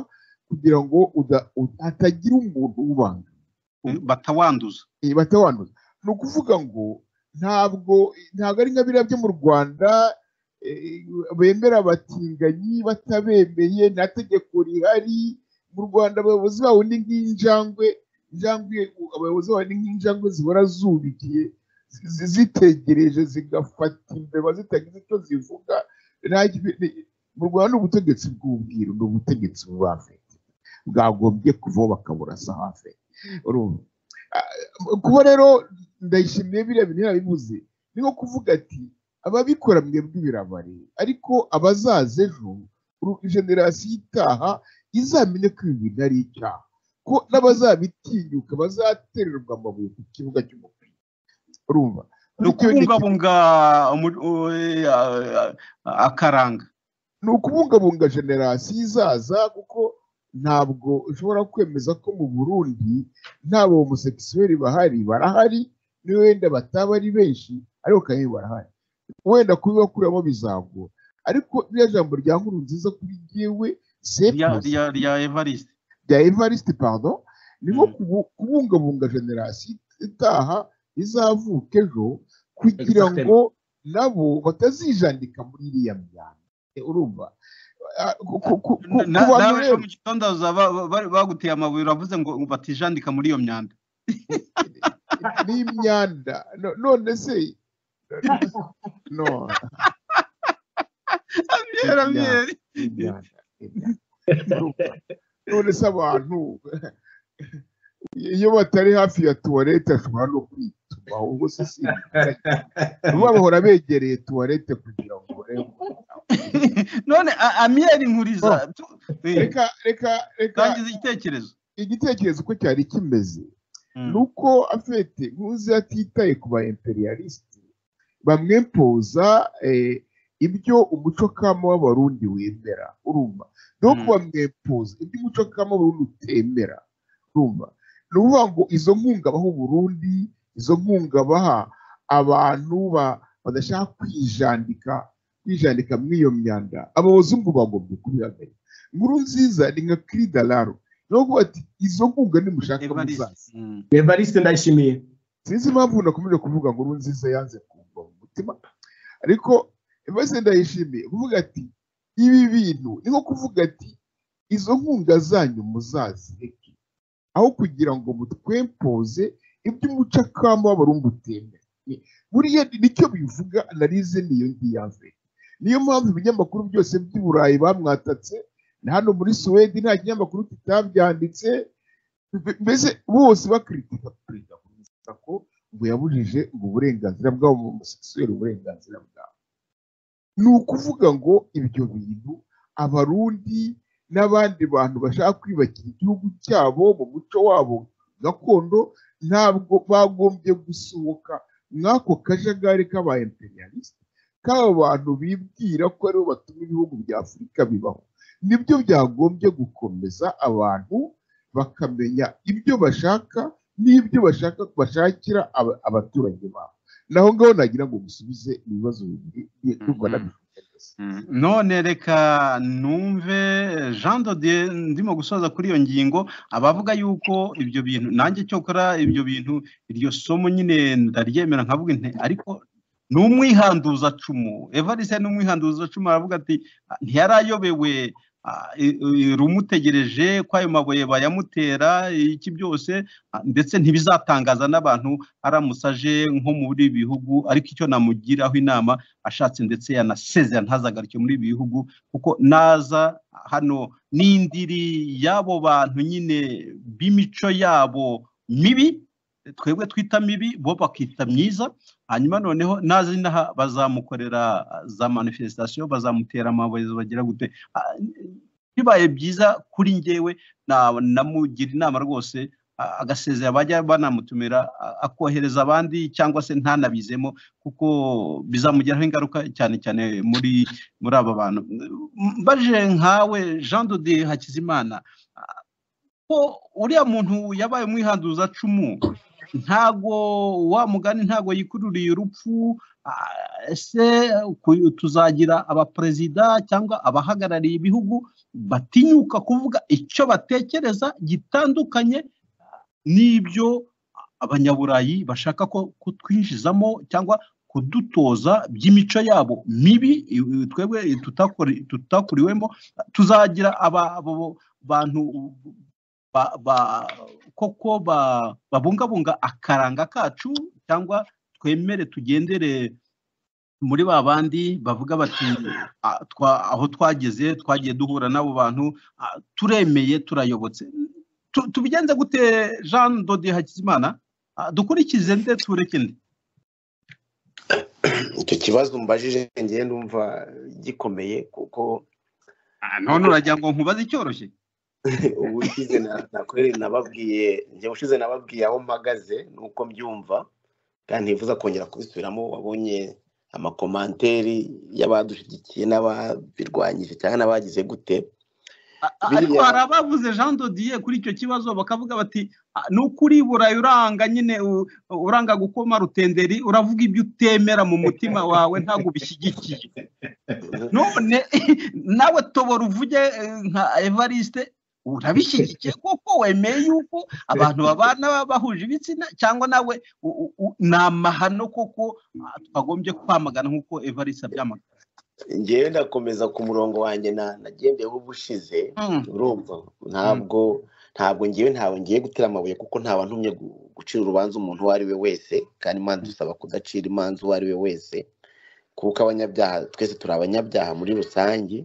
kugira ngo uda- u- hatagira umuntu ubanga Eh, batawanduza batawanduza ni ukuvuga ngo ntabwo ntabwo ari nka biriya byo mu rwanda eh, bemera abatinganyi batabemeye nta tegeko rihari mu rwanda abayobozi babo ni nk'injangwe injangwe abayobozi babo ni nk'injangwe zihora zubikiye zi- zi- zitegereje zigafata imbeba zitagize icyo zivuga Nta kibi- ni- mu rwanda ni ubutegetsi bw'ubwiru ni ubutegetsi bubafite bwagombye kuvaho bakaburasa hafi urumva kuba rero ndayishimiye biriya bintu yabivuze ni nko kuvuga ati ababikora mwebwe birabare ariko abazaza ejo uru- generasiyo itaha izamenye ko ibi bintu ari icyaha ko n'abazabitinyuka bazatererwa amabuye ku kibuga cy'umupira urumva ni Bityo ni- ukubungabunga umu- u- eh, ah, ah, akaranga ni ukubungabunga generasiyo izaza kuko ntabwo ushobora kwemeza ko mu burundi nta bahomosekisuweli bahari barahari ni wenda bataba ari benshi ariko kandi barahari wenda kubibakuramo bizagora ariko ririya jambo rya nkuru nziza kuri jyewe rya- sepusi rya- rya evariste bya evariste pardon ni nko Mm. kubu- kubungabunga generasiyo itaha izavuka ejo kugira Exactement. ngo nabo batazijandika muri iriya myanda Eh, urumva Ah, ku- ku- ku- ku- ku Na- bantu nawe ejo rero mu gitondo bazaba ba- ba- baguteye amabuye uravuze ngo batijandika muri iyo myanda n'imyanda No- none se no Amiyeri, amiyeri. imyanda imyanda. Urumva? none se abantu iyo batari hafi ya tuwarete ashobora no kwituma ubwo se si babahora begereye tuwarete kugira ngo barebe none a- amiyeri nkuriza Oh. tu- eh, reka reka reka tangiza igitekerezo igitekerezo uko cyari kimeze Mm. ni uko afite nkuzi atitaye ku ba imperialisite bamwempoza eh, ibyo umuco kama w'abarundi wemera urumva no Mm. bamwempoza ibyo umuco kama w'abarundi utemera urumva ni ukuvuga ngo izo nkunga baha uburundi izo nkunga baha abantu ba- badashaka kwijandika kwijandika muri iyo myanda abazungu bagombye kubihagarika inkuru nziza ni nka kiridararo ni ukuvuga ati izo nkunga nimushaka Evariste. muzaza Mm. Evariste Ndayishimiye sinzi impamvu nakomeje kuvuga ngo nziza yanze kumva mu mutima ariko mbese ndayishimiye kuvuga ati ibi bintu ni nko kuvuga ati izo nkunga zanyu muzazireke aho kugira ngo mutwempoze iby'umucakama w'abarungu utemera Ni- buriya nicyo bivuga analize niyo ngiyaze niyo mpamvu ibinyamakuru byose by'i burayi bamwatatse na hano muri suwedi nta kinyamakuru kitabyanditse mbe- mbese bose bakritika perezida kurusha ko ngo yabujije ubwo burenganzira bwabo mu museseri uburenganzira bwabo ni ukuvuga ngo ibyo bintu abarundi n'abandi bantu bashaka kwibakira igihugu cyabo mu muco wabo gakondo ntabwo bagombye gusohoka mw'ako kajagari k'aba imperialiste k'aba bantu bibwira ko aribo batuma ibihugu bya afurika bibaho nibyo byagombye gukomeza abantu bakamenya ibyo bashaka n'ibyo bashaka bashakira aba- abaturage babo naho ngaho nagira ngo musubize ibibazo bibiri bi- Mhm. bibona bivuga neza. Mm. none reka numve jean dodier ndimo gusoza kuri iyo ngingo abavuga yuko ibyo bintu nanjye cyokora ibyo bintu iryo somo nyine ndaryemera nkavuga nti ariko ni umwihanduza cumu evariste ni umwihanduza cumu aravuga ati "Ah, ntiyarayobewe ah, i- i- rumutegereje ko ayo mabuye bayamutera iki byose ah, ndetse ntibizatangaza n'abantu aramutse aje nko muri ibi bihugu ariko icyo namugiraho inama ashatse ndetse yanasezera ntazagaruke muri ibi bihugu kuko naza hano n'indiri y'abo bantu nyine b'imico yabo mibi twebwe twita mibi bo bakita myiza hanyuma noneho n'azinaha bazamukorera ah, za manifestation bazamutera amabuye bagira gute Ah, bibaye byiza kuri njyewe na- namugira inama rwose ah, agasezera bajya banamutumira ah, akohereza abandi cyangwa se ntanabizemo kuko bizamugiraho ingaruka cyane cyane muri muri aba bantu mbaje nkawe jean dodi hakizimana ah, ko uriya muntu yabaye umwihanduza cumu ntago wa mugani ntago yikururiye urupfu ah, ese ku- tuzagira abaperezida cyangwa abahagarariye ibihugu batinyuka kuvuga icyo batekereza gitandukanye ah, n'ibyo abanyaburayi bashaka ko kutwinjizamo cyangwa kudutoza by'imico yabo mibi i- twebwe tutakuri- tutakuriwemo tuzagira aba- abo bantu ba- ba- koko ba- babungabunga akaranga kacu cyangwa twemere tugendere muri ba bandi bavuga bati "Ah, twa- aho twageze twagiye duhura n'abo bantu ah, turemeye turayobotse Tu- tubigenze gute jean dodi hakizimana Ah, dukurikize nde tureke nde icyo kibazo mbajije ngewe ndumva gikomeye kuko Ah, none uragira ngo nkubaze icyoroshye ubushize na- nakorere nababwiye njye ubushize nababwiye aho mpagaze nuko mbyumva kandi ntifuza kongera kubisubiramo wabonye amakomanteri y'abadushyigikiye n'ababirwanyije cyangwa n'abagize gute A- a- ariko biriya hari abavuze jean dodiye kuri icyo kibazo bakavuga bati "Ah, ni ukuri burayi uranga nyine u- uranga gukoma rutenderi uravuga ibyo utemera mu mutima wawe ntabwo ubishyigikiye none nawe tobora uvuge eh, nka evariste urabishyigikiye kuko wemeye yuko abantu babana baba bahuje ibitsina cyangwa nawe u- u- u- ni amahano koko ah, twagombye kwamagana nk'uko evariste abyamagana ngewe ndakomeza ku murongo wanjye na- nagendeyeho ubushize Mm, urumva ntabwo ntabwo ngewe ntabwo ngiye gutera amabuye kuko nta wantumye gu- gucira urubanza umuntu uwo ari we wese kandi imana dusaba kudacira imanza uwo ari we wese kuko abanyabyaha twese turi abanyabyaha muri rusange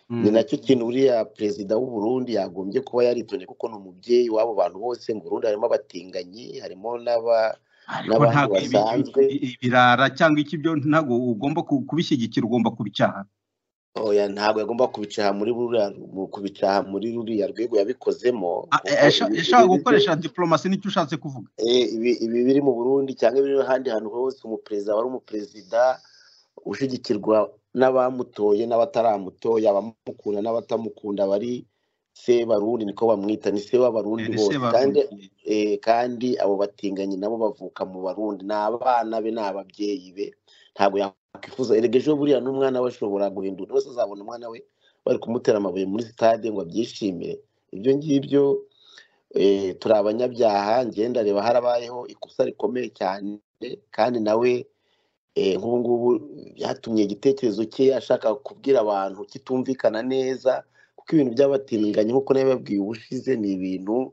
ni mm, nacyo kintu uriya perezida w'u Burundi yagombye kuba yaritondeye kuko ni umubyeyi w'abo bantu bose mu Burundi harimo abatinganyi harimo n'aba- ariko n'abandi ntabwo ibi- ibi- basanzwe ibi- ibirara cyangwa iki byo ntabwo ugomba ku- kubishyigikira ugomba kubicyaha oya ntabwo yagomba kubicaha muri ruriya mu- kubicaha muri ruriya rwego yabikozemo Ah, kuko eh, ibi yasha- ibi yashakaga byo gukoresha diplomasi nicyo ushatse kuvuga eh, ibi- ibi biri mu Burundi cyangwa ibiri ahandi hantu hose umuperezida wari umuperezida ushyigikirwa n'abamutoye n'abataramutoye abamukunda n'abatamukunda bari se barundi niko bamwita ni se w'abarundi Eh, bose kandi sebarundi eh, kandi abo batinganyi nabo bavuka mu barundi ni abana be ni ababyeyi be ntabwo yakwifuza erega ejo buriya n'umwana we ashobora guhindura wese azabona umwana we bari kumutera amabuye muri sitade ngo abyishimire ibyo ngibyo eh, turi abanyabyaha ngenda reba harabayeho ikosa rikomeye cyane kandi nawe eh, nk'ubu ngubu byatumye igitekerezo cye ashaka kubwira abantu kitumvikana neza kuko ibintu by'abatinganyi nk'uko nawe babwiye ubushize ni ibintu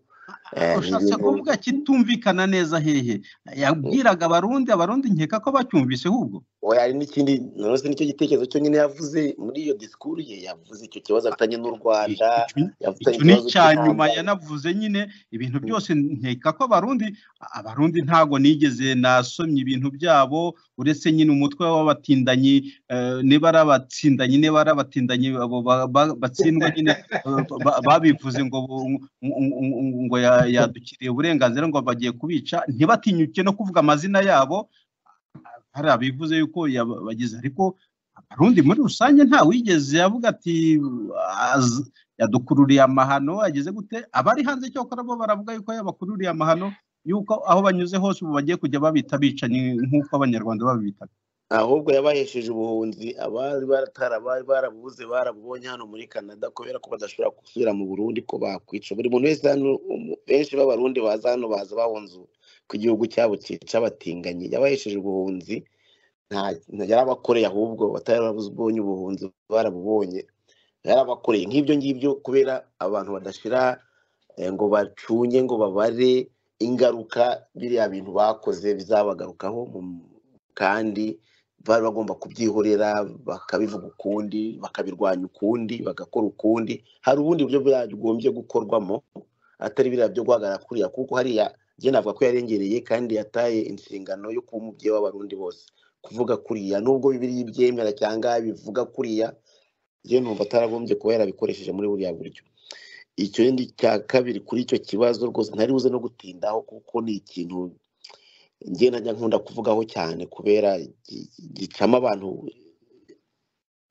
eh, ni ushatse ibintu kuvuga kitumvikana neza hehe yabwiraga abarundi abarundi nkeka ko bacyumvise ahubwo oya hari n'ikindi nanone nicyo gitekerezo cyo nyine yavuze muri iyo disikuru ye yavuze icyo kibazo afitanye n'u Rwanda icyo icyo yavuze ni ikibazo icya nyuma cy'intambara yanavuze nyine ibintu byose nkeka ko abarundi abarundi ntago nigeze nasomye ibintu byabo uretse nyine umutwe w'abatindanyi eh, niba ari abatsindanyi niba ari abatindanyi abo ba- ba- batsindwa nyine eh, ba- babivuze ngo bu- ngo- ngo- ngo ya- yadukiriye uburenganzira ngo bagiye kubica ntibatinyuke no kuvuga amazina yabo hari abivuze yuko yabagize ariko abarundi muri rusange nta wigeze yavuga ati "Az- yadukururiye amahano ageze gute abari hanze cyokora bo baravuga yuko yabakururiye amahano yuko aho banyuze hose ubu bagiye kujya babita bicanyi nk'uko abanyarwanda babitaga ahubwo yabahesheje ubuhunzi abari baratara bari barabuze barabubonye hano muri canada kubera ko badashobora gusubira mu burundi ko bakwica buri muntu wese hano umu- benshi b'abarundi baza hano baza bahunze ku gihugu cyabo cyica abatinganyi yabahesheje ubuhunzi nta nta- yarabakoreye ahubwo batari barabubonye ubuhunzi barabubonye yarabakoreye nk'ibyo ngibyo kubera abantu badashira eh, ngo bacunye ngo babare ingaruka biriya bintu bakoze bizabagarukaho mu- kandi bari bagomba kubyihorera bakabivuga ukundi bakabirwanya ukundi bagakora ukundi hari ubundi buryo byagombye gukorwamo atari biriya byo guhagarara kuriya kuko hariya njye navuga ko yarengereye kandi yataye inshingano yo kuba umubyeyi w'abarundi bose kuvuga kuriya nubwo bibiri byemera cyangwa bivuga kuriya njye numva ataragombye kuba yarabikoresheje muri buriya buryo ikindi cya kabiri kuri icyo kibazo rwose ntari buze no gutindaho kuko ni ikintu njye najya nkunda kuvugaho cyane kubera gi- gi- gicamo abantu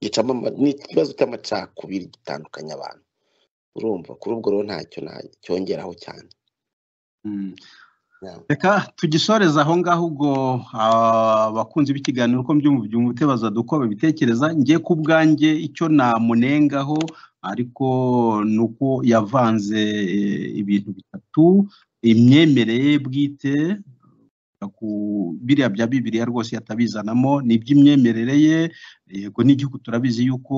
gicamo ama- ni ikibazo cy'amacakubiri gitandukanya abantu urumva kuri ubwo rero ntacyo na- cyongeraho cyane Mm. Yeah. reka tugisoreze aho ngaho ubwo ah, abakunzi b'ikiganiro uko mbyumva tebaza duko babitekereza njye ku bwanjye icyo namunengaho ariko ni uko yavanze eh, ibintu bitatu imyemerere ye bwite eh, ku- biriya bya bibiliya rwose yatabizanamo ni iby'imyemerere ye yego n'igihugu turabizi yuko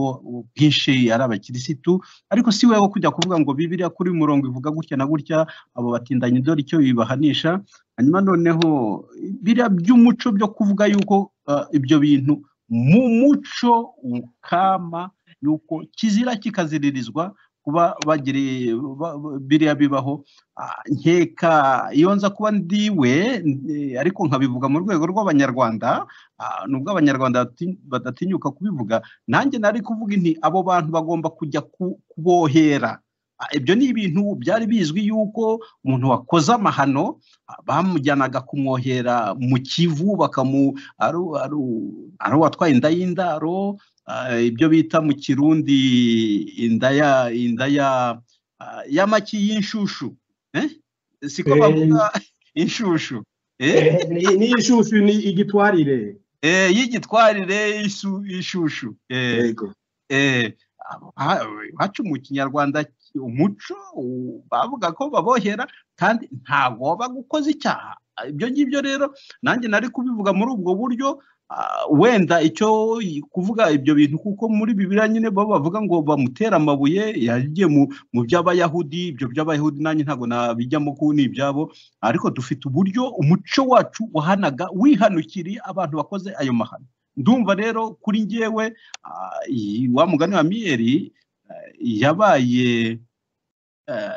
bwinshi ari abakirisitu ariko si we wo kujya kuvuga ngo bibiliya kuri uyu murongo ivuga gutya na gutya abo batindanyi dore icyo bibahanisha hanyuma noneho biriya by'umuco byo kuvuga yuko ah, ibyo bintu mu muco ukama yuko kizira kikaziririzwa kuba bagiriye ba- ba- biriya bibaho Ah, nkeka iyo nza kuba ndiwe eh, ariko nkabivuga mu rwego rw'abanyarwanda ah, nubwo abanyarwanda bati- badatinyuka kubivuga nanjye nari kuvuga inti abo bantu bagomba kujya ku- kubohera Ah, ibyo ni ibintu byari bizwi yuko umuntu wakoze amahano ah, bamujyanaga kumwohera mu kivu bakamu ari ari- ari uwatwaye inda y'indaro ah, ibyo bita mu kirundi inda ya inda ya ah, y'amaki y'inshushu eh? siko Eh. bavuga inshushu eh? Eh, ni- N'iyi shushu ni igitwarire Eh, y'igitwarire isu- ishushu eh. yego eh, abo- ha- iwacu mu kinyarwanda ki- umuco u- bavuga ko babohera kandi ntabwo waba gukoze icyaha Ah, ibyo ngibyo rero nanjye nari kubivuga muri ubwo buryo ah, wenda icyo i- kuvuga ibyo bintu kuko muri bibiliya nyine bo bavuga ngo bamutera amabuye yagiye mu, mu by'abayahudi ibyo by'abayahudi nanjye ntabwo nabijyamo kuko ni ibyabo ariko dufite uburyo umuco wacu wahanaga wihanukiriye abantu bakoze ayo mahano ndumva rero kuri njyewe Ah, iyi- wa mugani wa miyeri eh, yabaye eh,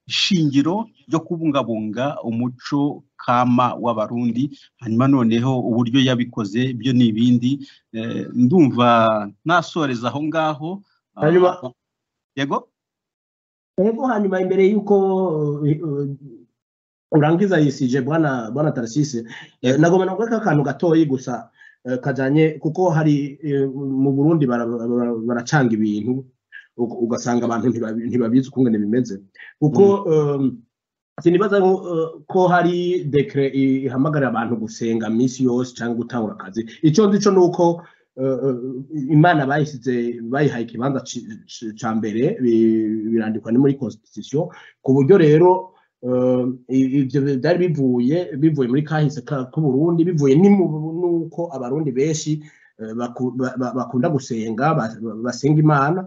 shingiro ryo kubungabunga umuco kama w'abarundi hanyuma noneho uburyo yabikoze byo ni ibindi Eh, ndumva nasoreza aho ngaho ah, hanyuma yego Ego hanyuma imbere y'uko eh, eh, urangiza yisije bwana bwana Tarasise eh, Yego. nagomba kuvuga akantu gatoyi gusa eh, kajanye kuko hari eh, mu Burundi bara- bara- baracanga ibintu u- ugasanga abantu ntibabi- ntibabizi ukungene bimeze kuko eh, sinibaza ngo, eh, ko hari dekre i- ihamagarira abantu gusenga minsi yose cyangwa gutangura akazi icyo nzi cyo nuko eh, eh, imana bayisize bayihaye ikibanza ci- ci- ca mbere bi- birandikwa ni muri constitution ku buryo rero eh, i- ibyo byari bivuye bivuye muri kahise ka- k'uburundi bivuye ni mu- nuko abarundi benshi eh, baku- ba- ba- bakunda gusenga ba- ba- basenga imana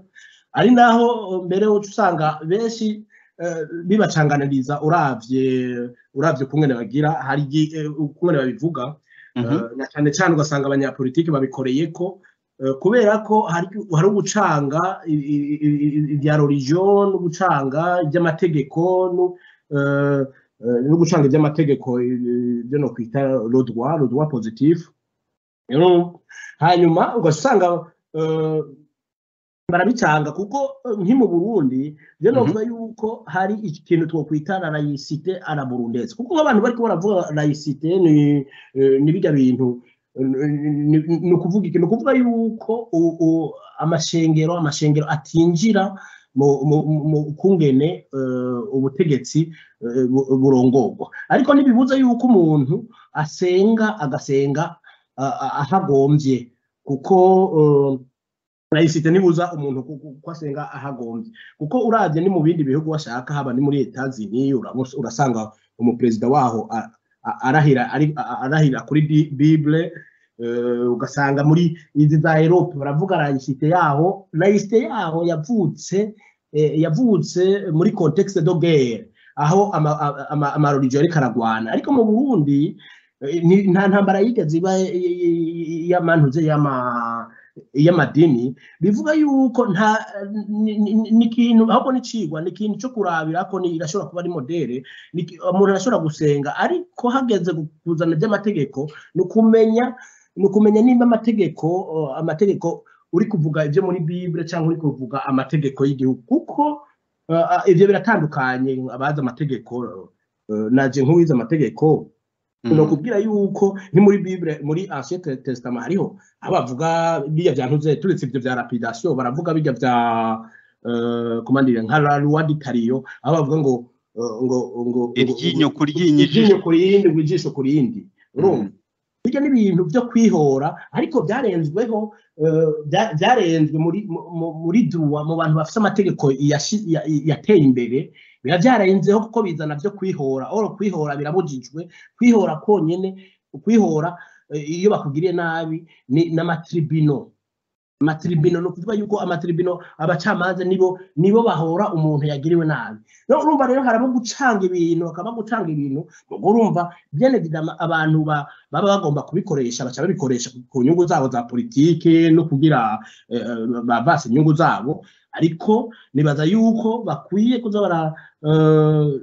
ari naho eh, mbere uca usanga benshi eh, bibacanganiriza uravye uravye ukungene bagira hari igihe, eh, ukungene babivuga Mhm. eh, na cyane cyane ugasanga abanyapolitiki babikoreye ko eh, kubera ko hari hari ugucanga i- i- i- i- ibya religion no gucanga iby'amategeko no eh, eh, no gucanga iby'amategeko eh, ibyo no kwita le droit le droit positif rero hanyuma ugasanga eh, barabicanga kuko eh, nk'i mu Burundi byo Mhm. navuga yuko hari ikintu twokwita la laïcité à la burundaise kuko abantu bariko baravuga laïcité ni eh, ni bijya bintu eh, ni- ni ni ukuvuga iki ni ukuvuga yuko u- u- amashengero amashengero atinjira mu mu- mu kungene eh, ubutegetsi eh, bu- burongorwa ariko ntibibuza yuko umuntu asenga agasenga ah, ah, ahagombye kuko eh, nahise nibuza umuntu ku- ku- ko asenga ahagombye kuko urabye ni mu bindi bihugu washaka haba ni muri leta zini urabona- urasanga umuperezida waho a- a- arahira ari- a- a- arahira kuri Bi- bible eh, ugasanga muri izi za erope baravuga layisite yaho layisite yaho yavutse eh, yavutse muri contexte de guerre aho ama- ama- ama- amarorigyo ariko aragwana ariko mu burundi eh, ni- nta ntambara yigeze iba eh, yamantuze y'ama y'amadini bivuga yuko nta ni- ni- ni ikintu ahubwo n'ikigwa ni ikintu cyo kurabira ko ni- irashobora kuba ari modere ni iki- umuntu arashobora gusenga ariko hageze gu- kuzana iby'amategeko ni ukumenya ni ukumenya niba amategeko eh, amategeko uri kuvuga ibyo muri bibure cyangwa uri kuvuga amategeko y'igihugu kuko eh, ah, ibyo biratandukanye abazi amategeko eh, naje nk'uwize amategeko ni ukubwira yuko ni muri bibure muri ancien testament hariho aho bavuga bijya bya ntuze turetse ibyo bya rapidation baravuga bijya bya eh, komandire nka la loi d'Italio aho bavuga ngo eh, ngo ngo ngo- iryinyo ku ryinyo iryinyo ku rindi ngo ijisho ku rindi urumva bijya n'ibintu byo kwihora ariko byarenzweho eh, bya- byarenzwe muri mu- mu- muri duwa mu bantu bafite amategeko yashi- ya- yateye imbere biba byararenzeho kuko bizana byo kwihora oro kwihora birabujijwe kwihora konyine kwihora eh, iyo bakugiriye nabi ni n'amatribino amatribino ni ukuvuga yuko amatribino abacamanza nibo nibo bahora umuntu yagiriwe nabi rero urumva rero harimo gucanga ibintu hakaba gucanga ibintu ubwo urumva byene bidama abantu ba- baba bagomba kubikoresha baca babikoresha ku- ku nyungu zabo za politike no kugira eh, eh, bavase inyungu zabo ariko nibaza yuko bakwiye kuza bara eh,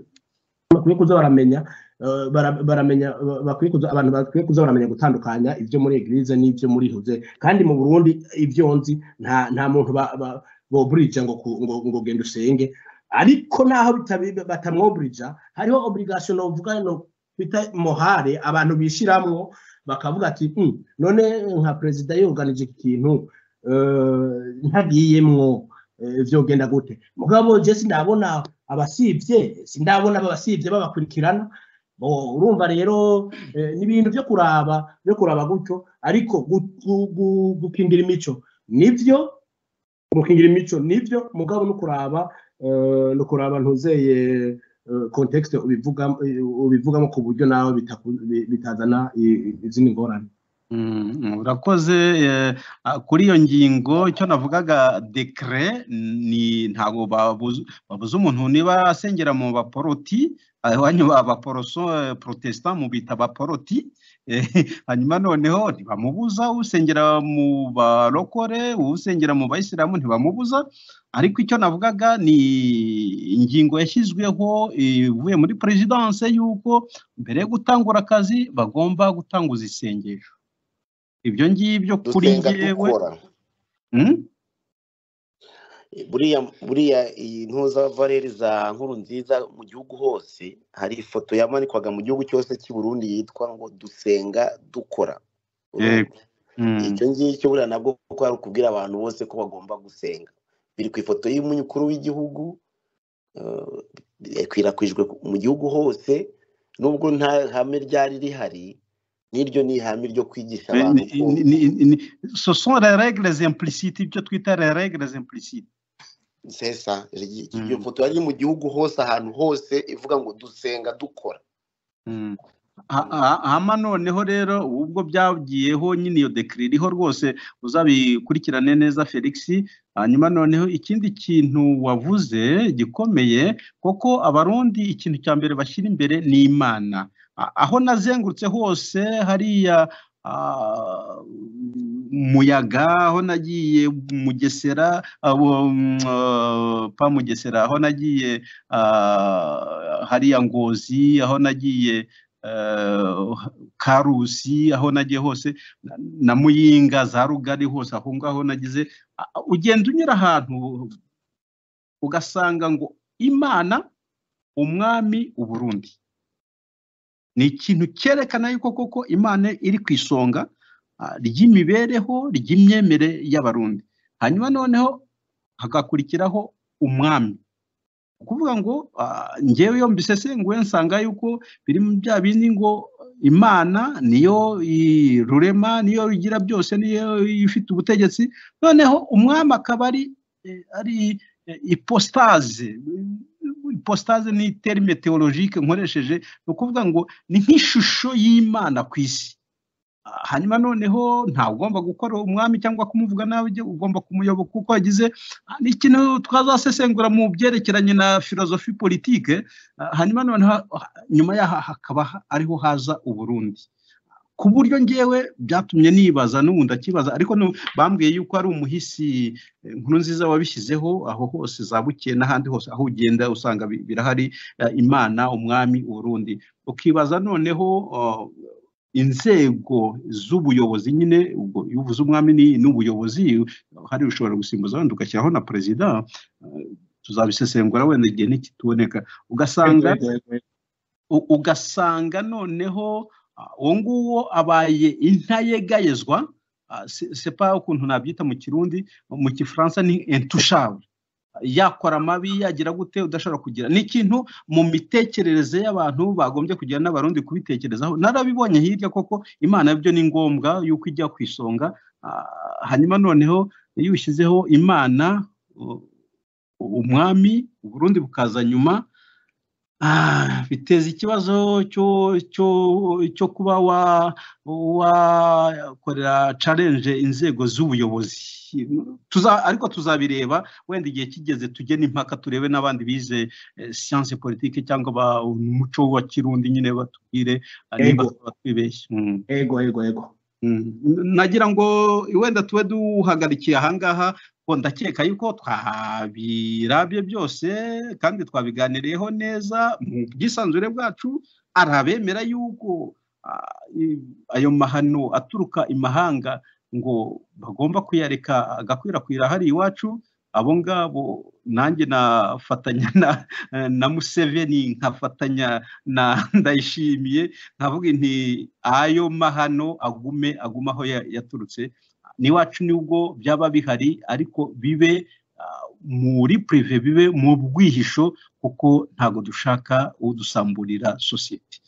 bakwiye kuza baramenya eh, bara- baramenya ba- bakwiye kuza abantu bakwiye kuza baramenya gutandukanya ibyo muri eglise n'ibyo muri huze kandi mu Burundi ibyo nzi nta nta muntu ba- ba- boburije ngo ku- ngo ngo genda usenge ariko naho bitabi- batamwoburija hariho obligation novuga no bita mohare abantu bishiramwo bakavuga ati "Mm, none nka perezida yorganije iki kintu eh, ntagiyemwo eh, vyogenda gute mugabo je sindabona abasivye sindabona abasivye babakurikirana bo urumva rero eh, ni ibintu byo kuraba byo kuraba gutyo ariko gu- gu- gu- gukingira imico nivyo gukingira imico nivyo mugabo no kuraba eh, no kuraba ntuzeye eh, context ubivuga ubivugamo ku buryo nawe bitaku- bi- bitazana i- i- izindi ngorane Mm, mm, urakoze eh, ah, kuri iyo ngingo icyo navugaga dekere ni ntabwo babuza babuza umuntu niba asengera mu baporoti abanyu abaporoso eh, protestant mu bita abaporoti eh, hanyuma noneho ntibamubuza usengera mu barokore usengera mu bayisilamu ntibamubuza ariko icyo navugaga ni ingingo yashyizweho eh, ivuye muri perezidanse y'uko mbere yo gutangura akazi bagomba gutanguza isengesho ibyo ngibyo kuri dusenga njyewe dukora Mm? buriya buriya iyi ntuza valeri za nkuru nziza mu gihugu hose hari ifoto yamanikwaga mu gihugu cyose cy'i Burundi yitwa ngo dusenga dukora urumva Yego. Mm. icyo ngicyo buriya nabwo kuko hari ukubwira abantu bose ko bagomba gusenga biri ku ifoto y'umukuru w'igihugu eh, ikwirakwijwe mu gihugu hose nubwo nta hame ryari rihari n'iryo ni ihame ryo kwigisha Eh, abantu ni- ko ni- ni- ni- ce sont les règles implicites ibyo twita les règles implicites sesa ryi- Mm. iyo foto yari mu gihugu hose ahantu hose ivuga ngo dusenga dukora Mm. Ha- ha- hama noneho rero ubwo byagiyeho nyine iyo dekiri iriho rwose uzabikurikirane neza felix hanyuma noneho ikindi kintu wavuze gikomeye koko abarundi ikintu cya mbere bashyira imbere ni imana A- aho nazengurutse hose hariya ah, muyaga aho nagiye mugesera abo mm, ah, pa mugesera aho nagiye ah, hariya ngozi aho nagiye eh, karusi aho nagiye hose na- na muyinga za rugari hose aho ngaho nagize a- a- ugenda unyura ahantu ugasanga ngo imana umwami uburundi ni ikintu cyerekana yuko koko imana iri ku isonga ah, ry'imibereho ry'imyemere y'abarundi hanyuma noneho hagakurikiraho umwami ukuvuga ngo ah, njyewe iyo mbisesenguye nsanga yuko biri mu bya bindi ngo imana niyo i- rurema niyo igira byose niyo ifite ubutegetsi noneho umwami akaba ari eh, ari eh, ipostaze ipostaze ni terime teologike nkoresheje ni ukuvuga ngo ni nk'ishusho y'imana ku isi Ah, hanyuma noneho ntawugomba gukora umwami cyangwa kumuvuga nabi ujya- ugomba kumuyoboka uko yagize Ah, ni ikintu twazasesengura mu byerekeranye na filozofi politike Ah, hanyuma noneho ah, nyuma yaho hakaba ha- ariho haza uburundi ku buryo ngewe byatumye nibaza n'ubu ndakibaza ariko nu- bambwiye yuko ari umuhisi eh, nkuru nziza wabishyizeho aho hose za bukeye n'ahandi hose aho ugenda usanga bi- birahari eh, imana umwami uburundi ukibaza noneho ah, inzego z'ubuyobozi nyine ubwo iyo uvuze umwami ni- n'ubuyobozi hari ushobora gusimbuza wenda ugashyiraho na perezida ah, tuzabisesengura wenda igihe ntikituboneka ugasanga u- ugasanga noneho ah, uwo nguwo abaye intayegayezwa ah, se- sepa ukuntu nabyita mu kirundi mu gifaransa ni entushable yakora amabi yagira gute udashobora kugira ni ikintu mu mitekerereze y'abantu bagombye kugira n'abarundi kubitekerezaho narabibonye hirya koko imana byo ni ngombwa yuko ijya ku isonga ah, hanyuma noneho iyo ushyizeho imana u- umwami uburundi bukaza nyuma Ah, biteza ikibazo cyo cyo cyo kuba wa wakorera challenge inzego z'ubuyobozi tuza ariko tuzabireba wenda igihe kigeze tujye n'impaka turebe n'abandi bize eh, science politique cyangwa ba- umuco wa kirundi nyine batubwire ah, niba Yego. twibeshye Mm. ego ego ego Mm. nagira ngo wenda tube duhagarikiye ahangaha ngo ndakeka yuko twabirabye byose kandi twabiganiriyeho neza mu bwisanzure bwacu hari abemera yuko ah, i- ayo mahano aturuka imahanga ngo bagomba kuyareka agakwirakwira hari iwacu abo ngabo nanjye nafatanya na, na Museveni nkafatanya na ndayishimiye nkavuga nti ayo mahano agume agume aho ya- yaturutse n'iwacu nubwo byaba bihari ariko bibe ah, muri prive bibe mu bwihisho kuko ntago dushaka udusamburira sosiyete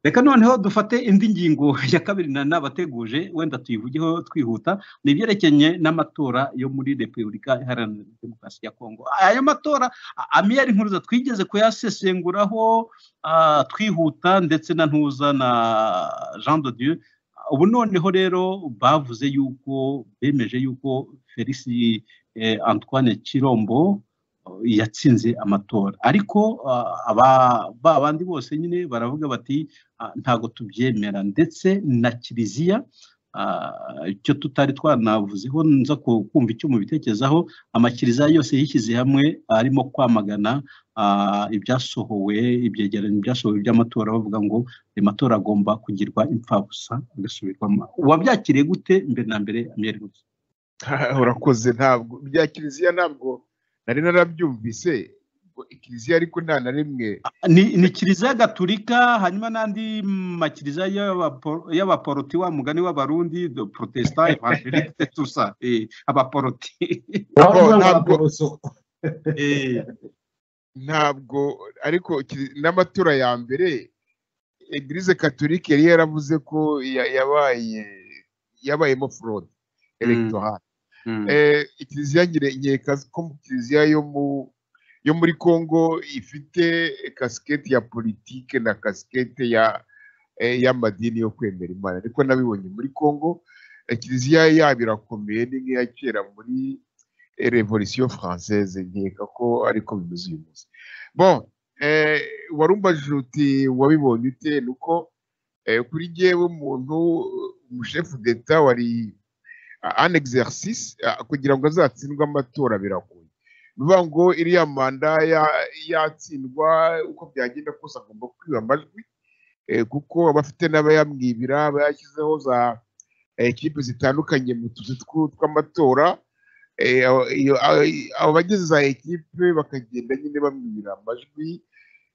reka noneho dufate indi ngingo ya kabiri na nabateguje wenda tuyivugeho twihuta ni ibyerekeranye n'amatora yo muri repubulika iharanira demokarasi ya kongo ayo matora a- amiyeri nkuruza twigeze kuyasesenguraho ah, twihuta ndetse na ntuza na jean de dieu ubu noneho rero bavuze yuko bemeje yuko felix eh, antoine kirombo eh, yatsinze amatora ariko ah, aba- ba bandi bose nyine baravuga bati ah, ntago tubyemera ndetse na kiliziya ah, icyo tutari twanavuzeho nza ku- kumva icyo mubitekerezaho amakiliziya yose yishyize hamwe arimo kwamagana ah, ibyasohowe ibyegeranyo byasohowe by'amatora bavuga ngo ayo matora agomba kugirwa imfabusa agasubirwamo wabyakiriye gute mbere na mbere amere gusa urakoze ntabwo bya kiliziya ntabwo nari narabyumvise ngo ikiliziya ariko nta na rimwe ni, ni kiliziya gatulika hanyuma n'andi makiliziya y'abapo- y'abaporoti wa mugani w'abarundi do protestant evangeliste tusa eh, abaporoti uravuga ngo ntabwo- abaporoso eh, ntabwo ariko kili- n'amatora ya mbere eglise katolike yari yaravuze ko ya- yabaye yabayemo forode elegitoral mm, Eh, ikiliziya nyine nkeka ko mu kiliziya yo mu yo muri congo ifite kasikete ya politike na kasikete ya eh, y'amadini yo kwemera imana ariko nabibonye muri congo eh, kiliziya yabo irakomeye ni nk'iya kera muri eh, revolution française nkeka ko ariko bimeze uyu munsi bon eh, warumbaje uti wabibonye ute ni uko eh, kuri jyewe umuntu umushefu d'etat wari an exercice ah, kugira ngo azatsindwe amatora biragoye ni ukuvuga ngo iriya manda ya- yatsindwa uko byagenda kose agomba kwiba amajwi eh, kuko aba afite n'abayamwibira aba yashyizeho za eh, kipe zitandukanye mu tuzu tw- tw'amatora Eh, abo- iyo- a- abo bagize za ekipe bakagenda nyine bamwibira amajwi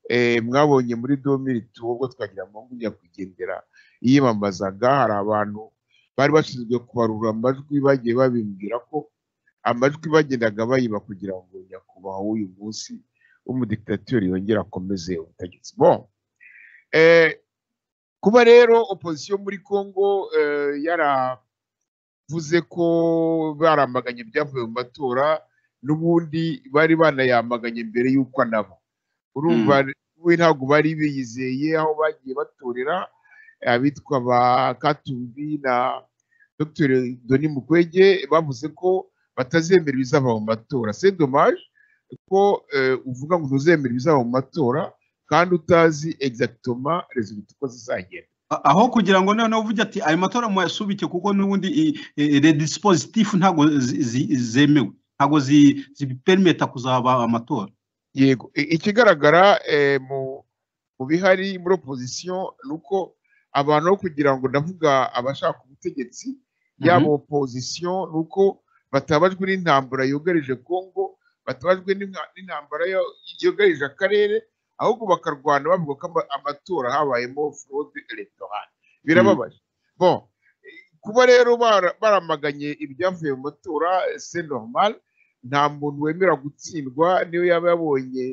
Eh, mwabonye muri domiri ubwo twagira amangu nyakwigendera yiyamamazaga hari abantu bari bashinzwe kubarura amajwi bagiye babimbwira ko amajwi bagendaga bayiba kugira ngo nyakubahwa w'uyu munsi w'umudikitatori yongere akomeze ubutegetsi bon eh, kuba rero opozisiyo muri congo eh, yaravuze ko baramaganye ibyavuye mu matora n'ubundi bari banayamaganye mbere y'uko anaba urumva we ntabwo bari biyizeye aho bagiye batorera abitwa ba katumbi na dr doni mukwege bavuze ko batazemera ibizava mu matora se dommage ko eh, uvuga ngo ntuzemera ibizava mu matora kandi utazi exactement resultat uko zizagenda A- aho kugira ngo noneho uvuge ati ayo matora muyasubike kuko n'ubundi i- i- redispositif ntabwo zi- zi- zemewe ntabwo zi- zibiperimeta kuzaba amatora yego I- ikigaragara eh, mu mu bihari muri opozisiyo ni uko abantu bo kugira ngo ndavuga abashaka ubutegetsi yaba opozisiyo ni uko batabajwe n'intambara yugarije kongo batabajwe n'inka- n'intambara yo- yugarije akarere ahubwo bakarwana bavuga ko ama- amatora habayemo forode elegitoral birababaje bon eh, kuba rero bara- baramaganye ibyavuye mu matora se normal nta muntu wemera gutsindwa niyo yaba yabonye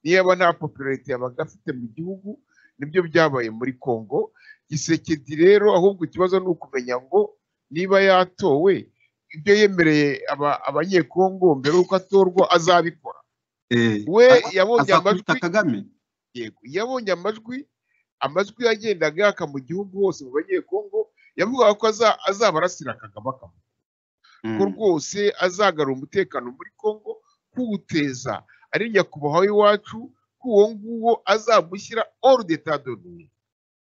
niyo yaba nta popularite yabaga afite mu gihugu nibyo byabaye muri congo gisekedi rero ahubwo ikibazo ni ukumenya ngo niba yatowe ibyo yemereye aba- abanyekongo mbere y'uko atorwa azabikora Eh, we a- yabonye azakubita amajwi kagame yego yabonye amajwi amajwi yagendaga yaka mu gihugu hose mu banyekongo yavugaga ko aza- azaba arasira kagame akamuha ko Mm. rwose azagarura umutekano muri Congo kuwuteza ari nyakubahwa w'iwacu ko uwo nguwo azamushyira hors d'état de nuire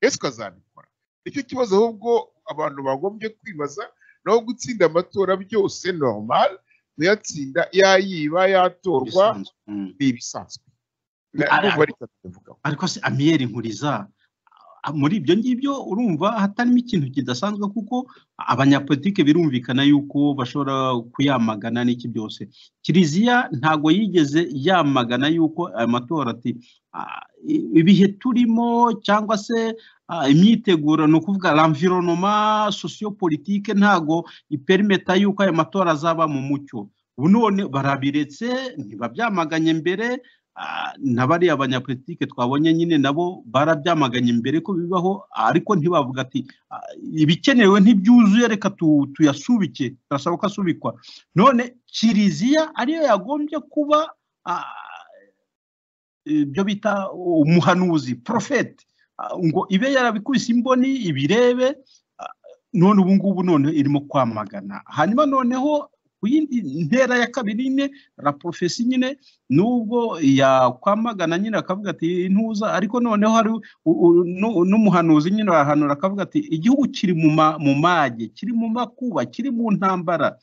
ese ukazabikora nicyo kibazo ahubwo abantu bagombye kwibaza naho gutsinda amatora byose normal kuyatsinda yayiba yatorwa bisanzwe Mm. ni ibisanzwe Na- Ari- ndumva ari cyane tubivugaho ariko se amiyeri nkuriza a- muri ibyo ngibyo urumva hatarimo ikintu kidasanzwe kuko abanyapolitike birumvikana yuko bashobora kuyamagana n'iki byose kiliziya ntago yigeze yamagana yuko aya matora ati "Ah, i- ibihe turimo cyangwa se ah, imyiteguro ni ukuvuga l'environnement sociopolitique ntago iperimeta yuko aya matora azaba mu mucyo ubu none barabiretse ntibabyamaganye mbere Ah, na bariya abanyapolitike twabonye nyine nabo barabyamaganye mbere ko bibaho ariko ntibavuga ati "Ah, ibikenewe ntibyuzuye reka tu- tuyasubike turasaba ko asubikwa none kiliziya ariyo yagombye kuba ah, ibyo bita umuhanuzi porofeti ngo ibe yarabikubise imboni ibirebe ah, none ubu ngubu none irimo kwamagana hanyuma noneho ku yindi ntera ya kabiri nyine la porofesi nyine nubwo yakwamagana nyine akavuga ati ntuza ariko noneho hari u- u- nu- n'umuhanuzi nyine arahanura akavuga ati igihugu kiri mu ma- mu mage kiri mu makuba kiri mu ntambara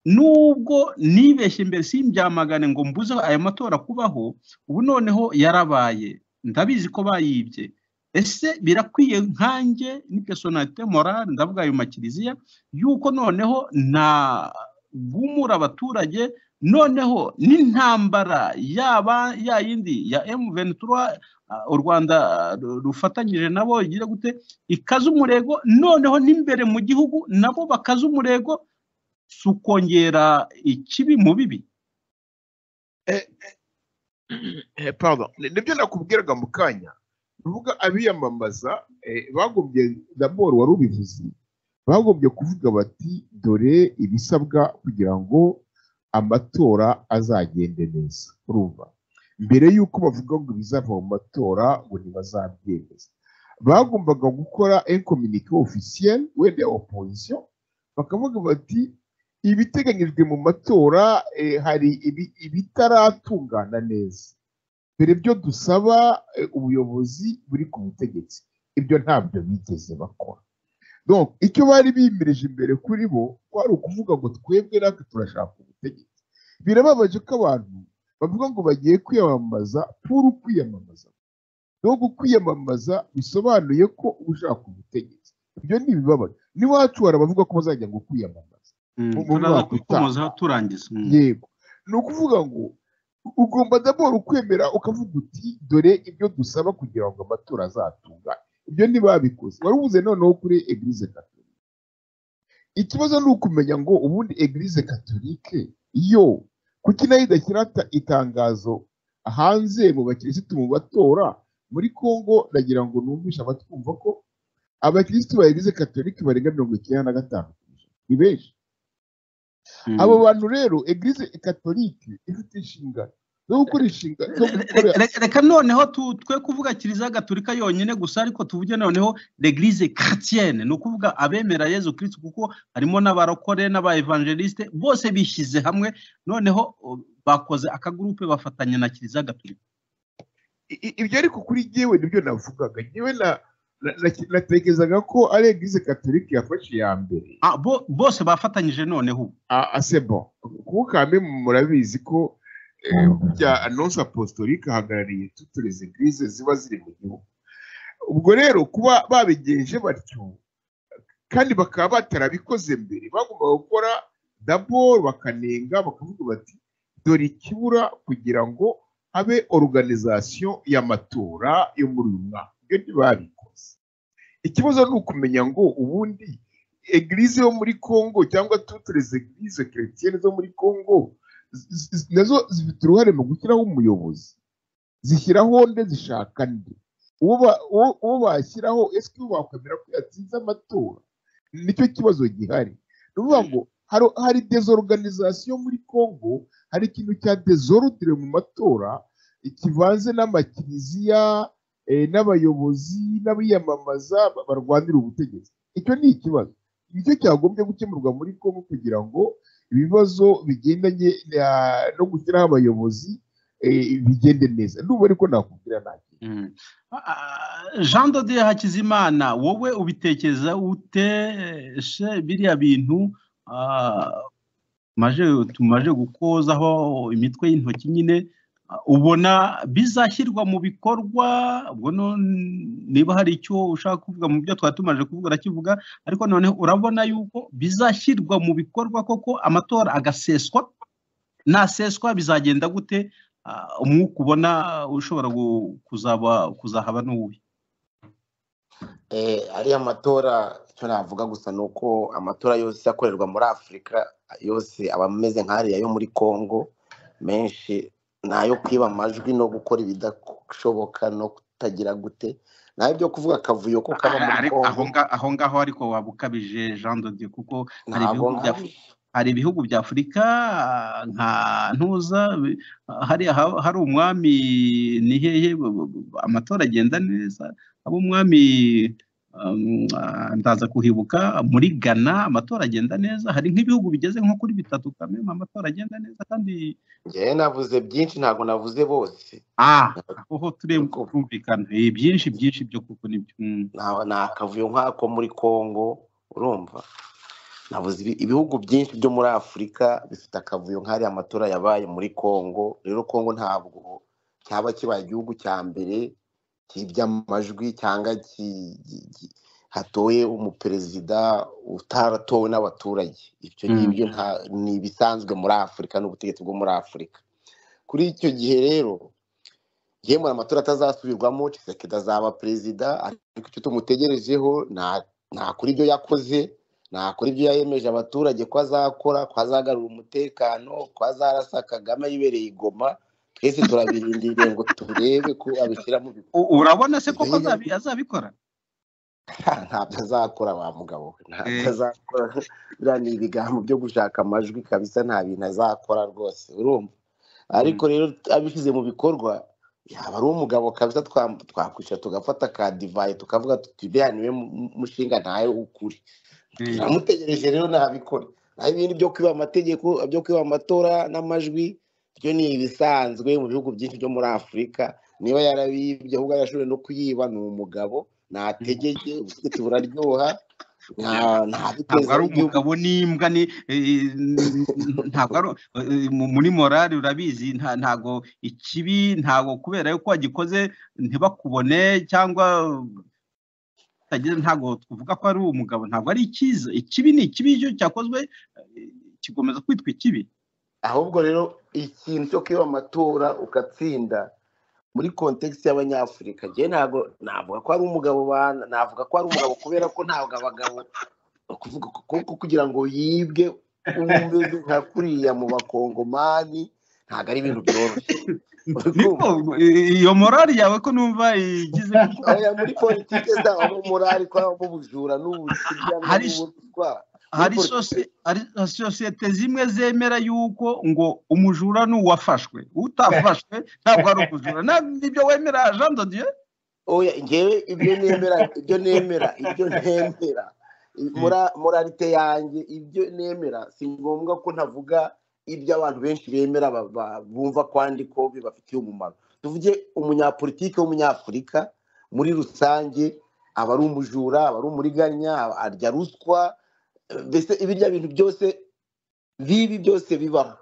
nubwo nibeshye mbere simbyamagane ngo mbuze aya matora kubaho ubu noneho yarabaye ndabizi ko bayibye ese birakwiye nkanjye ni pesonalite morale ndavuga ayo makiliziya yuko noneho na bwumura abaturage noneho n'intambara yaba ya yindi ya M23 ah, u Rwanda ah, ru- rufatanyije nabo igira gute ikaze umurego noneho n'imbere mu gihugu nabo bakaze umurego si ukongera ikibi mu bibi Eh, pardon Ni- nibyo nakubwiraga mu kanya ruvuga abiyamamaza eh, bagombye daboro wari ubivuze bagombye kuvuga bati dore ibisabwa kugira ngo amatora azagende neza urumva mbere y'uko bavuga ngo ibizava mu matora ngo ntibazabyemeza bagombaga gukora inkominike officiel wenda ya opposition bakavuga bati ibiteganyijwe mu matora eh, hari ibi- ibitaratungana neza dore ibyo dusaba e, ubuyobozi buri ku butegetsi ibyo ntabyo bigeze bakora donc icyo bari bimirije imbere kuri bo kwari ukuvuga ngo twebwe natwe turashaka ubutegetsi birababaje ko abantu bavuga ngo bagiye kwiyamamaza puru kwiyamamaza donc kwiyamamaza bisobanuye ko uba ushaka ubutegetsi ibyo ni ibibabaje n'iwacu hari abavuga ko bazajya ngo kwiyamamaza Mu- mu turaza mwaka utaha. kubikomozaho turangiza Mm. yego ni ukuvuga ngo u- ugomba daboro ukwemera ukavuga uti dore ibyo dusaba kugira ngo amatora azatunga ibyo ntibabikoze wari ubuze noneho kuri eglise katolika ikibazo ni ukumenya ngo ubundi eglise katolike yo kuki nayo idashyira ta- itangazo hanze mu bakirisitu mu batora muri congo ndagira ngo numvishe abatwumva ko abakirisitu ba eglise katolika barenga mirongo icyenda na gatanu ku ijana ni benshi Mm. abo bantu rero eglise katolike ifite inshingano zo gukora inshingano zo gukora Re- re- reka noneho tu- twe kuvuga kiliziya gatolika yonyine gusa ariko tuvuge noneho l'eglise chrétienne ni ukuvuga abemera yezu kirisitu kuko harimo n'abarokore n'abaevangeliste bose bishyize hamwe noneho uh, bakoze akagurupe bafatanya na kiliziya gatolika I- i- ibyo ariko kuri jyewe nibyo navugaga jyewe na na- na- natekerezaga ko ari eglise katolika yafashe iya mbere Ah, bo- bose bafatanyije noneho ubu asebo kuko kamwe murabizi ko eh, burya anonsi apostolika ahagarariye toutes les églises ziba ziri mu gihugu ubwo rero kuba babigenje batyo kandi bakaba batarabikoze mbere bagomba gukora daboro bakanenga bakavuga bati dore ikibura kugira ngo habe organization y'amatora yo muri uyu mwaka ibyo ntibabikoze ikibazo ni ukumenya ngo ubundi egilize yo muri congo cyangwa tutureze egilize keretiyene zo muri congo z- z- nazo zifite uruhare mu gushyiraho umuyobozi zishyiraho nde zishaka nde uwo ba- uwo- uwo bashyiraho ese uwo bakwemera ko yatsinze amatora nicyo kibazo gihari ni ukuvuga ngo hari hari desorganizasiyo muri congo hari ikintu cya desorudire mu matora kivanze n'amakiliziya eh, n'abayobozi n'abiyamamaza ba- barwanira ubutegetsi icyo ni ikibazo nicyo cyagombye gukemurwa muri congo kugira ngo ibibazo bigendanye na- no gushyiraho abayobozi eh, bigende neza ndumva ariko nakubwira nta kintu Mm. Ah, Jean Dodier Hakizimana wowe ubitekereza ute se biriya bintu ah, maje tumaje gukozaho imitwe y'intoki nyine ah, ubona bizashyirwa mu bikorwa ubwo no- niba hari icyo ushaka kuvuga mu byo twari tumaze kuvuga urakivuga ariko noneho urabona yuko bizashyirwa mu bikorwa koko amatora agaseswa naseswa bizagenda gute Ah, umwuka ubona ushobora gu- kuzaba kuzahaba n'uwuhe Eh, ariya matora icyo navuga gusa ni uko amatora yose akorerwa muri afurika yose aba ameze nk'ariya yo muri congo menshi ni ayo kwiba amajwi no gukora ibidashoboka no kutagira gute ni byo kuvuga akavuyo ko kaba muri Ariko aho congo nga- aho ngaho ariko waba ukabije Jean Dodier kuko hari ntabwo ibihugu bya ngabi hari ibihugu bya Afurika ah, nka ntuza bi- hari aha- hari umwami ni hehe bu- bu- bu- amatora agenda neza abo umwami um, ah, ndaza kuhibuka muri Ghana amatora agenda neza hari nk'ibihugu bigeze nko kuri bitatu kameme amatora agenda neza kandi njyewe navuze byinshi ntabwo navuze bose ah aho ho turem- Ntabwo- turumvikana Eh, byinshi byinshi byo kuko ni byo Mm. nta- ni akavuyo nk'ako muri congo urumva navuze ibi- ibihugu byinshi byo muri afurika bifite akavuyo nk'ariya amatora yabaye muri congo rero congo ntabwo cyaba kibaye igihugu cya mbere cyibye amajwi cyangwa ki- ki- ki- hatoye umuperezida utaratowe n'abaturage ibyo ngibyo nta- ni ibisanzwe muri afurika n'ubutegetsi bwo muri afurika kuri icyo gihe rero yemwe amatora atazasubirwamo Tshisekedi azaba perezida ariko icyo tumutegerejeho nta- ntakora ibyo yakoze ntakora ibyo yayemeje abaturage ko azakora ko azagarura umutekano ko azarasa kagame yibereye i goma twese turabirindiriye ngo turebe ko abishyira mu bikorwa U- urabona se ibyo koko yigeze azabi- azabikora Ha, ntabyo azakora wa mugabo we, ntabyo Eh, azakora biriya ni ibigambo byo gushaka amajwi kabisa nta bintu azakora rwose urumva ariko rero abishyize mu bikorwa yaba ari umugabo kabisa twa- twakwicara tugafata ka divayi tukavuga tuti biriya niwe mu- mu- mushinga ntawe ukuri eh, turamutegereje rero ntabikora naho ibindi byo kwiba amategeko byo kwiba amatora n'amajwi byo ni ibisanzwe mu bihugu byinshi byo muri afurika niba yarabibye ahubwo yarashoboye no kuyiba ni umugabo ntategeke ubutegetsi buraryoha nta- nta ntabwo biteza ari w'igihugu umugabo n'imbwa ni eh, ntabwo ari eh, mu- muri morali urabizi nta- ntabwo ikibi ntabwo kubera yuko wagikoze ntibakubone cyangwa utagize ntabwo tuvuga ko ari umugabo ntabwo ari icyiza ikibi ni ikibi iyo cyakozwe eh, kigomeza kwitwa ikibi ahubwo rero ikintu cyo kwiba amatora ugatsinda muri kontekisi y'abanyafurika njyewe ntabwo navuga ko ari umugabo bana navuga ko ari umugabo kubera ko ntabwo abagabo kuvuga kuko kugira ngo yibwe umeze nka kuriya mu bakongomani ntabwo ari ibintu byoroshye uri niko kumva eh, iyo morali yawe ko numva igize kuko oya muri politiki zabamo morali ko habamo ubujura n'ubukibya hari n'ubuswa muri hari politiki sosi- hari- hari sosiyete zimwe zemera yuko ngo umujura ni uwafashwe utafashwe ntabwo ari umujura Na- nibyo wemera jean dodier oya ngewe ibyo nemera ibyo nemera ibyo nemera mora moralite yanjye ibyo nemera si ngombwa ko ntavuga ibyo abantu benshi bemera ba- ba- bumva ko andi ko bibafitiye umumaro tuvuge umunyapolitiki w'umunyafurika muri rusange aba ari umujura aba ari umuriganya aba- arya ruswa eh, mbese ibirya bintu byose bibi byose bibaho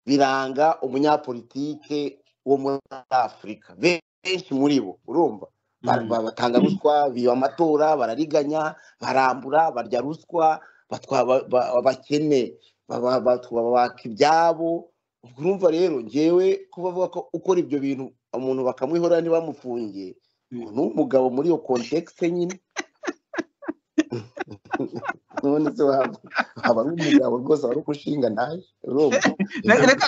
biranga umunyapolitike wo muri afurika Be- benshi muri bo urumva Ba- ba- batanga ruswa biba amatora barariganya barambura barya ruswa batwa- ba- ba- abakene ba- ba- ba- babaka ibyabo ubwo urumva rero ngewe kuba avuga ko ukora ibyo bintu umuntu bakamwihorera ntibamufungiye uwo ni umugabo muri iyo kontekisi nyine none se waba aba ari umugabo rwose wari umushinga nawe urumva Re- reka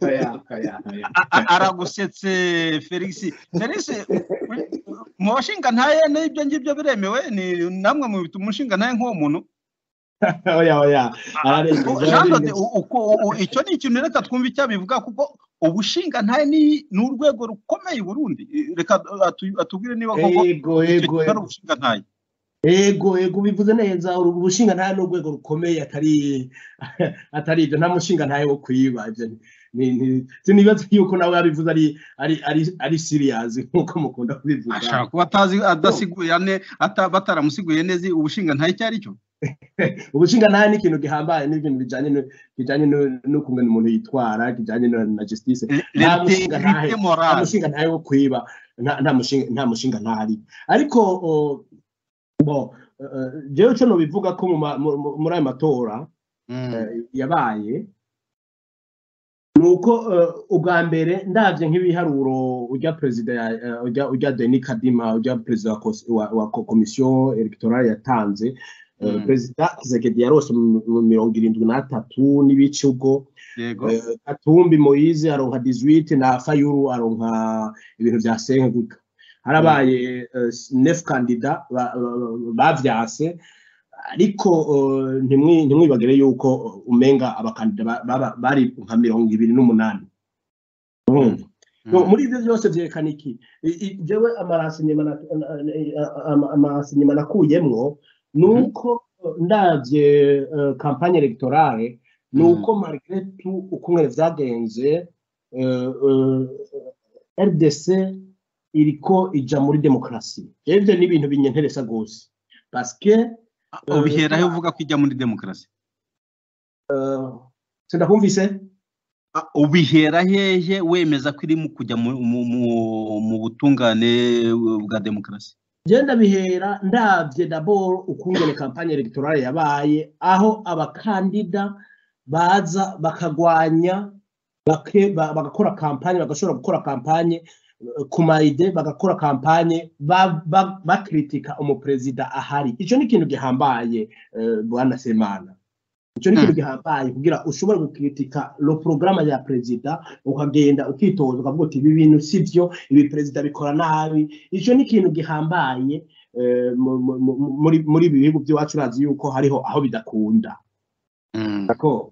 oya oya oya A- a- aragusetse felix felix mu bashinga ntaye n'ibyo ngibyo biremewe ni namwe mu bituma umushinga ntaye nk'uwo muntu oya oya U- ararengeje Jean Claude, ararengeje u- uko- u- u- icyo ni ikintu reka twumve icyo abivuga kuko ubushinga ntaye ni ni urwego rukomeye i burundi reka atu- atubwire niba koko ego icyo ego kigo ari ego ubushinga ntaye ego ego bivuze neza uru- ubushinga ntahe ni urwego rukomeye atari atari ibyo nta mushinga ntahe wo kuyiba ibyo ni- ni- ni- sinibaza yuko nawe yabivuze ari ari ari ari serious nk'uko mukunda kubivuga ashaka kuba atazi adasiguye ane ata- bataramusiguye neza ubushinga ntaye icyo ari cyo ubushinga ntahe ni ikintu gihambaye ni ibintu bijyanye no- bijyanye no- n'ukuntu umuntu yitwara kijyanye na na justice nta mushinga ntahe lite nta morale mushinga ntahe wo kwiba nta nta mushinga nta mushinga ntahari ariko o, bo eh, jewe cyo nobivuga ko mu ma- mu- mu- muri aya matora eh, yabaye ni uko eh, ubwa mbere ndabye nk'ibiharuro ujya perezida ya- eh, ujya ujya Denis Kadima ujya perezida wa kos- wa- wa ko- komisiyo electorale yatanze eh, Mm. perezida Tshisekedi yarose mu mu mirongo irindwi n'atatu n'ibice ubwo yego Eh, Katumbi Moise aronka 18 na Fayulu aronka ibintu bya Senkuka harabaye eh, neuf kandida ba- ba- bavyase ariko eh, ntimwi- ntimwibagire yuko eh, umenga abakandida ba- ba- bari nka mirongo ibiri n'umunani urumva No, muri ibyo byose byerekana iki I- i- jewe amarasinyema na- na- na- ama- amarasinyema nakuyemwo ni Mhm. uko eh, ndavye eh, kampanye electorale ni uko malgré tout ukuntu vyagenze eh, eh, rdc iriko ija muri demokarasi ibyo ni ibintu binyenteresa rwose paske ubiheraho uvuga ko ijya muri demokarasi sindakumvise Ah, ubihera hehe wemeza ko irimo kujya mu mu- mu- mu butungane bwa demokarasi genda bihera ndabye daboro ukungene kampanye electorale yabaye aho abakandida baza bakagwanya bake- ba- bagakora kampanye bagashobora gukora kampanye eh, ku mayide bagakora kampanye ba- ba- bakritika umuperezida ahari icyo ni ikintu gihambaye eh, bwana semana icyo ni Mm. ikintu gihambaye kugira ushobore gukritika lo porogaramu ya perezida ukagenda ukitoza ukavuga uti ibi bintu si byo ibi perezida bikora nabi icyo ni ikintu gihambaye eh, mu- mu- mu- muri muri ibi bihugu by'iwacu urazi yuko hariho aho bidakunda Mm. Nako.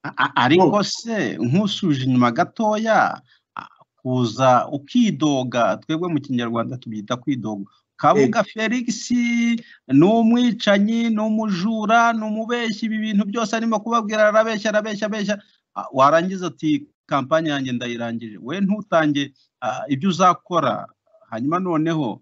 A- a- ariko se nk'usuje inyuma gatoya ah, kuza ukidoga twebwe mu kinyarwanda tubyita kwidoga kabuga felix ni umwicanyi ni umujura ni umubeshyi ibi bintu byose arimo kubabwira arabeshya arabeshya abeshya Ah, warangiza ati kampanye yanjye ndayirangije we ntutange ah, ibyo uzakora hanyuma noneho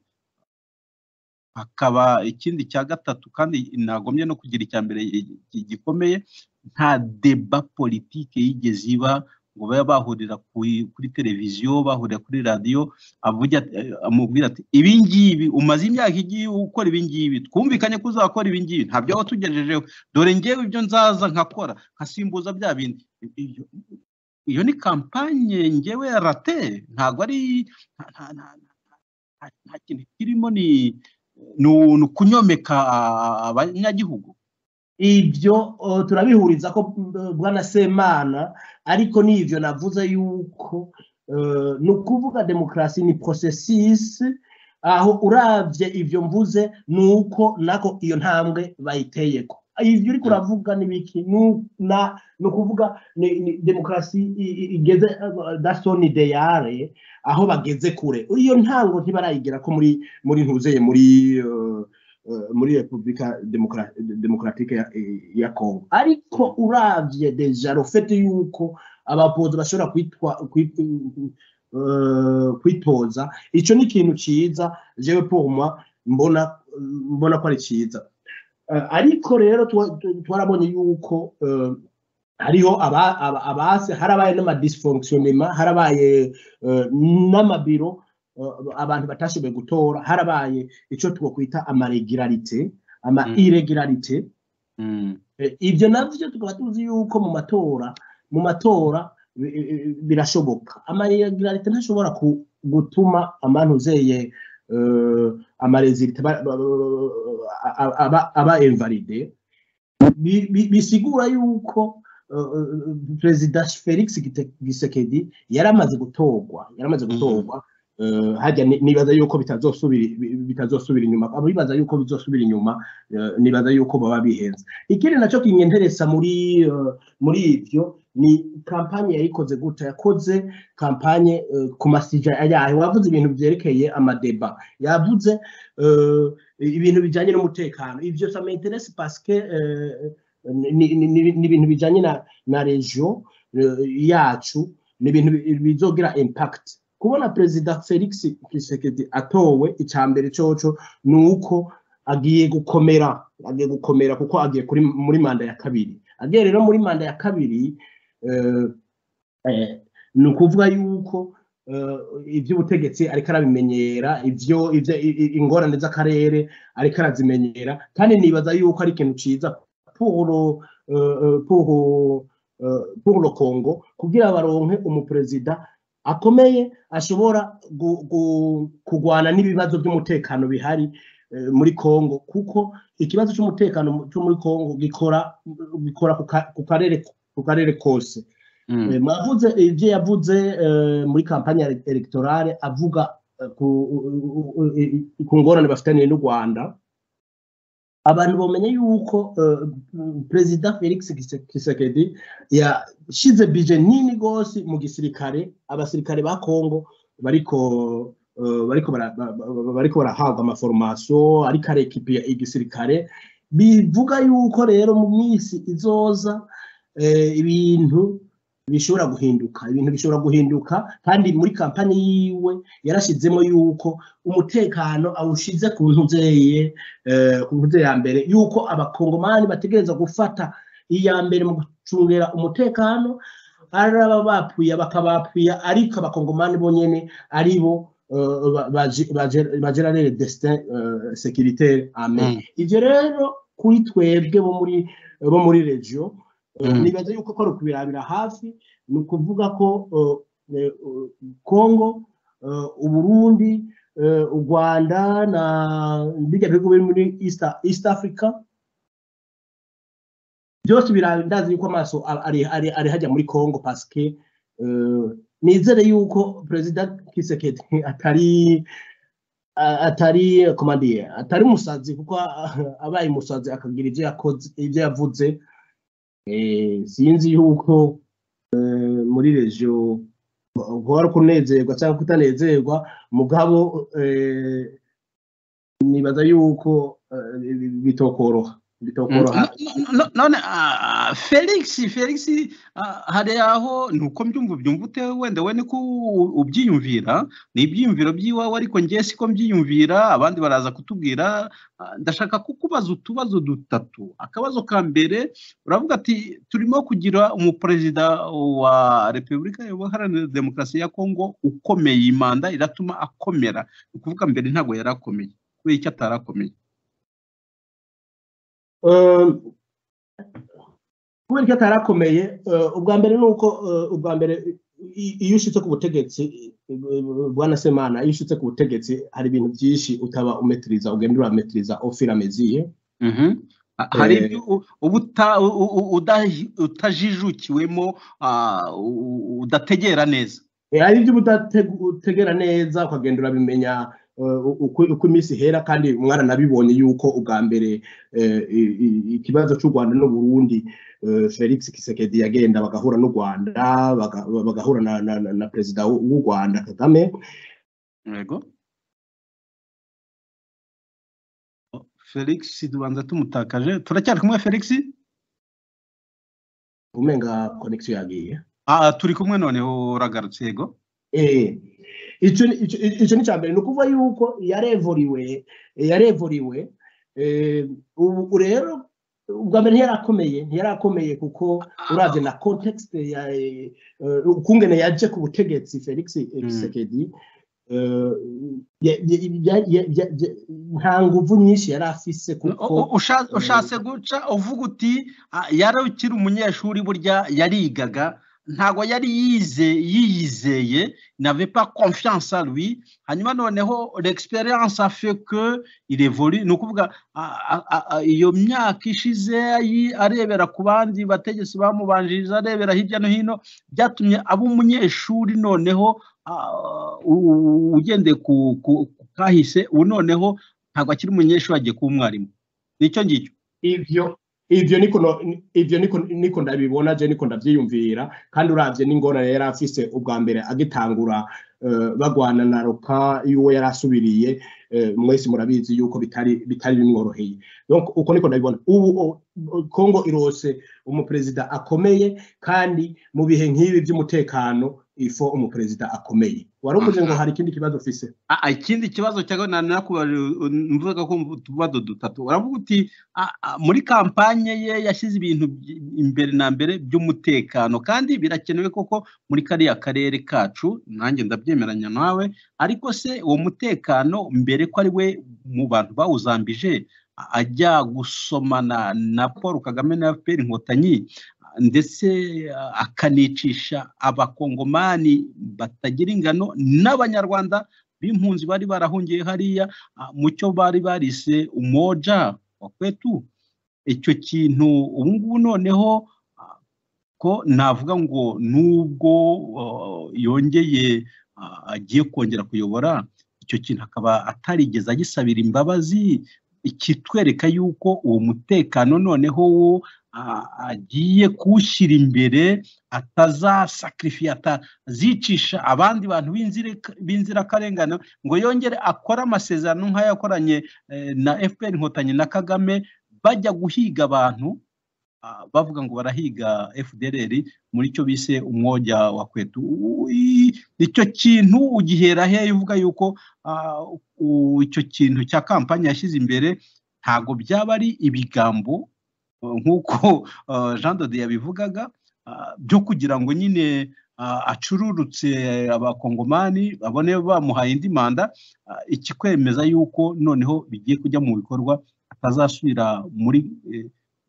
hakaba ikindi cya gatatu kandi nagomye no kugira icya mbere gi- gi- gikomeye nta deba politike yigeze iba ngo babe bahurira ku- kuri televiziyo bahurira kuri radiyo avuga ati- eh, amubwira ati ibi ngibi umaze imyaka igiye ukora ibi ngibi twumvikanye ko uzakora ibi ngibi ntabyo waba tugejejeho dore ngewe ibyo nzaza nkakora nkasimbuza bya bindi Iyo- iyo ni kampanye ngewe rate ntabwo ari nta- nta- nta- nta- nta kintu kirimo ni ni u- ni ukunyomeka abanyagihugu ibyo uh, turabihuriza ko uh, bwana semana ariko n'ibyo navuze yuko uh, ni ukuvuga demokarasi ni processus aho urabye ibyo mvuze ni uko nako iyo ntambwe bayiteyeko ibyo uriko uravuga ni biki ni u- na- ni ukuvuga ni- ni demokarasi i- i- igeze uh, dasoni deyare aho bageze kure iyo ntango ntibarayigira ko muri muri ntuzeye muri uh, eh, muri repubulika Demokra- demokaratike ya, eh, ya congo ariko uravye deja rufete yuko abapozi bashobora kwitwa kwit- eh, kwitoza ico ni ikintu ciza jewe pour moi mbona mbona ko ari cyiza Eh, ariko rero tuwa- tu- twarabonye yuko eh, hariho aba- aba- abase harabaye n'amadisfonctionnement harabaye eh, n'amabiro eh, abantu batashoboye gutora harabaye icyo twakwita amaregularite ama Mm. irregularite Mm. Eh, ibyo nabyo tukaba tuzi yuko mu matora mu matora bi- bi- birashoboka amaregularite ntashobora ku- gutuma amanuzeye amarezilite aba invalide Bi- bi- bisigura yuko eh, eh, perezida felix Gite- gisekedi yari amaze gutorwa yari amaze gutorwa eh, harya ni- nibaza yuko bitazosubira bitazosubira inyuma abo bibaza yuko bizosubira inyuma eh, nibaza yuko baba bihenze ikindi nacyo kinyenderesa muri eh, muri ibyo ni kampanye yayikoze gutya yakoze kampanye eh, ku masija yayo wavuze ibintu byerekeye amadeba yavuze eh, ibintu bijyanye n'umutekano ibyo sa m'interesse parce que eh, ni ni- ni- ni ibintu bijyanye na na regio yacu ni ibintu bi- bizogira impact kubona perezida felix kisekedi atowe icya mbere cyoco ni uko agiye gukomera agiye gukomera kuko agiye kuri muri manda ya kabiri agiye rero muri manda ya kabiri eh, eh, ni ukuvuga yuko eh, iby'ubutegetsi ariko arabimenyera ibyo ibyo- i- i- ingorane z'akarere ariko arazimenyera kandi nibaza yuko ari ikintu cyiza puro eh, eh, puro eh, puro kongo kugira baronke umuperezida akomeye ashobora gu- gu- kurwana n'ibibazo by'umutekano bihari eh, muri Kongo kuko ikibazo cy'umutekano mu- cyo muri Kongo gikora gikora ku ka- ku karere ku karere kose Mm. Eh, mwavuze ibyo yavuze eh, muri kampanye ele- electorale avuga eh, ku u- u- u- i- i- ku ngorane bafitaniye n'u Rwanda abantu bamenye yuko eh, perezida Felix Kise- Tshisekedi yashyize bije nini rwose mu gisirikare abasirikare ba Kongo bariko eh, bariko bara- ba- ba- ba- bariko barahabwa amaforomasiyo ariko arekipiya igisirikare bivuga yuko rero mu minsi izoza eh, ibintu bishobora guhinduka ibintu bishobora guhinduka kandi muri kampani yiwe yarashizemo yuko umutekano awushize ku ntuzeye ku ntuze ya mbere yuko abakongomani bategereza gufata iya mbere mu gucungira umutekano ari ababapfuye bakabapfuya ariko abakongomani bonyene ari bo eh, ba- baje- baje- bagerarere destin eh, securitaire amen Mm. ivyo rero kuri twebwe bo muri bo muri regio eh, Mm. nibaza yuko ko ari ukubirabira hafi ni ukuvuga ko eh, eh, congo eh, uburundi eh, u rwanda na birya bihugu biri muri east, east africa byose birandazi yuko amaso a- ari ari ari hajya muri Kongo paske eh, nizere yuko perezida Kisekedi atari a- atari komadiye atari umusazi kuko a- abaye umusazi akagira ibyo yakoze ibyo yavuze eh, sinzi yuko eh, muri regio guhora kunezerwa cyangwa kutanezerwa mugabo eh, nibaza yuko eh, bitokoroha bitokoroha No- no- no- none ah, ah, felix felix ah, hari aho ni uko mbyumva ubyumva ute wenda we niko u- ubyiyumvira ni ibyiyumviro by'iwawe ariko ngewe siko mbyiyumvira abandi baraza kutubwira ah, ndashaka kukubaza utubazo dutatu akabazo ka mbere uravuga ati turimo kugira umuperezida wa repubulika iharanira demokarasi ya kongo ukomeye imanda iratuma akomera ni ukuvuga mbere ntabwo yari akomeye kubera icyo atarakomeye Eh, kubera ko atarakomeye eh, ubwa mbere ni uko eh, ubwa mbere i- iyo ushyitse ku butegetsi eh, bwana semana iyo ushyitse ku butegetsi hari ibintu byinshi utaba umetiriza ugenda urametiriza ofirameziye Mhm. Ha- hari Eh, ibyo u- uba uta- u- u- udahi- utajijukiwemo ah, u- u- udategera neza Eh, hari ibyo uba udategera neza ukagenda urabimenya eh, uko uko iminsi ihera kandi umwana nabibonye yuko ubwa mbere eh, i- i- ikibazo cy'u rwanda n'uburundi felix kisekedi yagenda bagahura n'u rwanda baga- bagahura na- na na- na perezida w'u w'u rwanda kagame yego felix tubanza tumutakaje turacyari kumwe felix umenga konegisiyo yagiye Ah, turi kumwe noneho uragarutse yego eh icyo ni- icyo- icyo ni icya mbere ni ukuvuga yuko yarevuriwe yarevuriwe eh, ubu ubu rero ubwa mbere ntiyarakomeye ntiyarakomeye kuko urabye na context ya eh, ukungene yaje ku butegetsi felix eh, Mm. Tshisekedi eh, ya- ya- ya- ya- ya- ya- nta nguvu nyinshi yari afise kuko U- usha- ushatse guca uvuga uti "Ah, yari ukiri umunyeshuri burya yarigaga ntabwo yari yize yiyizeye n'avait pas confiance en lui hanyuma noneho l'experience a fait que il évolue ni ukuvuga a- a- a- a- iyo myaka ishize ayi- arebera ku bandi bategetsi bamubanjirije arebera hirya no hino byatumye aba umunyeshuri noneho ah, u- u- ugendeye ku ku- ku kahise ubu noneho ntabwo akiri umunyeshuri agiye kuba umwarimu nicyo ngicyo ivyo ivyo niko no- ivyo niko niko ndabibona je niko ndavyiyumvira kandi uravye n'ingorane yari afise ubwa mbere agitangura eh, bagwana na roka yuwe yari asubiriye eh, mwese murabizi yuko bitari bitari bimworoheye donc uko niko ndabibona ubu o- o- Congo irose umuperezida akomeye kandi mu bihe nk'ibi by'umutekano ifo umuperezida akomeye warukoze ngo hari ikindi kibazo ufise Ah, ah, ikindi kibazo cyawe nakubaga ko mu tubazo dutatu uravuga uti ah, ah, muri kampanye ye yashyize ibintu by- imbere na mbere by'umutekano kandi birakenewe koko muri kariya karere kacu nanjye ndabyemeranya nawe ariko se uwo mutekano mbere ko ari we mu bantu bawuzambije a- ajya gusomana na paul kagame na fpr inkotanyi ndetse ah, akanicisha abakongomani batagira ingano n'abanyarwanda b'impunzi bari barahungiye hariya ah, mu cyo bari barise umoja wa kwetu icyo kintu ubu ngubu noneho ah, ko navuga ngo nubwo ah, yongeye ah, agiye kongera kuyobora icyo kintu akaba atarigeze agisabira imbabazi kitwereka yuko uwo mutekano noneho wo ah, agiye kuwushyira imbere atazasakirifiye atazicisha abandi bantu b'inzireka- b'inzirakarengane ngo yongere akore amasezerano nk'ayo yakoranye eh, na fpr inkotanyi na kagame bajya guhiga abantu ah, bavuga ngo barahiga fdr muri cyo bise umwojya wa kwetu Ui, icyo kintu ugihera he uvuga yuko ah, u- icyo kintu cya kampani yashyize imbere ntago byaba ari ibigambo eh, nk'uko eh, jean dode yabivugaga ah, byo kugira ngo nyine ah, acururutse abakongomani babone bamuhaye indi manda ah, ikikwemeza yuko noneho bigiye kujya mu bikorwa atazasubira muri eh,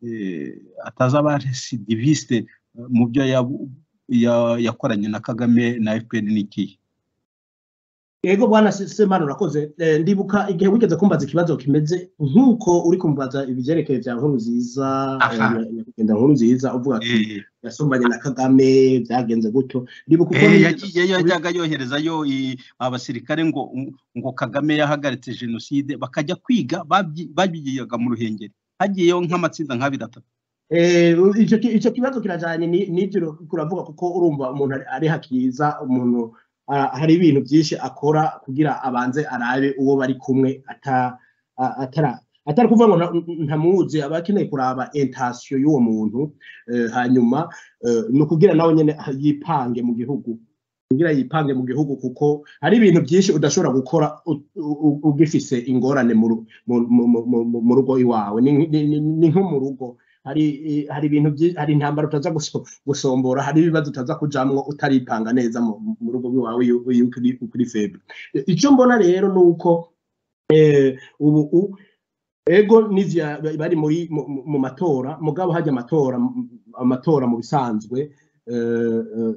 eh, atazaba recidiviste eh, mu byo yabu- ya- yakoranye na kagame na fpr n'ikihe yego bwana Se- semana urakoze Eh, ndibuka igihe wigeze kumbaza ikibazo kimeze nk'uko uri kumbaza ibyerekeye bya nkuru nziza eh, Aha. nya- nyakwigendera nkuru nziza uvuga ati Eh, yasomanye na kagame byagenze gutyo ndibuka uko Eh, nigeze- yagiye yajyaga yoherezayo i- abasirikare ngo ngo Kagame yahagaritse jenoside bakajya kwiga babyi- babigiyaga mu Ruhengeri hagiyeyo nk'amatsinda nk'abiri atatu Eh, icyo ki- icyo kibazo kirajyanye ni- n'ibyo kuravuga kuko urumva umuntu ari- ari hakiza umuntu ah, hari ibintu byinshi akora kugira abanze arabe uwo bari kumwe ata- a- atara- atari kuvuga ngo nta- ntamuzi aba akeneye kuraba intasiyo y'uwo muntu eh, hanyuma eh, ni ukugira nawe nyine yipange mu gihugu kugira yipange mu gihugu kuko hari ibintu byinshi udashobora gukora u- u- u- ugifise ingorane mu ru- mu- mu- mu- mu- mu rugo iwawe ni ni- ni- ni nko mu rugo hari eh, hari ibintu byinshi hari intambara utaza guso- gusombora hari ibibazo utaza kujamwo utaripanga neza mu mu rugo rwawe iyo iyo ukiri- ukiri febre Eh, icyo mbona rero ni uko eh, ubu u- ego n'ivya bari muri mu- mu- mu matora mugabo hajya amatora m- amatora mu bisanzwe eh, eh,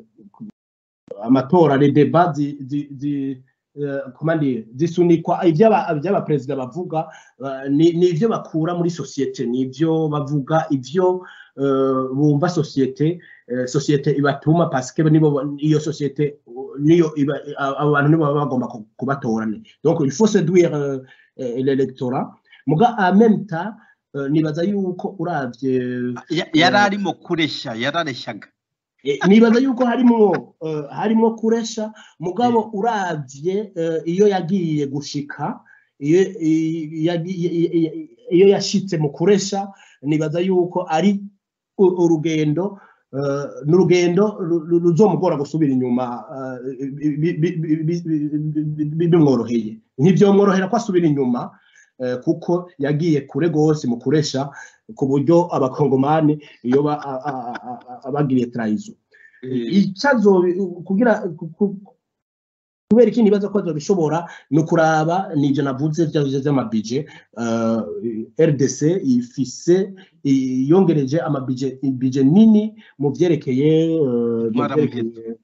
amatora les debats zi zi zi eh, comment dire zisunikwa iby'aba iby'abaperezida bavuga eh, ni ni ibyo bakura muri societe ni ibyo bavuga ibyo eh, bumva societe eh, societe ibatuma parce que nibo ba- iyo societe uh, niyo iba a- abo bantu nibo baba bagomba ku- kubatora ni donc il faut séduire euh, eh, l'électorat muga en même temps eh, nibaza yuko uravye Ya- yari arimo kureshya yarareshyaga Eh, nibaza yuko harimo eh, harimo kuresha mugabo uravye eh, iyo yagiye gushika iyo i- yagiye- i- i- iyo yashitse mu kuresha nibaza yuko ari u- urugendo eh, ni urugendo ru- ru- ruzomugora gusubira inyuma eh, bi- bi- bi- bi- bi- bi- bimworoheye ntibyomworohera ko asubira inyuma eh, kuko yagiye kure rwose mu kuresha ku buryo abakongomani iyo ba- a- a- a- a- a- abagiriye tarayizo icyazo kugira ku- ku- kubera ikindi bibazo ko bishobora ni ukuraba ni ibyo navuze bya bya- by'amabije eh, rdc ifise i- yongereje amabije ibije nini mu byerekeye eh, mu Madam byerekeye-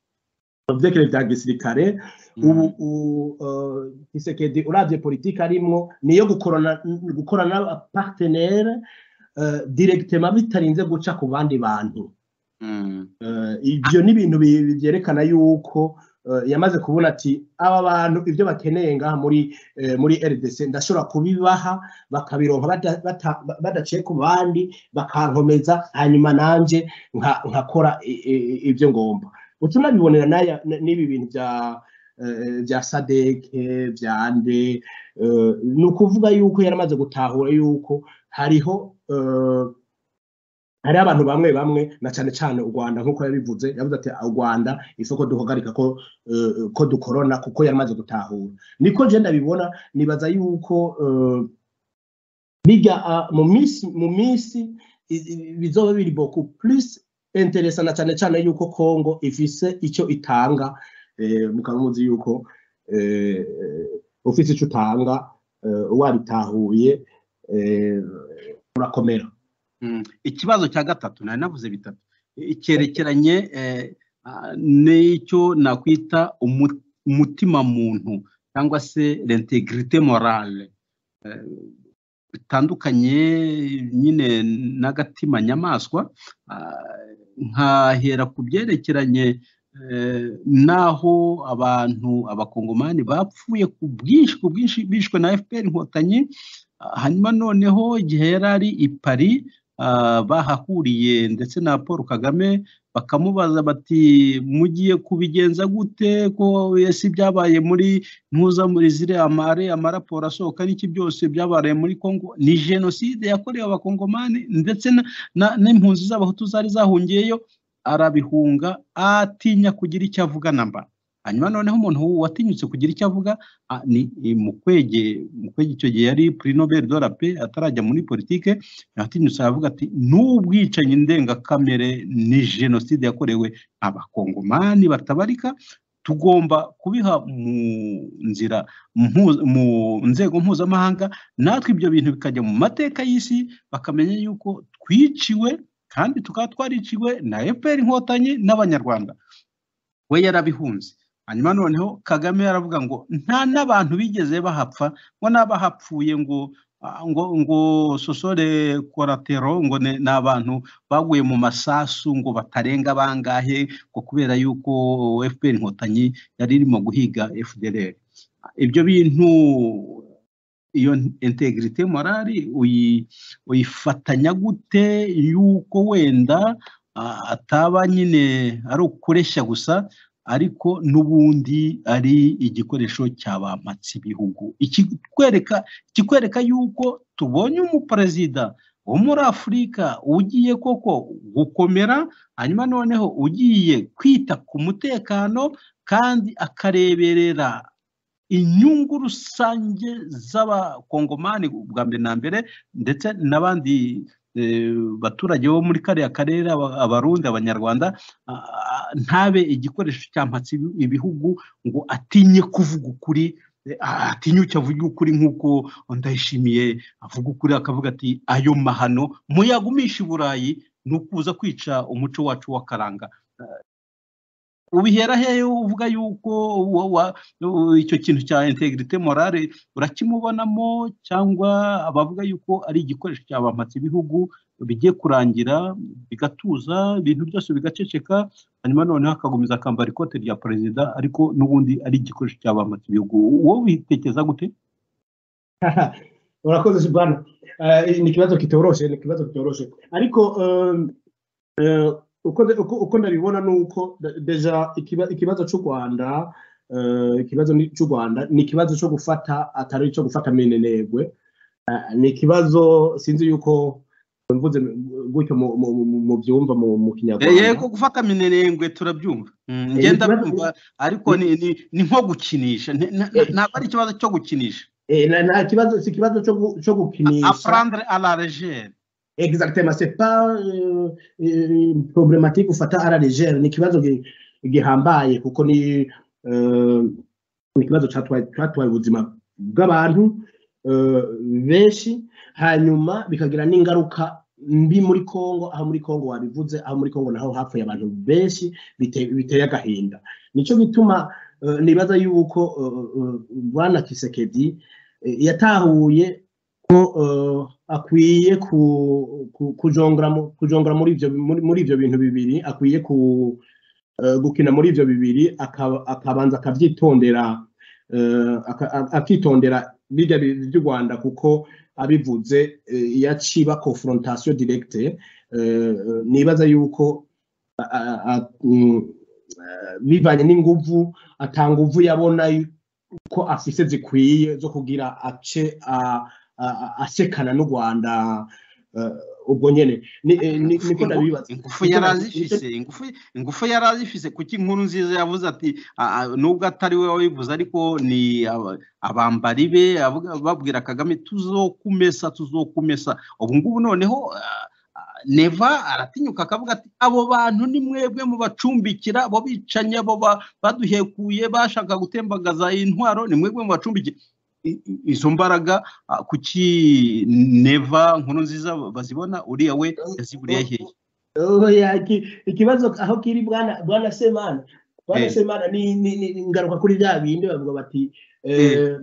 mu byerekeye bya gisirikare ubu u- eh, Tshisekedi uravye politiki arimwo ni iyo gukorana gukorana n'abapartenere eh, directement bitarinze guca ku bandi bantu Eh, ibyo ni ibintu bi- bi- byerekana yuko eh, yamaze kubona ati aba bantu ibyo bakeneye ngaha muri eh, muri rdc ndashobora kubibaha bakabironka bada- bata- badaciye ku bandi bakankomeza hanyuma nanjye nka- nkakora i- i- ibyo ngomba utunabibonera n'aya- n- n'ibi bintu bya eh, bya sadeke bya ande eh, ni ukuvuga yuko yaramaze gutahura yuko hariho eh, hari abantu bamwe bamwe na cyane cyane u rwanda nk'uko yabivuze yavuze ati u rwanda isoko duhagarika ko eh, ko dukorona kuko yaramaze gutahura niko genda bibona nibaza yuko eh, bijya ah, mu minsi mu minsi i- i- bizoba biri boku plus interesa na cyane cyane yuko congo ifise icyo itanga eh, mukaba muzi yuko eh, eh, ufise icyo utanga eh, wabitahuye eh, urakomera Mm. ikibazo cya gatatu nari navuze bitatu I- cyerekeranye eh, ah, n'icyo nakwita umu- umutima muntu cyangwa se l'intégrité morale Eh, bitandukanye nyine n'agatima nyamaswa Ah, nkahera ku byerekeranye eh, n'aho abantu abakongomani bapfuye ku bwinshi ku bwinshi bishwe na fpr inkotanyi Ah, hanyuma noneho igihe yari ari i paris ah, bahahuriye ndetse na paul kagame bakamubaza bati mugiye kubigenza gute ko ese ibyabaye muri ntuza muri ziriya mare amaraporo asohoka n'iki byose byabaye muri congo ni jenoside yakorewe abakongomani ndetse na- na- n'impunzi z'abahutu zari zahungiyeyo arabihunga atinya kugira icyo avuga namba hanyuma noneho umuntu watinyutse kugira icyo avuga ah, ni eh, mukwege mukwege icyo gihe yari pri nobel de la paix atarajya muri politike yatinyutse aravuga ati n'ubwicanyi ndengakamere ni jenoside yakorewe abakongomani batabarika tugomba kubiha mu nzira mpu- mu nzego mpuzamahanga natwe ibyo bintu bikajya mu mateka y'isi bakamenya yuko twiciwe kandi tukaba twariciwe na fpr inkotanyi n'abanyarwanda we yarabihunze hanyuma noneho kagame yaravuga ngo nta n'abantu bigeze bahapfa ngo n'abahapfuye ngo ah, ngo ngo sosore koratero ngo ni ni abantu baguye mu masasu ngo batarenga bangahe ngo kubera yuko fpr inkotanyi yari irimo guhiga fdr ibyo bintu iyo integrite morali uyi- uyifatanya gute yuko wenda ah, ataba nyine ari ukureshya gusa ariko n'ubundi ari igikoresho cyabamatsa ibihugu ikikwereka ikikwereka yuko tubonye umuperezida wo muri afurika ugiye koko gukomera hanyuma noneho ugiye kwita ku mutekano kandi akareberera inyungu rusange z'abakongomani bwa mbere na mbere ndetse n'abandi eh, baturage bo muri kariya karere aba- abarundi abanyarwanda ah, ntabe igikoresho cyampatse ibi- ibihugu ngo atinye kuvuga ukuri eh, ah, atinyuke avuge ukuri nk'uko ndayishimiye avuga ukuri akavuga ati ayo mahano muyagumisha i burayi ni ukuza kwica umuco wacu w'akaranga Ah, ubihera hehe uvuga yuko wa- wa- u- icyo kintu cya integrite morale urakimubonamo cyangwa abavuga yuko ari igikoresho cyabamatse ibihugu bigiye kurangira bigatuza ibintu byose bigaceceka hanyuma noneho akagumiza akambara ikote rya perezida ariko n'ubundi ari igikoresho cyabamatse ibihugu wowe ubitekereza gute urakoze sibana ni ikibazo kitoroshe ni ikibazo kitoroshe ariko um, eh, uko nda- uko- uko ndabibona ni uko da- deja ikiba- ikibazo cy'u rwanda eh, ikibazo ni- cy'u rwanda ni ikibazo cyo gufata atari icyo gufata menenegwe Eh, ni ikibazo sinzi yuko mvuze gutyo mu- mu- mu- mu- mubyumva mu mu kinyarwanda yego gufata minerengwe turabyumva Mm, Eh, njye ikibazo- ndabyumva ariko ni ni- ni nko gukinisha Ni- na- na- ntabwo ari ikibazo cyo gukinisha Eh, na- nta kibazo si ikibazo cyo gu- cyo gukinisha aprendre à la légère exactement c'est pas euh, euh, problématique ufata ara legere ni ikibazo gi- gihambaye kuko ni euh, ni ikibazo catwaye catwaye ubuzima bw'abantu euh, benshi hanyuma bikagira n'ingaruka mbi muri Kongo aho muri Kongo wabivuze aho muri Kongo naho hapfuye abantu benshi bite- biteye agahinda nico gituma euh, nibaza yuko euh, euh, Bwana Kisekedi yatahuye ko eh, akwiye ku- ku- kujongora mu- kujongora muri ibyo muri muri ibyo bintu bibiri akwiye ku- eh, gukina muri ibyo bibiri akaba- akabanza akabyitondera eh, aka- a- akitondera birya bintu by'u rwanda kuko abivuze eh, iyo aciba confrontation directe eh, nibaza yuko a- a- a- mm, eh, bivanye n'inguvu atanguvu yabona ko afise zikwiye zo kugira ace a- a- a- asekana n'u rwanda eh, ubwo nyene Ni- eh, ni- niko ndabibaza ingufu yari azifise ingufu ingufu yari azifise kuki inkuru nziza yavuze ati "Ah, ah, nubwo atari we wabivuze ariko ni aba- abambari be avuga- babwira kagame tuzokumesa tuzokumesa ubu ngubu noneho ah, ah, neva aratinyuka akavuga ati abo bantu ni mwebwe mu bacumbikira abo bicanyi abo ba- baduhekuye bashaka gutembagaza intwaro ni mwebwe mu bacumbikira I- i- izo mbaraga ah, kuki neva nkuru nziza bazibona uriya we yaziburiye hehe oya iki- ikibazo aho kiri bwana bwana semana bwana Eh. semana ni ni- ni- ni ingaruka kuri bya bindi bavuga bati Eh. eh,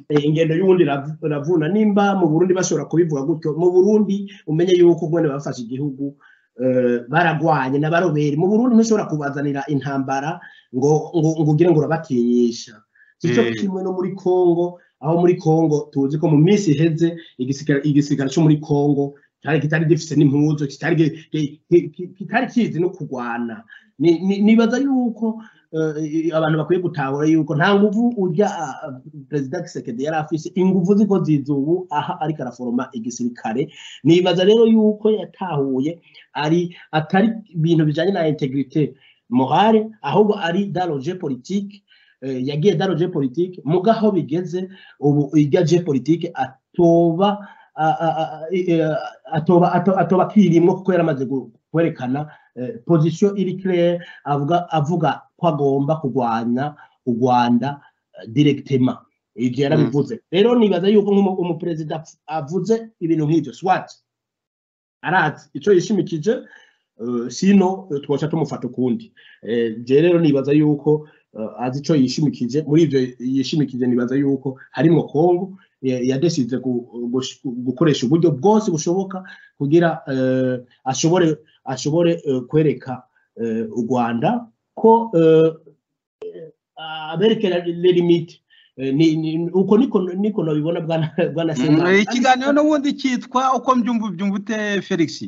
eh, ingendo y'ubundi irav- iravuna nimba mu burundi bashobora kubivuga gutyo mu burundi umenye yuko mwene bafashe igihugu eh, baragwanye n'abaroberi mu burundi ntushobora kubazanira intambara ngo ngo ngo ugire ngo urabatinyisha si cyo Eh. kimwe no muri kongo aho muri kongo tuzi ko mu minsi iheze igisigara igisigara cyo muri kongo cyari kitari gifite n'impuzu kitari gi- gi- ki- ki- kitari kizi no kurwana Ni- ni- nibaza yuko eh, abantu bakwiye gutahura yuko nta nguvu urya ah, ah, perezida kisekedi yari afise inguvu ziko ziza ubu aha ariko araforoma igisirikare nibaza rero yuko yatahuye ari atari ibintu bijanye na integrite morale ahubwo ari daroje politike eh, yagiye daroje politike mugaho bigeze ubu irya je politike atoba a- a- a- eh, atoba ato- atoba akirimwo kuko yari amaze gu- kwerekana eh, position iri claire avuga avuga ko agomba kurwanya u rwanda eh, directement ibyo yarabivuze rero nibaza yuko nk'umu- umuperezida avuze ibintu nk'ibyo swat arazi icyo yishimikije eh, sino eh, twoca tumufata ukundi Eh, je rero nibaza yuko eh, azi icyo yishimikije muri ibyo yishimikije nibaza yuko harimwo kongo ya- yadesize gu- gush- gukoresha uburyo bwose bushoboka kugira eh, ashobore ashobore eh, kwereka eh, u rwanda ko eh, eh, abereke le limite Eh, ni- ni- uko niko niko nabibona bwana bwana Semana. Mm, ikiganiro n'ubundi cyitwa uko mbyumva ubyumva ute felix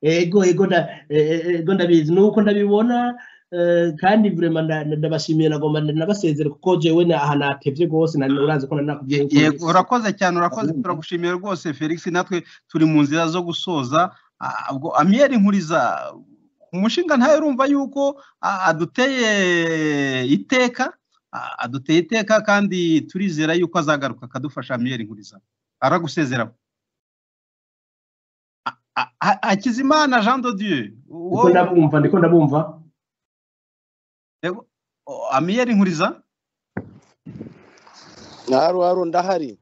ego ego nda eh, eh, ego ndabizi nuko ndabibona eh, kandi vrema nda- nda- ndabashimiye nagomba nda- ndabasezere kuko jewe na- aha natevye rwose na- urazi ko nanakubwiye ko- yego urakoze cyane urakoze Ahubwo. turagushimiye rwose felix natwe turi mu nzira zo gusoza Ah, ubwo amiyeri nkuriza umushinga ntawe urumva yuko ah, aduteye iteka Ah, aduteye iteka kandi turizera yuko azagaruka akadufasha amiyeri nkuriza aragusezera Ah, ah, ah, hakizimana jean de dieu ndiko ndabumva ndiko ndabumva Yego. Oh, amiyeri nkuriza haro haro ndahari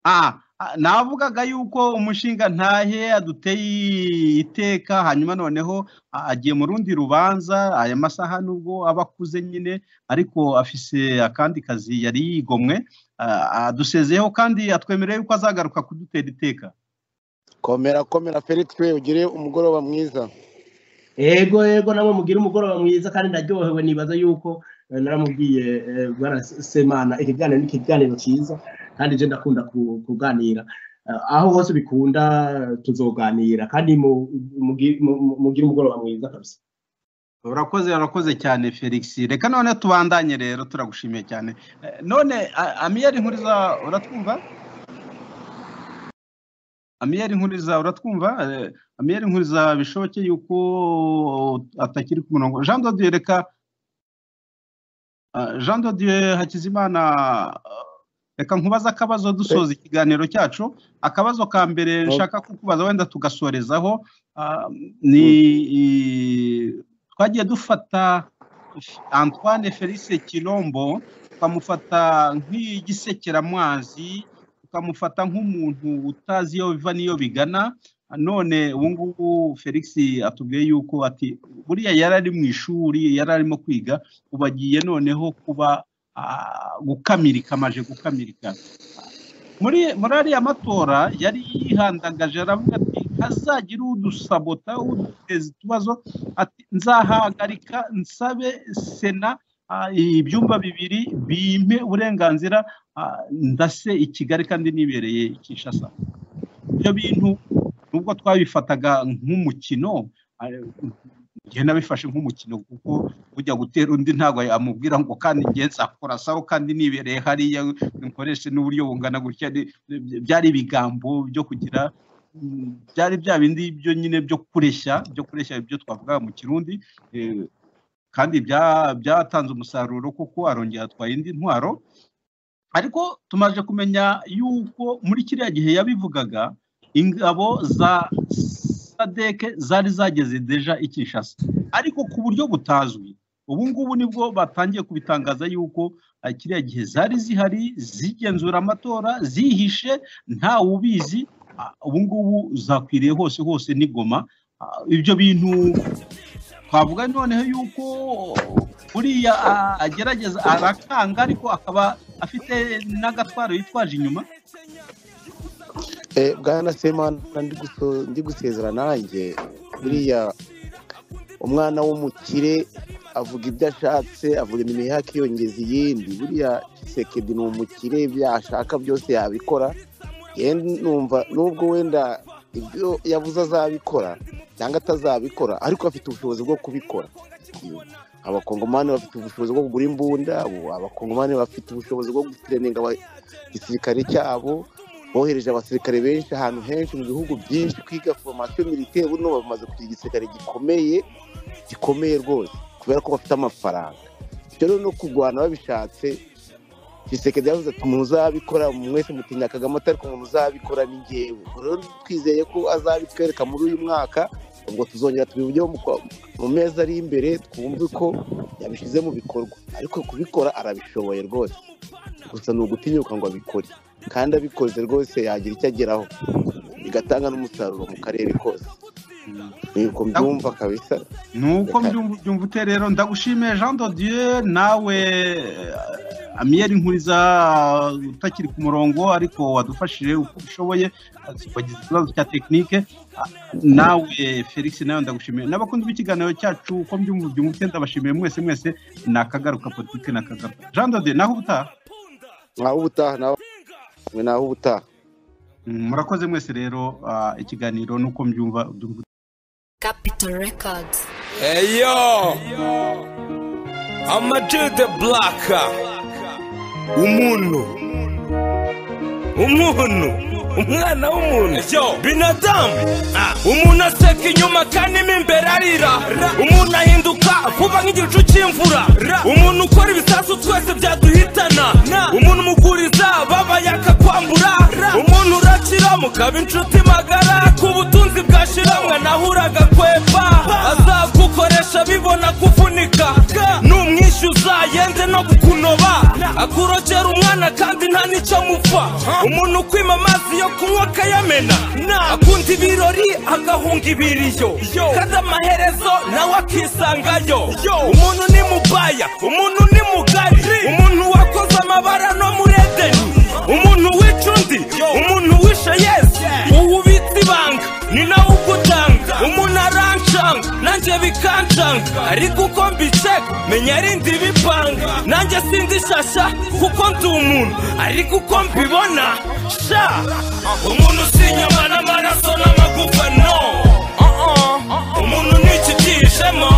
Ah, ah, navugaga yuko umushinga ntahe aduteye iteka hanyuma noneho ah, agiye mu rundi rubanza aya masaha nubwo aba akuze nyine ariko afise akandi kazi yari yigomwe ah, adusezeyeho kandi atwemereye yuko azagaruka kudutera iteka komera komera felix we ugire umugoroba mwiza ego ego namwe mugire umugoroba mwiza kandi ndaryohewe nibaza yuko eh, naramubwiye eh, bwana semana ikiganiro ni ikiganiro cyiza kandi je ndakunda ku- kuganira Eh, aho hose bikunda tuzoganira kandi mu- mugi- mu- mu- mugire umugoroba mwiza kabisa urakoze urakoze cyane felix reka none tubandanye rero turagushimiye cyane Eh, none ah, amiyeri nkuriza uratwumva amiyeri nkuriza uratwumva Eh, amiyeri nkuriza bishoboke yuko atakiri ku murongo jean dodiye reka Ah, jean dodiye hakizimana ah, reka nkubaze akabazo dusoza ikiganiro cyacu akabazo ka mbere nshaka kukubaza wenda tugasorezaho ah, ni twagiye dufata antoine felice kirombo tukamufata nk'igisekeramwazi tukamufata nk'umuntu utazi iyo biva n'iyo bigana none ubu ngubu felix atubwiye yuko ati buriya yari ari mu ishuri yari arimo kwiga ubu agiye noneho kuba ah, gukamirika amaje gukamirika muri muri ariya matora yari yihandagaje aravuga ati hazagire udusabota uduteza utubazo ati nzahagarika nsabe sena ah, ibyumba bibiri bimpe uburenganzira ah, ndase i kigali kandi nibereye i kinshasa ibyo bintu nubwo twabifataga nk'umukino ah, njye nabifashe nk'umukino kuko ujya gutera undi ntabwo amubwira ngo kandi njye nzakora sawa kandi nibereye hariya nkoreshe n'uburyo bungana gutya ni- ni- byari ibigambo byo kugira mm, byari bya bindi byo nyine byo kureshya byo kureshya ibyo twavugaga mu kirundi eh, kandi bya- byatanze umusaruro kuko arongera atwaye indi ntwaro ariko tumaze kumenya yuko muri kiriya gihe yabivugaga ingabo za sadeke zari zageze deja i Kinshasa ariko ku buryo butazwi ubu ngubu nibwo batangiye kubitangaza yuko ah, kiriya gihe zari zihari zigenzura amatora zihishe nta wubizi ah, ubu ngubu zakwiriye hose hose ni goma Ah, ibyo bintu twavuga noneho yuko buriya ah, agerageza arakanga ariko akaba afite n'agatwaro yitwaje inyuma Eh, bwana semana ndi guso- ndi gusezera nanjye buriya umwana w'umukire avuga ibyo ashatse avuga iminwa ye akiyongeza iyindi buriya kisekedi ni umukire ibyo ashaka byose yabikora yewe numva nubwo wenda ibyo yavuze azabikora cyangwa atazabikora ariko afite ubushobozi bwo kubikora abakongomani bafite ubushobozi bwo kugura imbunda abo- abakongomani bafite ubushobozi bwo gutereninga igisirikare cyabo bohereje abasirikare benshi ahantu henshi mu bihugu byinshi kwiga foromasiyo militeri ubu n'ubu bamaze kugira igisirikare gikomeye gikomeye rwose kubera ko bafite amafaranga ibyo rero no kurwana babishatse giseke yavuze ati muzabikora mwese mutinya kagame atari umuntu uzabikora ni njyewe Ubwo rero twizeye ko azabitwereka muri uyu mwaka ubwo tuzongera tubivugeho mu kwa- mu mezi ari imbere twumve ko yabishyize mu bikorwa ariko kubikora arabishoboye rwose gusa ni ugutinyuka ngo abikore kandi abikoze rwose yagira icyo ageraho bigatanga n'umusaruro mu karere kose Mm. Ndagu- nuko mbyumva kabisa nuko reka mbyumva byumva ute rero ndagushimiye jean dodieu nawe eh, amiyeri nkuriza utakiri ku murongo ariko wadufashije uko ushoboye azi- wagize ikibazo cya tekinike Ah, nawe felix nawe ndagushimiye n'abakunzi b'ikiganiro cyacu uko mbyumva byumva ute ndabashimiye mwese mwese nakagaruka politike nakagaruka jean dodieu naho ubutaha naho ubutaha nawe naho ubutaha Mm, murakoze mwese rero ah, ikiganiro nuko mbyumva byumva Capital Records. Hey yo, I'm a do the black. Umuntu, umuntu, umwana w'umuntu, binadamu, umuntu aseka inyuma kandi mo imbere arira, umuntu ahinduka vuba nk'igicu cy'imvura, umuntu ukora ibisasu twese byaduhitana, umuntu umuguriza babaye akakwambura, umuntu urakira mukaba inshuti magara, ku butunzi bwa shiramwe nahuraga kwepfa, azagukoresha bibona kuvunika, n'umwishyuza yenze no kukunoba, akurokera umwana kandi nta n'icyo amupfa, umuntu ukwima amazi yo kunywa akayamena, akunda ibirori agahunga ibiriyo, kandi amaherezo nawe akisangayo, umuntu ni mubaya, umuntu ni mugari, umuntu wakoze amabara no muri edeni, umuntu wica undi, umuntu wishe yesu, uwo ubitse ibanga, ni nawe ugutanga, umuntu arancanga, nanjye bikancanga, ariko uko mbiceka, menya arindi bipanga, nanjye sindi shasha, kuko ndi umuntu, ariko uko mbibona, sha, umuntu si inyama n'amaraso n'amagufa, no, Uh-uh. umuntu ni ikibyishemo,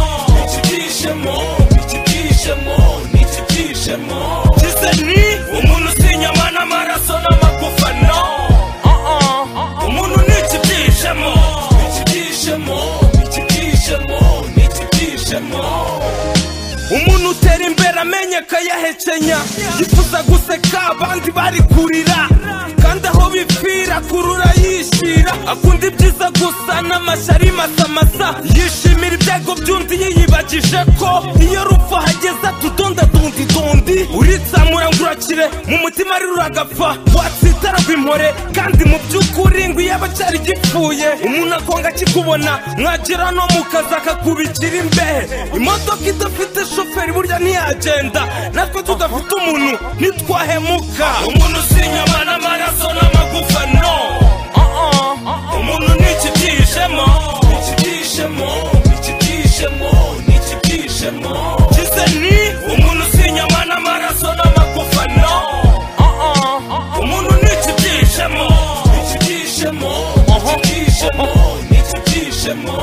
ikibyishemo, ikibyishemo, ni ikibyishemo, kize ni umuntu si inyama n'amaraso n'amagufa, no, Uh-uh. umuntu ni hecemo umuntu utera imbere amenye akayahekenya yifuza guseka abandi bari kurira kandi aho bipfira kurura yishyira akunda ibyiza gusa n'amashyari masamasa yishimira ibyago by'undi yiyibagije ko iyo rupfu hageze atudonda dundi dundi uritsamura ngo urakire mu mutima rero uragapfa watsitaragwa impore kandi mu by'ukuri ngo iyo aba acyari gipfuye umuntu akonga akikubona mwagera no mu kazi akakubikira imbehe imodoka idafite shoferi burya ntiyagenda natwe tudafite umuntu ntitwahemuka umuntu usinyama n'amaraso n'amagufa no Uh-uh. umuntu ntikibyishemo ntikibyishemo ntikibyishemo ntikibyishemo kize ni umuntu usinyama n'amaraso n'amagufa no Uh-uh. umuntu ntikibyishemo ntikibyishemo ntikibyishemo ntikibyishemo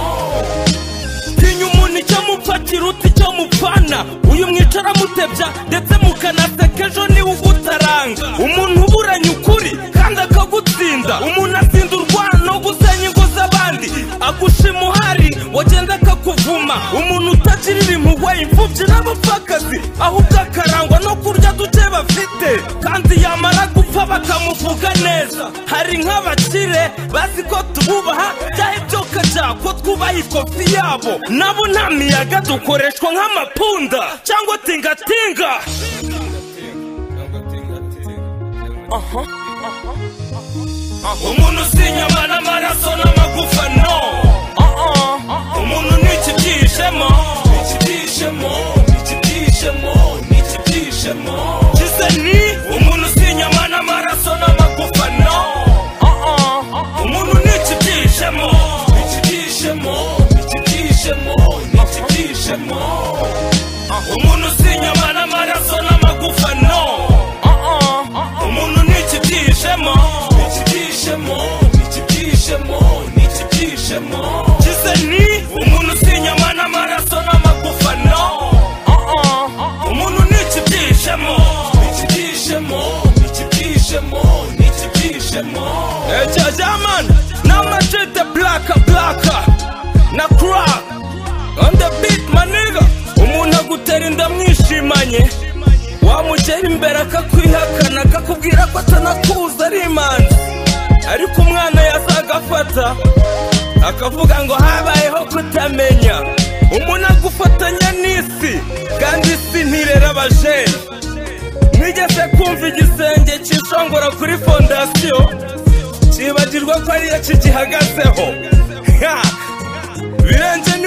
tinya umuntu icyo mupfa kiruta icyo mupfana uyu mwicara mutebya ndetse mukanaseka ejo niwe ugutaranga umuntu uburanye ukuri kandi akagutsinda umuntu atsinda urwano gusenya ingo z'abandi agushima uhari wagenda akakuvuma umuntu utagirira impuhwe imfubyi n'abapfakazi ahubwo akarangwa no kurya duke bafite kandi yamara gupfa bakamuvuga neza hari nk'abakire bazi ko tububaha byahe byoka byako twubaha ikofi yabo nabo nta miyaga dukoreshwa nk'amapunda cyangwa tingatinga Aha. umuntu usinyama n'amaraso n'amagufa no umuntu ni ikibyishemo ikibyishemo ikibyishemo ikibyishemo kize ni umuntu usinyama n'amaraso n'amagufa no umuntu ni ikibyishemo ikibyishemo ikibyishemo ikibyishemo umuntu usinyama n'amaraso n'amagufa no umuntu ni ikibyishemo ikibyishemo ikibyishemo ikibyishemo kize ni umuntu usinyama n'amaraso n'amagufa no umuntu ni ikibyishemo ikibyishemo ikibyishemo ikibyishemo ecyo jaman n'amajete blaka blaka na crack on the beat maniga umuntu agutera inda mwishimanye wamugera imbere akakwihakana akakubwira ko atanakuza ari imanzi ariko umwana yazagafata akavuga ngo habayeho kutamenya umuntu agufatanya n'isi kandi isi ntirera abajeni mwigeze kumva igisenge cyishongora kuri fondasiyo cyibagirwa ko ariyo kigihagazeho Ha! birenze